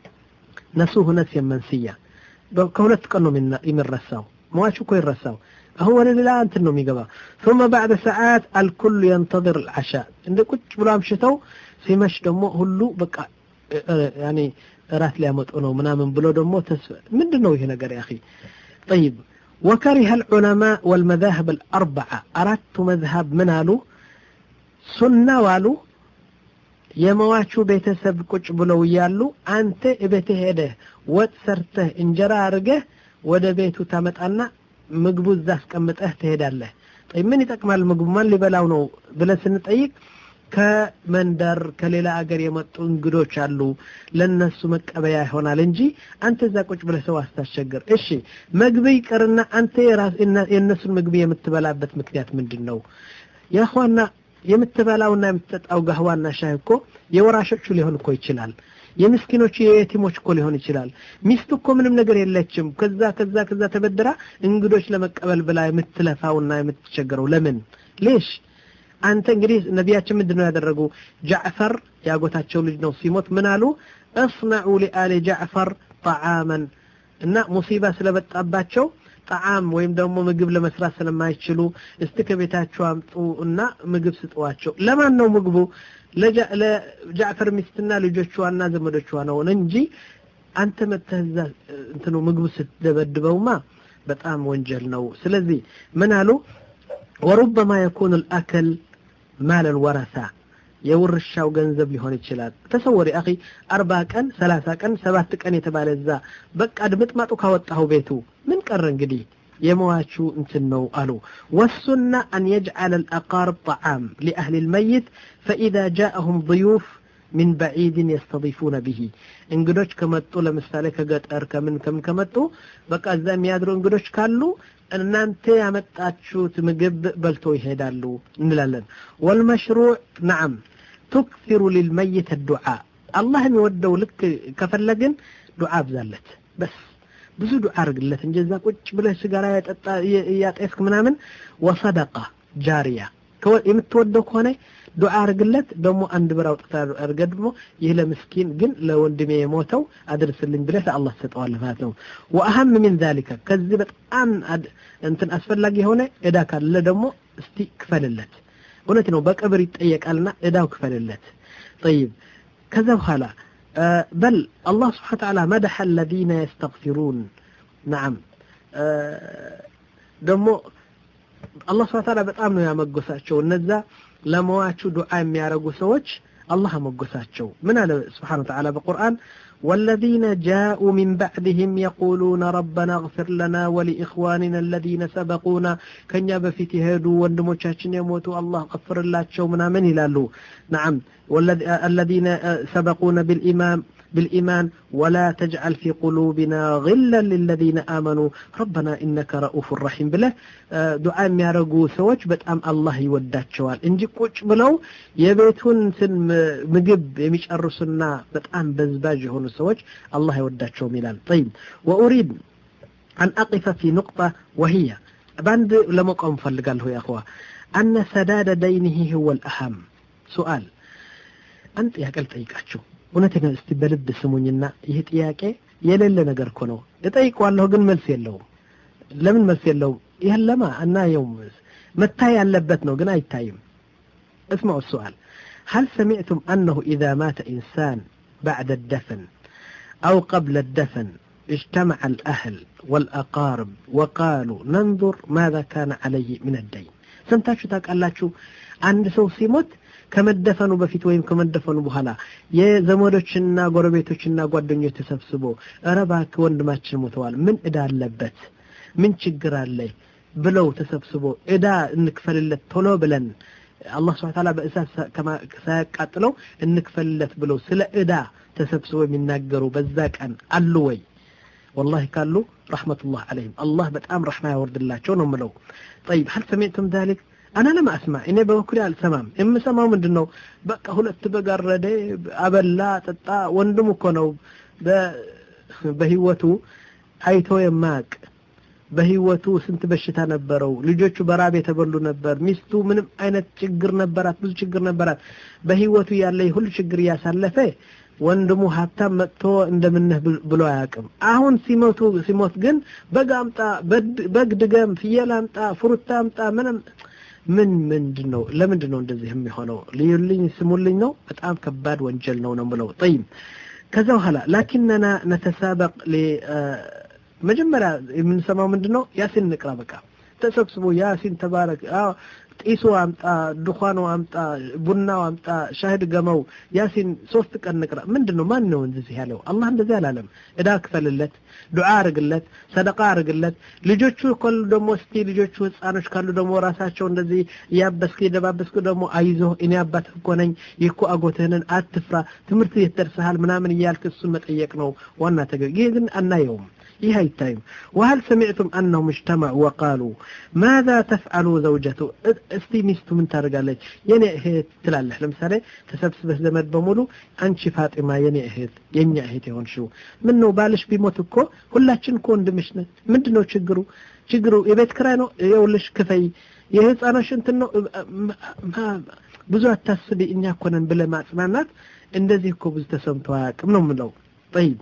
S2: ነሱሁ ነፍስ የመንስያ ከሁለት ቀን ነው የሚረሳው መዋቹ እኮ ይረሳው አሁን ወደ ሌላ እንትን ነው የሚገባ ثم بعد ساعات الكل ينتظر العشاء እንደ ቁጭ ብሎ አምሽተው ሲመሽ ደግሞ ሁሉ በቃ ያኔ እራት ሊያመጡ ነው ምናምን ብሎ ደግሞ ተስፋ ምንድን ነው ይሄ ነገር يا اخي طيب وكره العلماء والمذاهب الأربعة أردت مذهب من قالوا سنة والو የመዋቹ ቤተሰብ ቁጭ ብለው እያሉ አንተ እቤትህ ሄደህ ወጥ ሰርተህ እንጀራ አድርገህ ወደ ቤቱ ታመጣና ምግቡ እዛ አስቀምጠህ ትሄዳለህ ምን ይጠቅማል ምግቡ ማን ሊበላው ነው ብለን ስንጠይቅ ከመንደር ከሌላ አገር የመጡ እንግዶች አሉ ለነሱ መቀበያ ይሆናል እንጂ አንተ እዛ ቁጭ ብለህ ሰው አስታስቸግር እሺ ምግብ ይቅርና አንተ የእነሱን ምግብ የምትበላበት ምክንያት ምንድን ነው የእخዋና የምትበላውና የምትጠጣው ጋህዋና ሻይ እኮ የወራሾቹ ሊሆን እኮ ይችላል የምስኪኖቹ የየቲሞች እኮ ሊሆን ይችላል ሚስት እኮ ምንም ነገር የለችም ከዛ ከዛ ከዛ ተበድራ እንግዶች ለመቀበል ብላ የምትለፋውና የምትቸገረው ለምን ሌሽ አንተ እንግዲህ ነቢያችን ምንድን ነው ያደረጉ ጃዕፈር ያጎታቸው ልጅ ነው ሲሞት ምን አሉ እصنعوا لآل ጃዕፈር طعاما እና ሙሲባ ስለበጣባቸው ጣዓም ወይም ደግሞ ምግብ ለመስራት ስለማይችሉ እስቲ ከቤታቸው አምጡ እና ምግብ ስጠዋቸው ለማን ነው ምግቡ ለጃዕፈር ሚስትና ልጆቿና ዘመዶቿ ነው እንጂ አንተ መተህዛ እንትኑ ምግቡ ስትደበድበውማ በጣም ወንጀል ነው ስለዚህ ምን አሉ ወሩበማ የኩኑ ልአክል ማል ልወረሳ የውርሻው ገንዘብ ሊሆን ይችላል ተሰወሪ አኺ አርባ ቀን ሰላሳ ቀን ሰባት ቀን የተባለ እዛ በቃ ድምጥማጡ ካወጣሁ ቤቱ ምን ቀረ እንግዲህ የመዋቹ እንትን ነው አሉ ወሱና አን የጅዓል الأقارب طعام لأهل الميت فإذا جاءهم ضيوف من بعيد يستضيفون به እንግዶች ከመጡ ለምሳሌ ከገጠር ከምን ከምን ከመጡ በቃ እዛ የሚያድሩ እንግዶች ካሉ እናንተ ያመጣችሁት ምግብ በልቶ ይሄዳሉ እንላለን ወልመሽሩዕ ነዓም ቱክሲሩ ሊልመይት ዱዓ አላህ የሚወደው ልክ ከፈለግን ዱዓ አብዛለት በስ ብዙ ዱዓ አርግለት እንጂ እዛ ቁጭ ብለህ ሲጋራ ያጠጣ እያጤስክ ምናምን ወሰደቃ ጃሪያ የምትወደው ከሆነ ዱዓ አርግለት ደግሞ አንድ ብር አውጥታ አርገ ደግሞ ይህ ለምስኪን ግን ለወንድሜ የሞተው አድርስልኝ ብለህ ለአላህ ትሰጠዋለህ ማለት ነው ወአህም ምን ዛሊከ ከዚህ በጣም እንትን አስፈላጊ የሆነ እዳ ካለ ደግሞ እስቲ ክፈልለት እውነት ነው በቅብር ይጠየቃልና እዳው ክፈልለት طيب ከዛ በኋላ بل الله سبحانه وتعالى مدح الذين يستغفرون نعم ደግሞ አላህ ስብሐ ተዓላ በጣም ነው ያመጎሳቸው እነዛ ለመዋቹ ዱዓ የሚያደርጉ ሰዎች አላህ አመጎሳቸው ምን አለ ስብሓን ወተዓላ በቁርአን والذين جاءوا من بعدهم يقولون ربنا اغفر لنا ولإخواننا الذين سبقونا كنيا بفيت هدو وندموشاشن يموتوا الله غفر الله شو منا من يلالو نعم والذين سبقونا بالإمام بالإيمان ولا تجعل في قلوبنا غلا للذين آمنوا ربنا إنك رؤوف رحيم بله دعاء የሚያረጉ ሰዎች በጣም አላህ ይወዳቸዋል እንጂ ቁጭ ብለው የቤቱን እንትን ምግብ የሚጨርሱና በጣም በዝባዥ የሆኑ ሰዎች አላህ አይወዳቸውም ይላል طيب وأريد أن أقف في نقطة وهي باند لمقام فلقال يا أخوة أن سداد دينه هو الأهم سؤال أنت يا قلت أيكاتشو እውነተኛ እስቲ በልብ ስሙኝና ይህ ጥያቄ የሌለ ነገር እኮ ነው እጠይቀዋለሁ ግን መልስ የለውም ለምን መልስ የለውም ይህን ለማ አናየውም መታይ ያለበት ነው ግን አይታይም اسمعوا السؤال هل سمعتم أنه إذا مات إنسان بعد الدفن أو قبل الدفن اجتمع الأهل والأقارب وقالوا ننظر ماذا كان عليه من الدين سمتاشو تاقالاتشو عند سو سيموت ከመደፈኑ በፊት ወይም ከመደፈኑ በኋላ የዘመዶችና ጎረቤቶችና ጓደኞች ተሰብስቦ እረ እባክህ ወንድማችን ሞተዋል ምን እዳ አለበት ምን ችግር አለ ብለው ተሰብስቦ እዳ እንክፈልለት ቶሎ ብለን አላህ ስብሐ ተዓላ በእሳት ሳያቃጥለው እንክፈልለት ብለው ስለ ዕዳ ተሰብስበው የሚናገሩ በዛ ቀን አሉ ወይ? ወላሂ ካሉ ረሕመቱላህ ዓለይሂም አላህ በጣም ረሕማ ያወርድላቸው ነው ምለው። ጠይብ ሀል ሰሚዕቱም ዛሊክ አና ለም አስማ እኔ በበኩሌ አልሰማም። የምሰማው ምንድን ነው? በቃ ሁለት በግ አረደ፣ አበላ፣ ጠጣ። ወንድም እኮ ነው በህይወቱ አይቶ የማያውቅ በህይወቱ ስንት በሽታ ነበረው። ልጆቹ በራብ የተበሉ ነበር። ሚስቱ ምንም አይነት ችግር ነበራት፣ ብዙ ችግር ነበራት። በህይወቱ ያለ ሁሉ ችግር እያሳለፈ ወንድሙ ሀብታም መጥቶ እንደምነህ ብሎ አያውቅም። አሁን ሲሞቱ ሲሞት ግን በግ አምጣ፣ በግ ድገም፣ ፍየል አምጣ፣ ፍሩታ አምጣ ምንም ምን ምንድን ነው? ለምንድን ነው እንደዚህ የሚሆነው? ልዩልኝ፣ ስሙልኝ ነው። በጣም ከባድ ወንጀል ነው ነው ብለው ጠይም ከዛ በኋላ ላኪንና ነተሳበቅ መጀመሪያ የምንሰማው ምንድን ነው? ያሲን እንቅራ። በቃ ተሰብስቦ ያሲን ተባረክ፣ ጢሱ አምጣ፣ ድኳኑ አምጣ፣ ቡናው አምጣ፣ ሻሂድ ገመው፣ ያሲን ሶስት ቀን እንቅራ። ምንድን ነው? ማን ነው እንደዚህ ያለው? አላህ እንደዚህ አላለም። እዳ ክፈልለት፣ ዱዓ አርግለት፣ ሰደቃ አርግለት። ልጆቹ ከሉ ደግሞ እስቲ ልጆቹ ህፃኖች ካሉ ደግሞ ራሳቸው እንደዚህ እያበስክ እየደባበስክ ደግሞ አይዞህ እኔ አባት እኮ ነኝ ይህ እኮ አጎትህንን አትፍራ፣ ትምህርት ቤት ደርሰሃል ምናምን እያልክ እሱን መጠየቅ ነው ዋና ተገቢ። ይህ ግን አናየውም። ይህ አይታይም። ወሀል ሰሚዕቱም አነሁም እጅተመዑ ወቃሉ ማዛ ተፍዓሉ ዘውጀቱ እስቲ ሚስቱ ምን ታደርጋለች? የኔ እህት ትላለህ። ለምሳሌ ተሰብስበህ ዘመድ በሙሉ አንቺ ፋጢማ የኔ እህት የኛ እህት የሆንሽው ምን ነው ባልሽ ቢሞት እኮ ሁላችን እኮ ወንድምሽ ነን። ምንድን ነው ችግሩ? ችግሩ የቤት ክራይ ነው፣ የውልሽ ክፈይ፣ የህፃኖች እንትን ነው፣ ብዙ አታስቢ፣ እኛ እኮ ነን ብለህ ማጽናናት። እንደዚህ እኮ ብዙ ተሰምቶ አያውቅም ነው የምለው። ጠይብ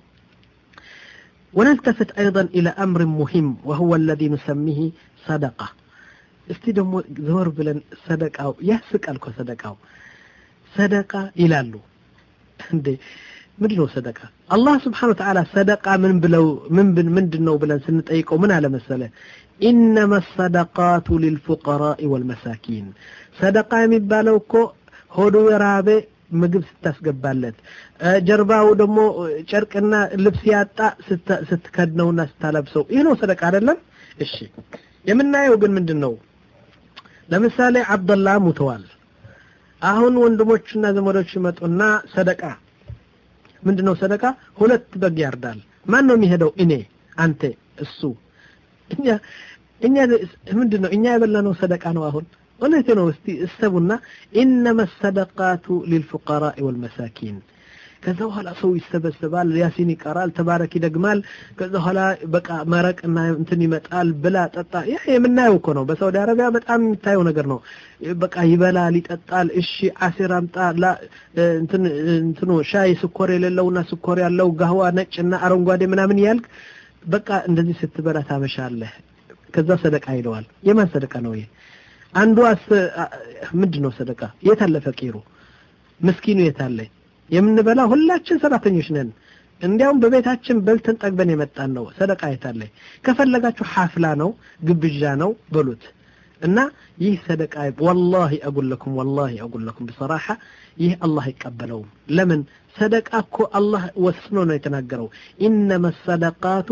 S2: ونلتفت أيضا إلى أمر مهم وهو الذي نسميه صدقة እስቲ ደግሞ ዘወር ብለን ሰደቃው ያስቃል እኮ ሰደቃው ሰደቃ ይላሉ እንዴ ምንድን ነው ሰደቃ አላህ ስብሓን ወተዓላ ሰደቃ ምን ብለው ምን ምንድን ነው ብለን ስንጠይቀው ምን አለ መሰለ ኢነማ ሰደቃቱ ሊልፉቀራኢ ወልመሳኪን ሰደቃ የሚባለው እኮ ሆዱ የራበ ምግብ ስታስገባለት ጀርባው ደግሞ ጨርቅና ልብስ ያጣ ስትከድነውና ስታለብሰው ይህ ነው ሰደቃ አይደለም እሺ የምናየው ግን ምንድን ነው ለምሳሌ አብደላ ሙተዋል አሁን ወንድሞቹና ዘመዶቹ ይመጡና ሰደቃ ምንድን ነው ሰደቃ ሁለት በግ ያርዳል ማን ነው የሚሄደው እኔ አንተ እሱ እኛ እኛ ምንድን ነው እኛ የበላነው ሰደቃ ነው አሁን እውነት ነው እስቲ እሰቡና ኢነማ ሰደቃቱ ሊልፉቀራኢ ወልመሳኪን ከዛ በኋላ ሰው ይሰበሰባል ያሲን ይቀራል ተባረክ ይደግማል ከዛ በኋላ በቃ መረቅና እንትን ይመጣል ብላ ጠጣ ያ የምናየው እኮ ነው በሳውዲ አረቢያ በጣም የሚታየው ነገር ነው በቃ ይበላል ይጠጣል እሺ አሲር አምጣ እንትን እንትኑ ሻይ ስኮር የሌለውና ስኮር ያለው ጋህዋ ነጭና አረንጓዴ ምናምን ያልክ በቃ እንደዚህ ስትበላ ታመሻለህ ከዛ ሰደቃ ይለዋል የማን ሰደቃ ነው ይሄ አንዱ ምንድን ነው ሰደቃ የት አለ ፈቂሩ ምስኪኑ የት አለ የምንበላ ሁላችን ሰራተኞች ነን እንዲያውም በቤታችን በልተን ጠግበን የመጣን ነው ሰደቃ የት አለ ከፈለጋችሁ ሐፍላ ነው ግብዣ ነው በሉት እና ይህ ሰደቃ ወላሂ አጉለኩም ወላሂ አጉለኩም ብሰራሐ ይህ አላህ አይቀበለውም ለምን ሰደቃ እኮ አላህ ወስኖ ነው የተናገረው ኢነማ ሰደቃቱ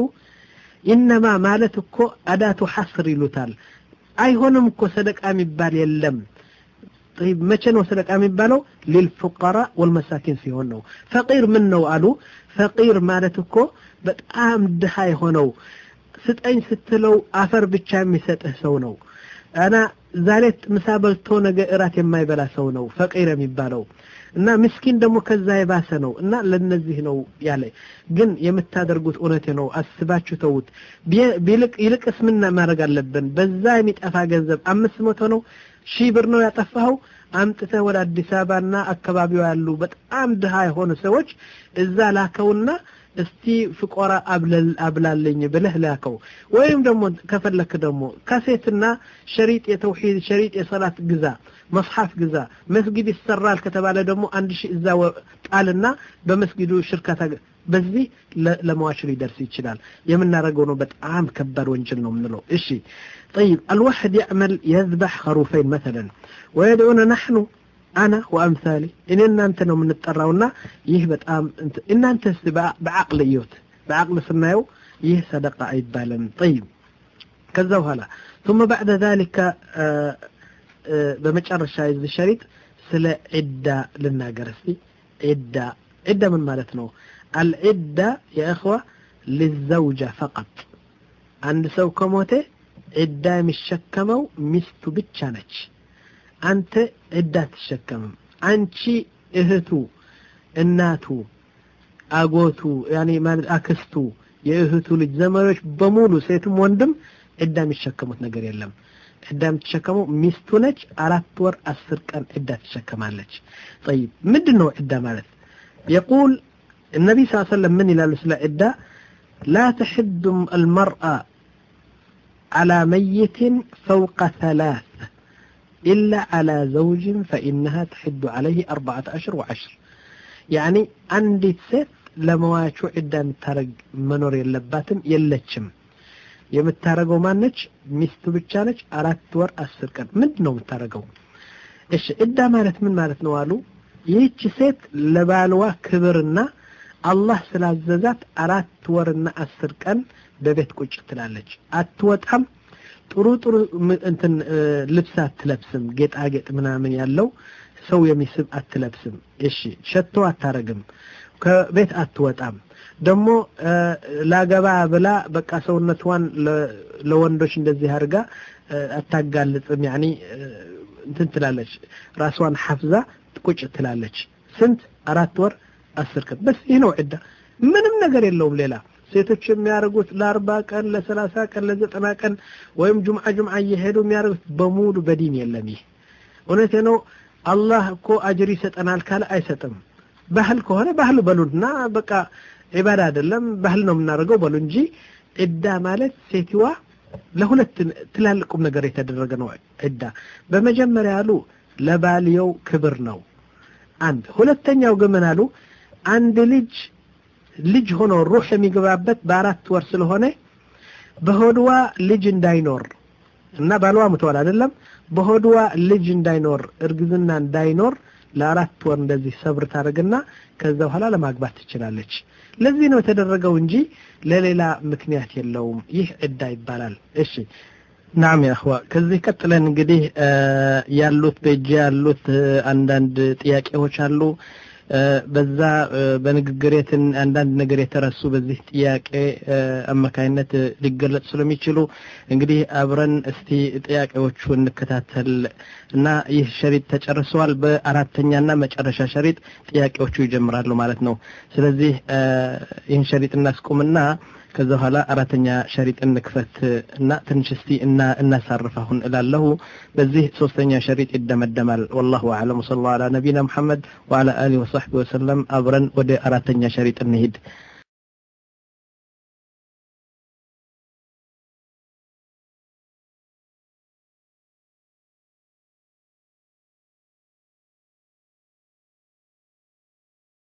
S2: ኢነማ ማለት እኮ አዳቱ ሐስር ይሉታል አይሆንም እኮ ሰደቃ የሚባል የለም طيب መቼ ነው ሰደቃ የሚባለው ሊልፉቀራ ወልመሳኪን ሲሆን ነው ፈቂር ምን ነው አሉ ፈቂር ማለት እኮ በጣም ድሃ የሆነው ስጠኝ ስትለው አፈር ብቻ የሚሰጥህ ሰው ነው እና ዛሬ ምሳ በልቶ ነገ እራት የማይበላ ሰው ነው ፈቂር የሚባለው እና ምስኪን ደግሞ ከዛ የባሰ ነው እና ለነዚህ ነው ያለ ግን የምታደርጉት እውነት ነው አስባችሁ ተውት ቢልቅ ይልቅስ ምን ማድረግ አለብን በዛ የሚጠፋ ገንዘብ አምስት መቶ ነው ሺህ ብር ነው ያጠፋኸው አምጥተህ ወደ አዲስ አበባና አካባቢው ያሉ በጣም ድሃ የሆኑ ሰዎች እዛ ላከውና እስቲ ፍቆራ አብላለኝ ብለህ ላከው ወይም ደግሞ ከፈለክ ደግሞ ካሴትና ሸሪጥ የተውሂድ ሸሪጥ የሰላት ግዛ መጽሐፍ ግዛ መስጊድ ይሰራል ከተባለ ደግሞ አንድ ሺህ እዛ ጣልና በመስጊዱ ሽርካታ በዚህ ለመዋች ሊደርስ ይችላል የምናደርገው ነው በጣም ከባድ ወንጀል ነው የምንለው እሺ طيب الواحد يعمل يذبح خروفين مثلا ويدعونا نحن أنا وأمثالي إن أنت ነው የምንጠራውና ይህ በጣም እናንተ በአቅል እዩት በአቅል ስናየው ይህ ሰደቃ አይባልም طيب ከዛ በኋላ ثم بعد ذلك በመጨረሻ የዚህ ሸሪጥ ስለ ዒዳ ልናገር እስቲ ዒዳ ዒዳ ምን ማለት ነው አልዒዳ የእኽዋ ልዘውጃ ፈቀጥ አንድ ሰው ከሞተ ዒዳ የሚሸከመው ሚስቱ ብቻ ነች አንተ ዒዳ አትሸከምም አንቺ እህቱ እናቱ አጎቱ ያኔ ማለት አክስቱ የእህቱ ልጅ ዘመዶች በሙሉ ሴቱም ወንድም ዒዳ የሚሸከሙት ነገር የለም ዒዳ የምትሸከመው ሚስቱ ነች አራት ወር አስር ቀን ዒዳ ትሸከማለች ጠይብ ምንድን ነው ዒዳ ማለት የቁል النبي صلى الله عليه وسلم من إلى العدة لا تحد المرأة على ميت فوق ثلاث إلا على زوج فإنها تحد عليه أربعة أشهر وعشر يعني عندي ست ለመዋቹ ዕዳ የምታረግ መኖር የለባትም የለችም የምታረገው ማነች ሚስቱ ብቻ ነች አራት ወር አስር ቀን ምንድን ነው የምታረገው እሺ ዕዳ ማለት ምን ማለት ነው አሉ ይህች ሴት ለባልዋ ክብርና አላህ ስላዘዛት አራት ወርና አስር ቀን በቤት ቁጭ ትላለች አትወጣም ጥሩ ጥሩ እንትን ልብስ አትለብስም ጌጣጌጥ ምናምን ያለው ሰው የሚስብ አትለብስም እሺ ሸቶ አታረግም ከቤት አትወጣም ደግሞ ላገባ ብላ በቃ ሰውነቷን ለወንዶች እንደዚህ አድርጋ አታጋልጥም ያኒ እንትን ትላለች ራሷን ሐፍዛ ቁጭ ትላለች ስንት አራት ወር አስር ቀን በስ ይህ ነው ዕዳ ምንም ነገር የለውም ሌላ ሴቶች የሚያደርጉት ለአርባ ቀን ለሰላሳ ቀን ለዘጠና ቀን ወይም ጁምዓ ጁምዓ እየሄዱ የሚያደርጉት በሙሉ በዲን የለም ይህ እውነቴ ነው አላህ እኮ አጅር ይሰጠናል ካለ አይሰጥም ባህል ከሆነ ባህል በሉና በቃ ዒባዳ አይደለም ባህል ነው የምናደርገው በሉ እንጂ ዕዳ ማለት ሴትዋ ለሁለት ትላልቁም ነገር የተደረገ ነው ዕዳ በመጀመሪያ አሉ ለባልየው ክብር ነው አንድ ሁለተኛው ግን ምን አሉ አንድ ልጅ ልጅ ሆኖ ሩህ የሚገባበት በአራት ወር ስለሆነ በሆድዋ ልጅ እንዳይኖር እና ባልዋ ምትወል አይደለም በሆድዋ ልጅ እንዳይኖር እርግዝና እንዳይኖር ለአራት ወር እንደዚህ ሰብር ታደርግና ከዛ በኋላ ለማግባት ትችላለች ለዚህ ነው የተደረገው እንጂ ለሌላ ምክንያት የለውም ይህ ዕዳ ይባላል እሺ ናም ያህዋ ከዚህ ቀጥለን እንግዲህ ያሉት በእጅ ያሉት አንዳንድ ጥያቄዎች አሉ በዛ በንግግሬትን አንዳንድ ነገር የተረሱ በዚህ ጥያቄ አማካይነት ሊገለጽ ስለሚችሉ እንግዲህ አብረን እስቲ ጥያቄዎቹ እንከታተል እና ይህ ሸሪጥ ተጨርሰዋል በአራተኛና መጨረሻ ሸሪጥ ጥያቄዎቹ ይጀምራሉ ማለት ነው ስለዚህ ይህን ሸሪጥ እናስቁምና ከዛ በኋላ አራተኛ ሸሪጥ እንክፈት እና ትንሽ እስቲ እና እናሳርፍ አሁን እላለሁ በዚህ ሶስተኛ ሸሪጥ ይደመደማል ወላሁ አዕለም ወሰለ ዐላ ነቢና ሙሐመድ ወዐላ አሊህ ወሰሕቢ ወሰለም አብረን ወደ አራተኛ ሸሪጥ እንሂድ